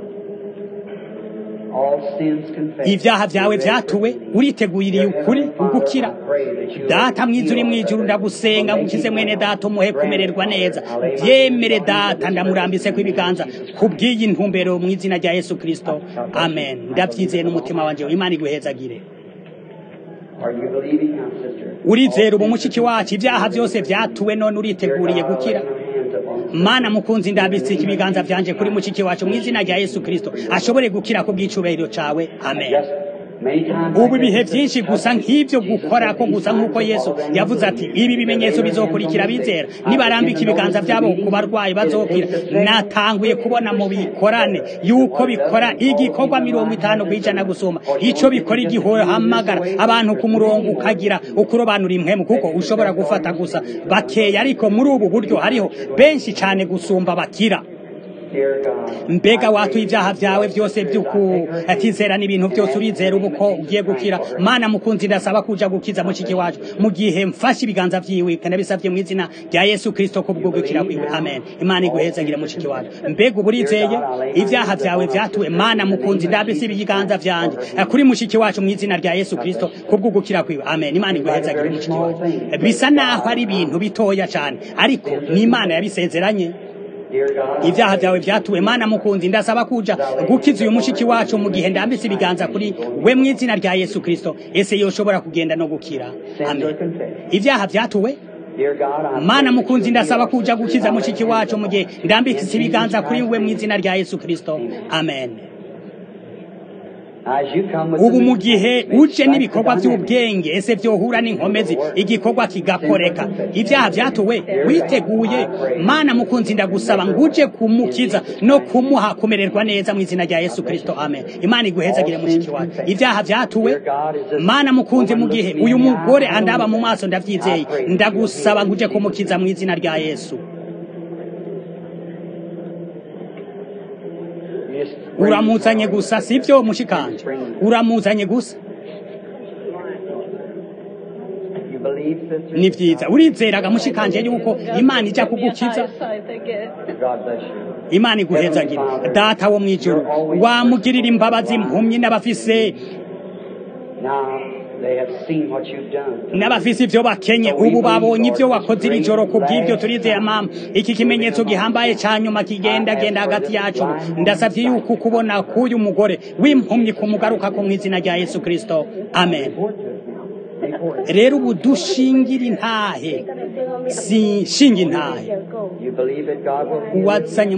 ibyaha byawe byatuwe uriteguriye ukuri ugukira data mwiza uri mu ijuru ndagusenga ngukize mwene data umuhe kumererwa neza byemere data ndamurambise ko ibiganza kubw'iyi ntumbero mu izina rya yesu kirisito amen ndabyizeye n'umutima wanjye imana iguhezagire urizera ubu mushiki wacu ibyaha byose byatuwe none uriteguriye gukira mana mukunzi ndabitse ibiganza byanje kuri mushiki wacu mu izina rya yesu kirisito ashobore gukira ku bw'icubahiro cawe amen ubu ibihe byinshi gusa nk'ibyo gukora ko gusa nk'uko yesu yavuze ati ibi bimenyetso bizokurikira bizera nibarambika ibiganza byabo ku barwayi bazokira natanguye kubona mu bikorane yuko bikora igikorwa mirongo itanu ku ijana gusumba icyo bikora igihamagara abantu ku murongo ukagira ukurobanura impwemu kuko ushobora gufata gusa bakeya ariko muri ubu buryo hariho benshi cyane gusumba bakira mbega watuye ibyaha byawe byose by'ukutizera n'ibintu byose urizera ubu ko ugiye gukira mana mukunzi ndasaba kuja gukiza mushiki wacu mu gihe mfashe ibiganza vyiwe kanabisavye mu izina rya yesu kristo ko bwo gukira kwiwe amen imana iguhezagire mushiki wacu mbega ubu urizeye ibyaha byawe byatuwe mana mukunzi ndabise ibiganza vyanje kuri mushiki wacu mu izina rya yesu kristo ko bwo gukira kwiwe amen imana iguhezagire mushiki wacu bisa naho ari ibintu bitoya cyane ariko ni imana yabisezeranye ibyaha byawe byatuwe mana mukunzi ndasaba kuja gukiza uyu mushiki wacu mu gihe ndambitse ibiganza kuri we mu izina rya yesu kirisito ese yoshobora kugenda no gukira amen ibyaha byatuwe mana mukunzi ndasaba kuja gukiza mushiki wacu mu gihe ndambitse ibiganza kuri we mu izina rya yesu kirisito amen ubu mu gihe uje n'ibikorwa by'ubwenge ese byohura n'inkomezi igikorwa kigakoreka ibyaha byatuwe witeguye mana mukunzi ndagusaba ngo uje kumukiza no kumuha kumererwa neza mu izina rya yesu kirisito amen imana iguhezagire mushiki wacu ibyaha byatuwe mana mukunzi mu gihe uyu mugore andaba mu maso ndabyizeye ndagusaba ngo uje kumukiza mu izina rya yesu uramuzanye gusa sibyo mushikanje uramuzanye gusa ni byiza urizeraga mushikanje yuko imana ijya kugukiza imana iguhezagira data wo mu ijuru wamugirira imbabazi impumyi n'abafise n'abafise ibyo bakenye ubu babonye ibyo wakoze iri joro ku bw'ibyo turizeye mama iki kimenyetso gihambaye cya nyuma kigenda genda hagati yacu ndasabye yuko kubona k'uyu mugore w'impumyi kumugaruka ko mu izina rya yesu kirisito amen rero ubu dushingira intahe si shinga intahe wazanye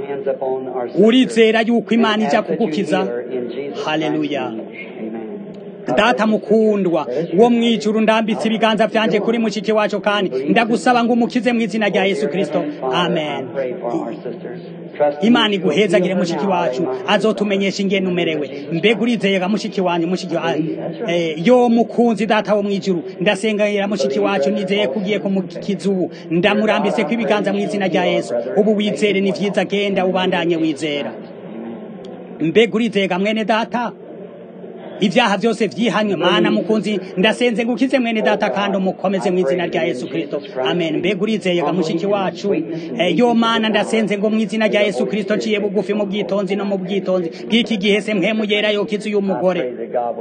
urizera yuko imana ijya kugukiza haleluya data mukundwa wo mwijuru ndambitse ibiganza vyanje kuri mushiki wacu kandi ndagusaba ngo umukize mu izina rya yesu kristo amen imana iguhezagire mushiki wacu azotumenyesha ingene umerewe mbega urizeyega mushiki wanyu mushiki wa eh, yo mukunzi data wo mwijuru ndasengera mushiki wacu nizeye kugiye kumukiza ubu ndamurambise ko ibiganza mu izina rya yesu ubu wizere ni vyiza genda ubandanye wizera mbega urizeyega mwene data ibyaha byose vyihanywe mana mukunzi ndasenze ngukize mwene data kandi umukomeze mu izina rya yesu kristo amen mbega urizeyega mushiki wacu eh, yo mana ndasenze ngo mu izina rya yesu kristo nciye bugufi mu bwitonzi no mu bwitonzi bw'iki gihe se mpemu yera yokiza uyu mugore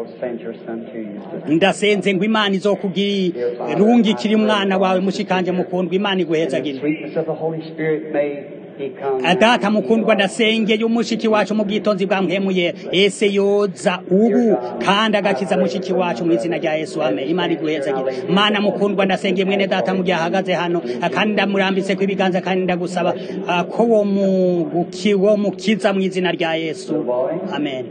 ndasenze ngo imana izokugirungikira umwana wawe mushikanje mukundwa imana iguhezagire data mukundwa ndasengeye umushiki wacu mu bwitonzi bwa mpemu ese yoza ubu kandi agakiza mushiki wacu mu izina rya yesu ame imana iguhezagire mana mukundwa ndasengeye mwene data mu gihe ahagaze hano kandi ndamurambitse ko ibiganza kandi ndagusaba ko wo mukiza mu izina rya yesu amen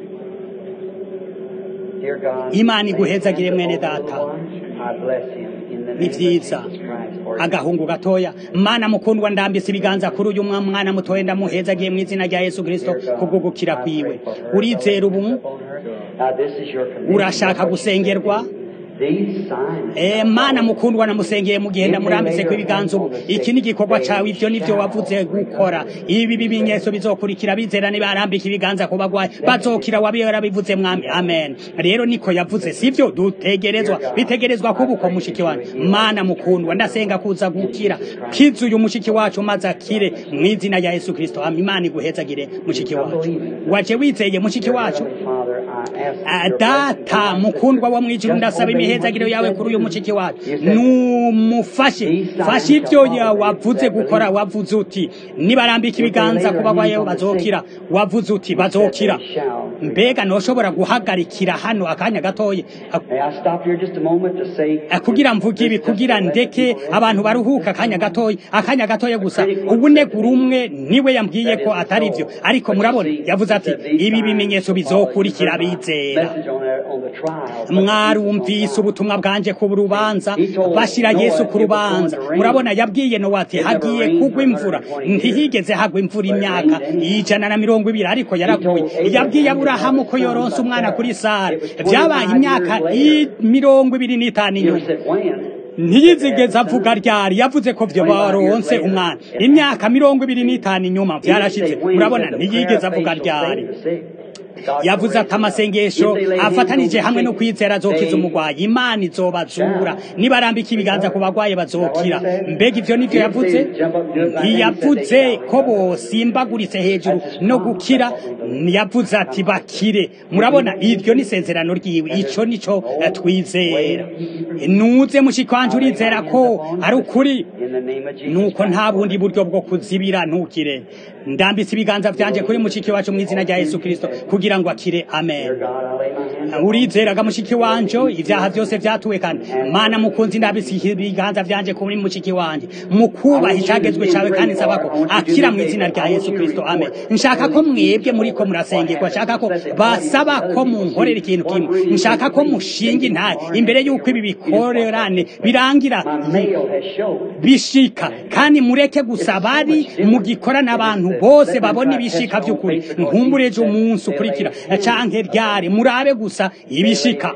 imana iguhezagire mwene data ni vyiza agahungu gatoya mana mukundwa ndambise ibiganza kuri uyu mwana mutoya ndamuhezagiye mu izina rya yesu kristo kubwo gukira kwiwe urizera ubu urashaka gusengerwa Eh mana mukundwa namusengeye mu gihe ndamurambise ko ibiganza ubu iki ni igikorwa cawe ivyo nivyo wavuze gukora ibi bimenyetso bizokurikira bizera nibarambika ibiganza ku bagwayi bazokira wabera bivuze mwami amen rero niko yavuze sivyo dutegerezwa bitegerezwa kuba uko mushiki wanyu mana mukundwa ndasenga kuza gukira kiza uyu mushiki wacu maze akire mu izina rya yesu kristo imana iguhezagire mushiki wacu waje wizeye mushiki wacu data mukundwa wo mwijuru ndasaba imihezagiro yawe kuri uyu mushiki wacu numufashe fashe ibyo wavuze gukora wavuze uti nibarambika ibiganza ku bagwaye bazokira wavuze uti bazokira mbega ntushobora guhagarikira hano akanya gatoya kugira mvuge ibi kugira ndeke abantu baruhuka akanya gatoya akanya gatoya gusa ubunegura umwe niwe yambwiye ko atari byo ariko murabona yavuze ati ibi bimenyetso bizokurikira bizera mwarumvise ubutumwa bwanje ku rubanza bashira yesu ku rubanza murabona yabwiye nowa ati hagiye kugwa imvura ntihigeze hagwa imvura imyaka ijana na mirongo ibiri ariko yaraguye yabwiye aburahamu ko yoronse umwana kuri sara byabaye imyaka mirongo ibiri n'itanu inyuma ntiyizigeze avuga ryari yavuze ko vyo baronse umwana imyaka mirongo ibiri n'itanu inyuma vyarashitse murabona ntiyigeze avuga ryari yavuze ati amasengesho afatanije hamwe no kwizera azokiza umugwayi imana izobazura nibarambika ibiganza ku bagwayi bazokira mbega ivyo nivyo yavuze ntiyavuze ko bosimbaguritse hejuru no gukira yavuze ati bakire murabona iryo ni isezerano ryiwe ico nico twizera nuze mushikanje urizera ko ari ukuri nuko nta bundi buryo bwo kuzibira ntukire ndambitse ibiganza vyanje kuri mushiki wacu mu izina rya yesu kristo kugira ngo akire amen urizeraga mushiki wanje ivyaha vyose vyatuwe kandi mana mukunzi ndabise ibiganza vyanje kuri mushiki wanje mukubaha icagezwe cawe kandi nsaba ko akira mu izina rya yesu kristo amen nshaka ko mwebwe muriko murasengerwa nshaka ko basaba ko munkorera ikintu kimwe nshaka ko mushinga intare imbere y'uko ibi bikorerane birangira bishika kandi mureke gusa bari mugikora n'abantu bose babona ibishika vy'ukuri nkumbureje umunsi ukurikira canke ryari murabe gusa ibishika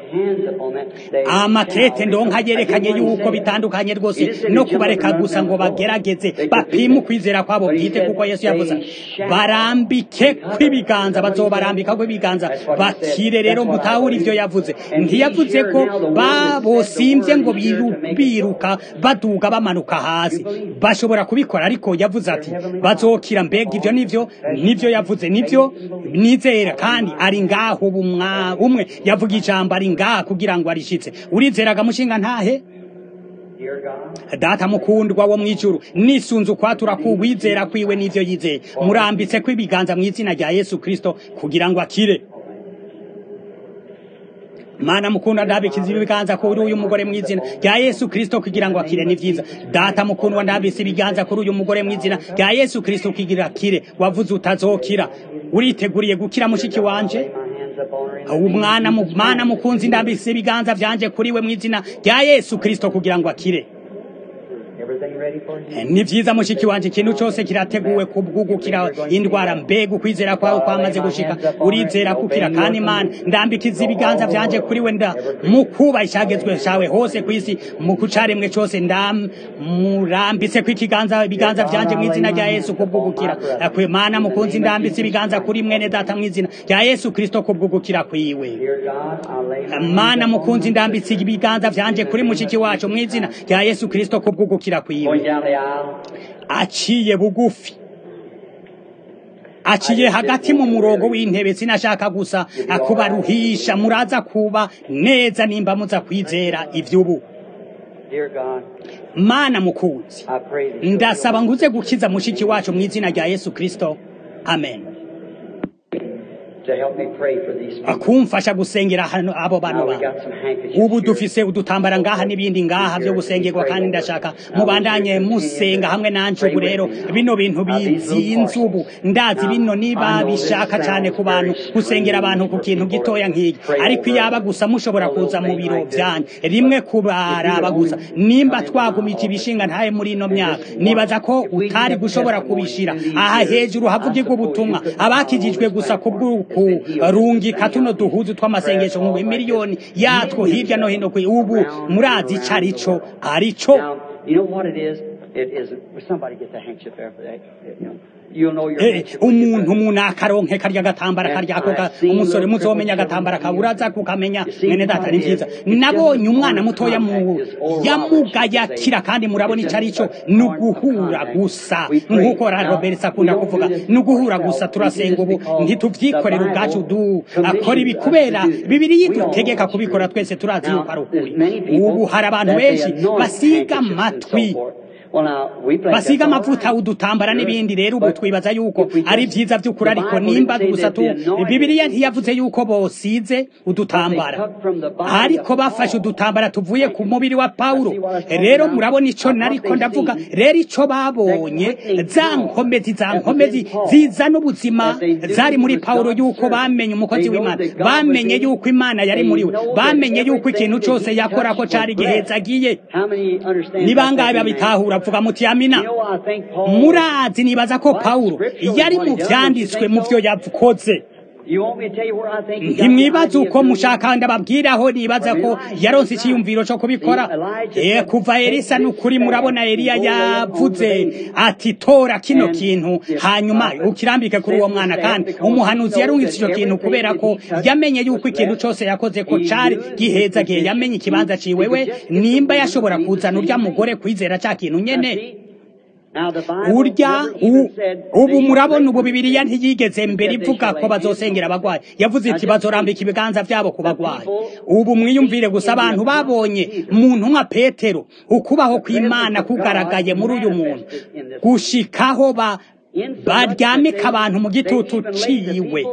amakete ndonka yerekanye yuko bitandukanye rwose no kubareka gusa ngo bagerageze bapime ukwizera kwabo bwite kuko yesu yavuze barambike kw'ibiganza bazobarambika kw'ibiganza bakire rero mutahura ivyo yavuze ntiyavuze ko babosimvye ngo biruka baduga bamanuka hasi bashobora kubikora ariko yavuze ati bazokira mbega ivyo nivyo nivyo yavuze nivyo nizera kandi ari ngaho umwe yavuga ijambo ari ngaha kugira ngo arishitse urizeraga mushinga ntahe data mukundwa wo mwijuru nisunze ukwatura kuwizera kwiwe n'ivyo yizeye murambitse ko ibiganza mu izina rya yesu kristo kugira ngo akire mana mukundwa ndabikiza ibiganza kuri uyu mugore mu izina rya yesu kristo kugira ngo akire ni vyiza data mukundwa ndabise ibiganza kuri uyu mugore mu izina rya yesu kristo kugira akire wavuze utazokira uriteguriye gukira mushiki wanje upon her in the name umwana of mu Jesus mana Christ. mukunzi ndambise ibiganza vyanje kuri we mu izina rya yesu kristo kugira ngo akire Everything ready for you? ni vyiza mushiki wanje ikintu cose kirateguwe kubwugukira indwara mbega ukwizera kwawe kwamaze gushika urizera kukira kandi imana ndambikiza ibiganza vyanje kuri we nda mu kuba icagezwe cawe hose kw'isi mu kucaremwe cose ndam murambitse kw'ikiganza ibiganza vyanje mu izina rya yesu kubwugukira kwe mana mukunzi ndambitse ibiganza kuri mwene data mu izina rya yesu kristo kubwugukira kwiwe Dear God, I lay my mana mukunzi ndambitse ibiganza vyanje kuri mushiki wacu mu izina rya yesu kristo kubwugukira kwiwe going down the aisle. aciye bugufi aciye hagati mu murongo w'intebe sinashaka gusa kubaruhisha muraza kuba neza nimba muza kwizera ivy'ubu Dear God, mana mukunzi I pray that you ndasaba nguze gukiza mushiki wacu mu izina rya yesu kristo amen to help me pray for these people. kumfasha gusengera hano abo bantu Now we bantu got some handkerchiefs ubu here. dufise udutambara ngaha n'ibindi ngaha vyo gusengerwa kandi ndashaka mubandanye musenga hamwe nanje ubu rero bino bintu bizinze ubu ndazi bino niba bishaka cane ku bantu gusengera abantu ku kintu gitoya nk'iki ariko iyaba gusa mushobora kuza mu biro vyanje rimwe kubaraba gusa nimba twagumije ibishinga ntaye muri ino myaka nibaza ko utari gushobora kubishira aha hejuru havugirwa ubutumwa abakijijwe gusa kubw'ukurungika tuno duhuzu tw'amasengesho ngo miliyoni yatwo hirya no hino kwi ubu murazi ico arico arico Now, you know what it is? It is. Will somebody get the handkerchief there for that? You know, you'll know your Eh, handkerchief when you umuntu put it. umuntu akaronke karya gatambara karya ako ga- umusore muzomenya agatambara kawe uraza kukamenya mwene data ni vyiza nabonye umwana mutoya mu yamugayakira kandi murabona ico arico ni uguhura gusa nk'uko ra roberts akunda kuvuga ni uguhura gusa turasenga ubu ntituvyikorera ubwacu du akora ibi kubera bibiri yidutegeka kubikora twese turazi yuko ari ukuri ubu hari abantu benshi basiga amatwi basiga amavuta udutambara n'ibindi rero ubu twibaza yuko ari vyiza vy'ukuri ariko nimba gusa tu bibiliya ntiyavuze yuko bosize udutambara ariko bafashe udutambara tuvuye ku mubiri wa pawulo rero murabona ico nariko ndavuga rero ico babonye za nkomezi za nkomezi zizana ubuzima zari muri pawulo yuko bamenye umukozi w'imana bamenye yuko imana yari muri we bamenye yuko ikintu cose yakora ko cari giheza agiye ni bangahe babitahura vuga muti amina murazi nibaza ko pawulo yari mu vyanditswe mu vyo yakoze ntimwibaza uko mushaka ndababwiraho nibaza ko yaronse icyiyumviro cyo kubikora eh kuva elisa n'ukuri murabona eliya yavuze ati tora kino kintu hanyuma ukirambike kuri uwo mwana kandi umuhanuzi yarungitse icyo kintu kubera ko yamenye yuko ikintu cyose yakoze ko cari giheza gihe yamenye ikibanza ciwewe nimba yashobora kuzana urya mugore kwizera cya kintu nyene urya ubu murabona ubu bibiliya ntiyigeze mbere ivuga ko bazosengera abagwayi yavuze iti bazorambika ibiganza vyabo ku bagwayi ubu mwiyumvire gusa abantu babonye muntu nka petero ukubaho kw'imana kugaragaye muri uyu muntu gushikaho ba baryamika abantu mu gitutu ciwe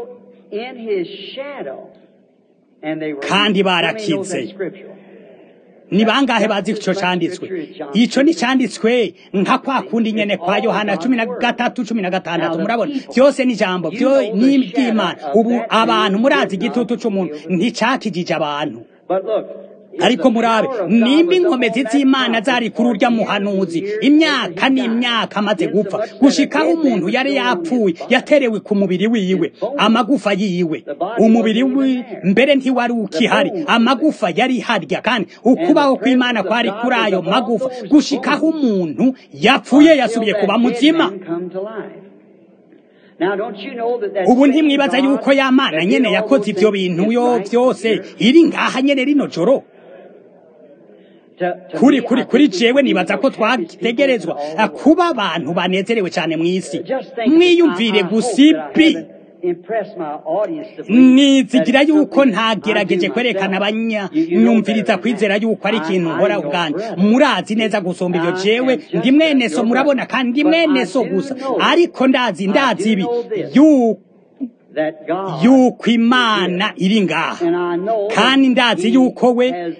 kandi barakize ni bangahe bazi ico canditswe ico ni canditswe nka kwa kundi nyene kwa yohana cumi na gatatu cumi na gatandatu murabona vyose ni ijambo vyo ni ivy'imana ubu abantu murazi igitutu c'umuntu nticakijije abantu ariko murabe nimba inkomezi z'imana zari kuri urya muhanuzi imyaka n'imyaka amaze gupfa gushikaho umuntu yari yapfuye yaterewe ku mubiri wiwe amagufa yiwe umubiri we mbere ntiwari ukihari amagufa yari harya kandi ukubaho kw'imana kwari kuri ayo magufa gushikaho umuntu yapfuye yasubiye kuba muzima ubu ntimwibaza yuko ya mana nyene yakoze ivyo bintu yo vyose iri ngaha nyene rino joro kuri kuri kuri jewe nibaza ko twategerezwa kuba abantu banezerewe cyane mu isi mwiyumvire gusipi nizigira yuko ntagerageje kwerekana abanyanyumviriza kwizera yuko ari ikintu nkora ubwanjye murazi neza gusumba ibyo jewe ndi mwene so murabona kandi ndi mwene so gusa ariko ndazi ndazi ibi yuko yuko imana iri ngaha kandi ndazi yuko we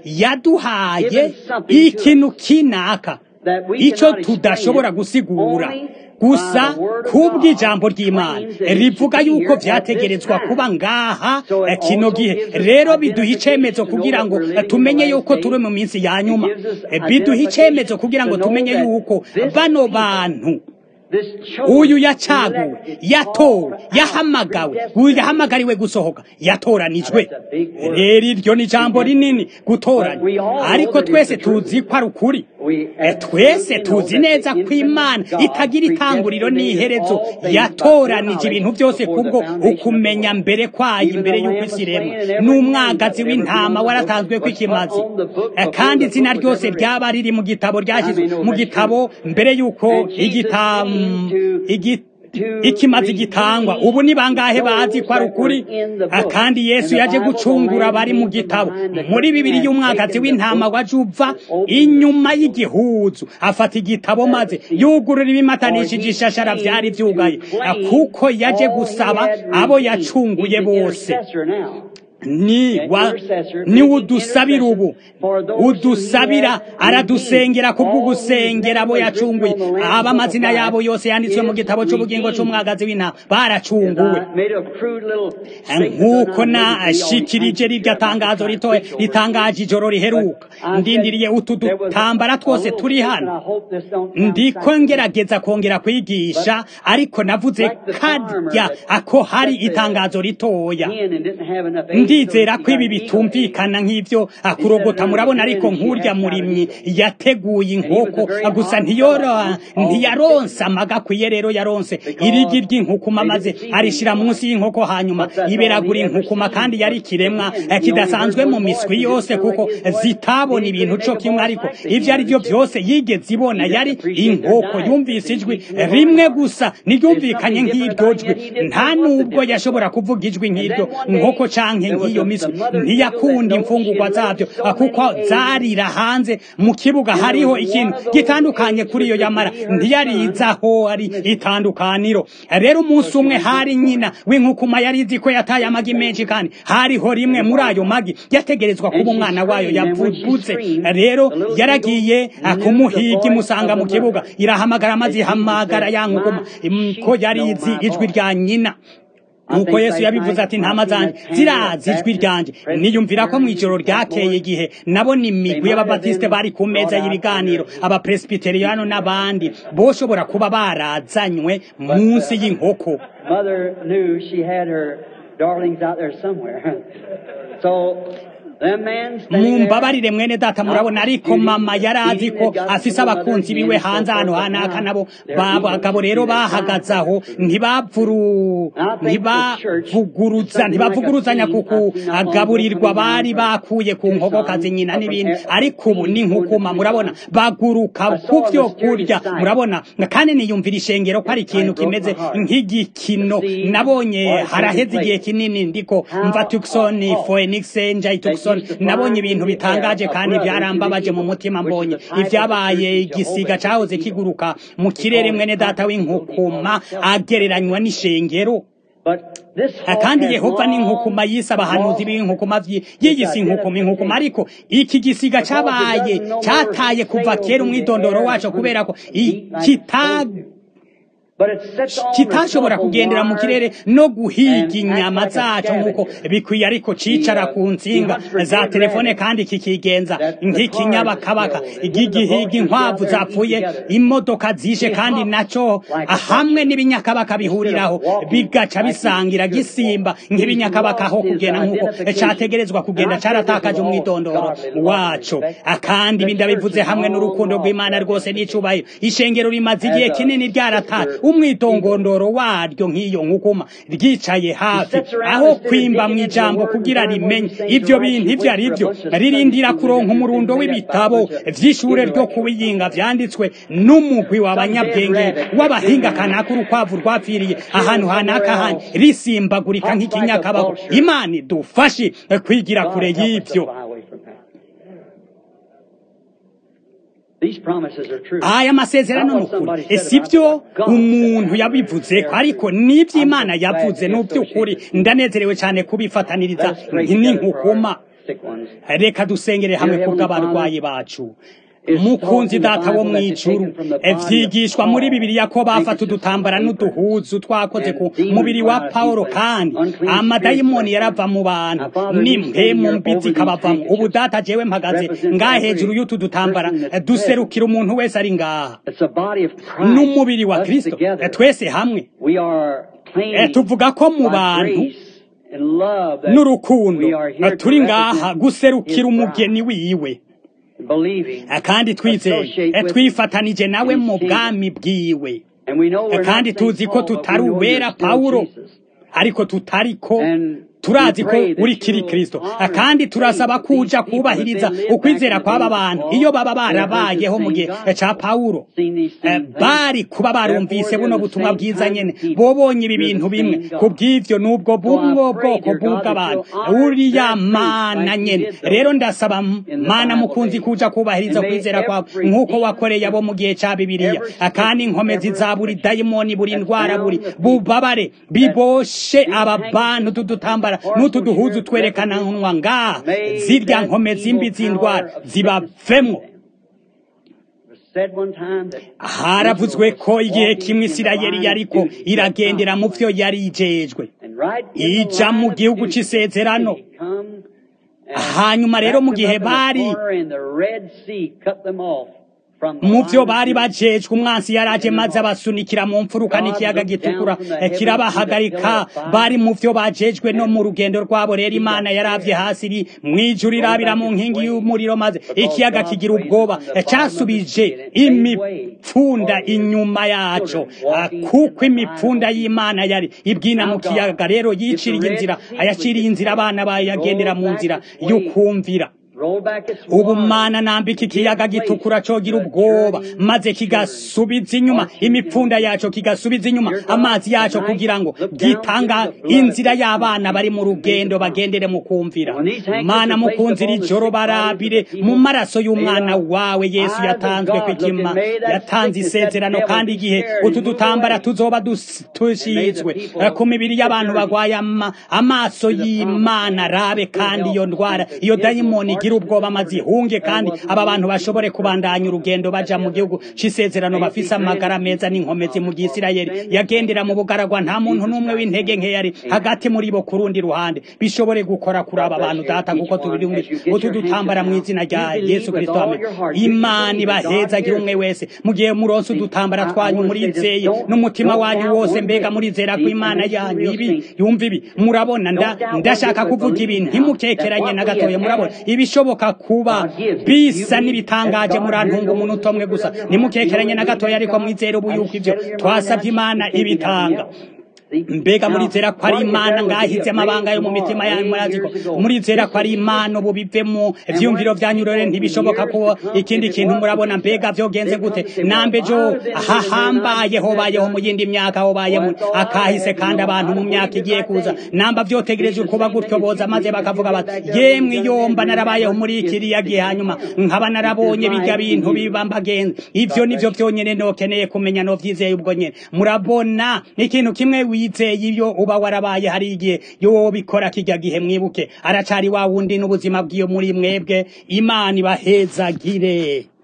yaduhaye ikintu kinaka icyo tudashobora gusigura gusa kubw'ijambo ry'imana rivuga yuko vyategerezwa kuba ngaha eh, kino gihe rero biduha icemezo kugira ngo eh, tumenye yuko turi mu minsi ya nyuma Eh, biduha icemezo kugira ngo tumenye yuko bano bantu uyu yacaguwe yatowe yahamagawe uyu yahamagariwe gusohoka yatoranijwe rero iryo ni ijambo rinini gutoranya ariko twese tuzi ko ari ukuri Eh, twese tuzi neza ko imana itagira itanguriro n'iherezo yatoranije ibintu byose kubwo ukumenya mbere kwayo imbere y'uko isi iremwa n'umwagazi w'intama waratanzwe ko ikimazi Eh, kandi izina ryose ryaba riri mu gitabo ryashyizwe mu gitabo mbere y'uko igitamu igi ikimazi gitangwa ubu ni bangahe bazi ko ari ukuri Ah, kandi yesu yaje gucungura bari mu gitabo muri bibiri y'umwagazi w'intama wa juva inyuma y'igihuzu afata igitabo maze yugurura ibimatanishije ishashara vyari vyugaye Ah, kuko yaje gusaba abo yacunguye bose ni wa ni udusabira ubu udusabira aradusengera kubwo gusengera abo yacunguye aba amazina yabo yose yanditswe mu gitabo cy'ubugingo cy'umwagazi w'intama baracunguwe nk'uko nashikirije rirya tangazo ritoya ritangaje ijoro riheruka ndindiriye utu dutambara twose turi hano ndiko ngerageza kongera kwigisha ariko navuze karya ako hari itangazo ritoya ndizera ko ibi bitumvikana nk'ibyo akurogota murabona ariko nk'urya murimyi yateguye inkoko gusa ntiyora ntiyaronse amaga akwiye rero yaronse irigi ry'inkukuma maze arishira munsi y'inkoko hanyuma iberagura inkukuma kandi yari ikiremwa eh, kidasanzwe mu miswi yose kuko zitabona ibintu co kimwe ariko ivyo ari byo byose yigeze ibona yari inkoko yumvise ijwi rimwe gusa niryumvikanye nk'iryo jwi nta nubwo yashobora kuvuga ijwi nk'iryo nkoko canke nk'iyo miswi ntiyakunda imfungurwa zabyo ah, kuko zarira hanze mu kibuga hariho ikintu gitandukanye kuri iyo yamara ntiyarizaho ari itandukaniro rero umunsi umwe hari nyina w'inkukuma yari izi ko yataye amagi menshi kandi hariho rimwe muri ayo magi yategerezwa kuba umwana wayo yavutse rero yaragiye ah, kumuhiga imusanga mu kibuga irahamagara maze ihamagara ya nkukuma im- ko yari izi ijwi rya nyina nuko yesu yabivuze ati ntama zanjye zirazi ijwi ryanje niyumvira ko mu ijoro ryakeye igihe nabona imigwi y'ababatisite bari ku meza y'ibiganiro abapresbiteriyano n'abandi boshobora kuba barazanywe munsi y'inkoko Mother knew she had her darlings out there somewhere. So that man stayed there. mumbabarire mwene data murabona ariko mama yari azi ko afise abakunzi biwe hanze ahantu hanaka nabo babagabo rero bahagaze aho ntibavuru ntibavuguruza ntibavuguruzanya kuku agaburirwa bari bakuye ku nkokokazi nyina n'ibindi ariko ubu ni nkukuma murabona baguruka ku byo kurya murabona kandi niyumvira ishengero ko ari ikintu kimeze nk'igikino nabonye haraheze igihe kinini ndiko mva Tucson Phoenix nja Tucson nabonye ibintu bitangaje kandi byarambabaje mu mutima mbonye ibyabaye igisiga cyahoze kiguruka mu kirere mwene data w'inkukuma agereranywa n'ishengero But this Ah, hawk kandi has yehova long n'inkukuma yise abahanuzi b'inkukuma vyi- yiyise inkukuma inkukuma ariko iki gisiga cabaye cataye kuva kera umwidondoro waco kubera ko i- kita But it sits on kitashobora the top of kugendera mu wire kirere no guhiga and inyama acts like a zaco nk'uko scavenger. bikwiye ariko cicara ku nsinga za telefone kandi kikigenza nk'ikinyabakabaka igigihiga inkwavu zapfuye imodoka zishe kandi naco hamwe n'ibinyakabaka bihuriraho bigaca bisangira gisimba nk'ibinyakabaka aho kugenda nk'uko categerezwa kugenda caratakaje umwidondoro waco kandi ibi ndabivuze hamwe n'urukundo rw'imana rwose n'icubahiro ishengero rimaze igihe kinini ryarataye umwitongondoro waryo nk'iyo nkukuma ryicaye hafi aho kwimba mu ijambo kugira rimenye ibyo bintu ibyo ari byo ririndira kuronka umurundo w'ibitabo vy'ishure ryo kubiyinga vyanditswe n'umugwi w'abanyabwenge w'abahinga kanaka urukwavu rwapfiriye ahantu hanaka handi risimbagurika nk'ikinyakabago imana idufashe kwigira God kure help us y'ivyo to fly away from that. These promises are true. aya masezerano ni ukuri si byo umuntu yabivuze ko ariko n'ibyo imana yavuze ni iby'ukuri ndanezerewe cyane kubifataniriza Let us pray together for n'inkukuma our sick ones. reka dusengere hamwe kubw'abarwayi bacu mukunzi data wo mw'ijuru vyigishwa muri bibiliya ko bafata udutambara n'uduhuzu twakoze ku mubiri wa pawulo kandi amadayimoni yarava mu bantu n'impemu mbi zikabavamo ubu data jewe mpagaze ngaha hejuru y'utu dutambara duserukira umuntu wese ari ngaha n'umubiri wa kristo twese hamwe tuvuga ko mu bantu n'urukundo turi ngaha guserukira umugeni wiwe kandi twizeye twifatanije nawe mu bwami bwiwe kandi tuzi ko tutari uwera pawulo ariko tutariko turazi ko uri kiri kristo kandi turasaba kuja kubahiriza ukwizera kw'aba bantu iyo baba barabayeho mu gihe ca pawulo bari kuba barumvise buno butumwa bwiza nyene bobonye ibi bintu bimwe ku bw'ivyo n'ubwo bumwe bwoko bw'ubw'abantu uriya mana nyene rero ndasaba mana mukunzi kuja kubahiriza ukwizera kwawe nk'uko wakoreye abo mu gihe ca bibiliya kandi inkomezi za buri dayimoni buri ndwara buri bubabare biboshe aba bantu tudutambara n'utu duhuzu twerekana nwa ngaha zirya nkome zimbi z'indwara zibavemwo haravuzwe ko igihe kimwe isirayeli yariko iragendera mu vyo yari ijejwe ija mu gihugu c'isezerano hanyuma rero mu gihe bari mu vyo bari bajejwe umwansi yaraje maze abasunikira mu mfuruka n'ikiyaga gitukura kirabahagarika bari mu vyo bajejwe no mu rugendo rwabo rero imana yaravye hasi iri mw'ijuru irabira mu nkingi y'umuriro maze ikiyaga kigira ubwoba casubije imipfunda inyuma yaco kuko imipfunda y'imana yari ibwina mu kiyaga rero yiciriye inzira ayaciriye inzira abana bayagendera mu nzira y'ukumvira ubu mana nambika ikiyaga gitukura cogira ubwoba maze kigasubiza inyuma imipfunda yaco kigasubiza inyuma amazi yaco kugira ngo gitanga inzira y'abana bari mu rugendo bagendere mu kumvira mana mukunzira ijoro barabire mu maraso y'umwana wawe yesu yatanzwe kw'ikima yatanze isezerano kandi igihe utu dutambara tuzoba dushizwe ku mibiri y'abantu bagwaye amaso y'imana rabe kandi iyo ndwara iyo dayimoni igira ubwoba maze ihunge kandi aba bantu bashobore kubandanya urugendo baja mu gihugu c'isezerano bafise amagara meza n'inkomezi mu gisirayeli yagendera mu bugaragwa nta muntu n'umwe w'intege nke yari hagati muri bo ku rundi ruhande bishobore gukora kuri aba bantu data kuko tubirumije utu dutambara mu izina rya yesu kristo amen imana ibahezagira umwe wese mu gihe muronse udutambara twanyu murizeye n'umutima wanyu wose mbega murizera ko imana yanyu ibi yumva ibi murabona ndashaka kuvuga ibi ntimukekeranye na gatoya murabona ibishoboka kuba bisa n'ibitangaje murantunga umuntu utomwe gusa nimukekeranye na gatoya ariko mwizere ubu yuko ivyo twasavye imana ibitanga mbega murizera ko ari imana ngahize amabanga yo mu mitima yanyu muraziko murizera ko ari imana ubu bivemo ivyumviro vyanyu rero ntibishoboka ko ikindi kintu murabona mbega vyogenze gute nambe jo hahambaye hobayeho mu yindi myaka hobayemo akahise kandi abantu mu myaka igiye kuza namba vyotegereje kuba gutyo boza maze bakavuga bati yemwe yomba narabayeho muri kiriya gihe hanyuma nkaba narabonye bijya bintu biba mbagenzi ivyo nivyo vyonyene nokeneye kumenya no vyizeye ubwo nyene murabona ikintu kimwe wizeye ibyo uba warabaye hari igihe yo bikora kijya gihe mwibuke aracari wa wundi n'ubuzima bw'iyo muri mwebwe imana ibahezagire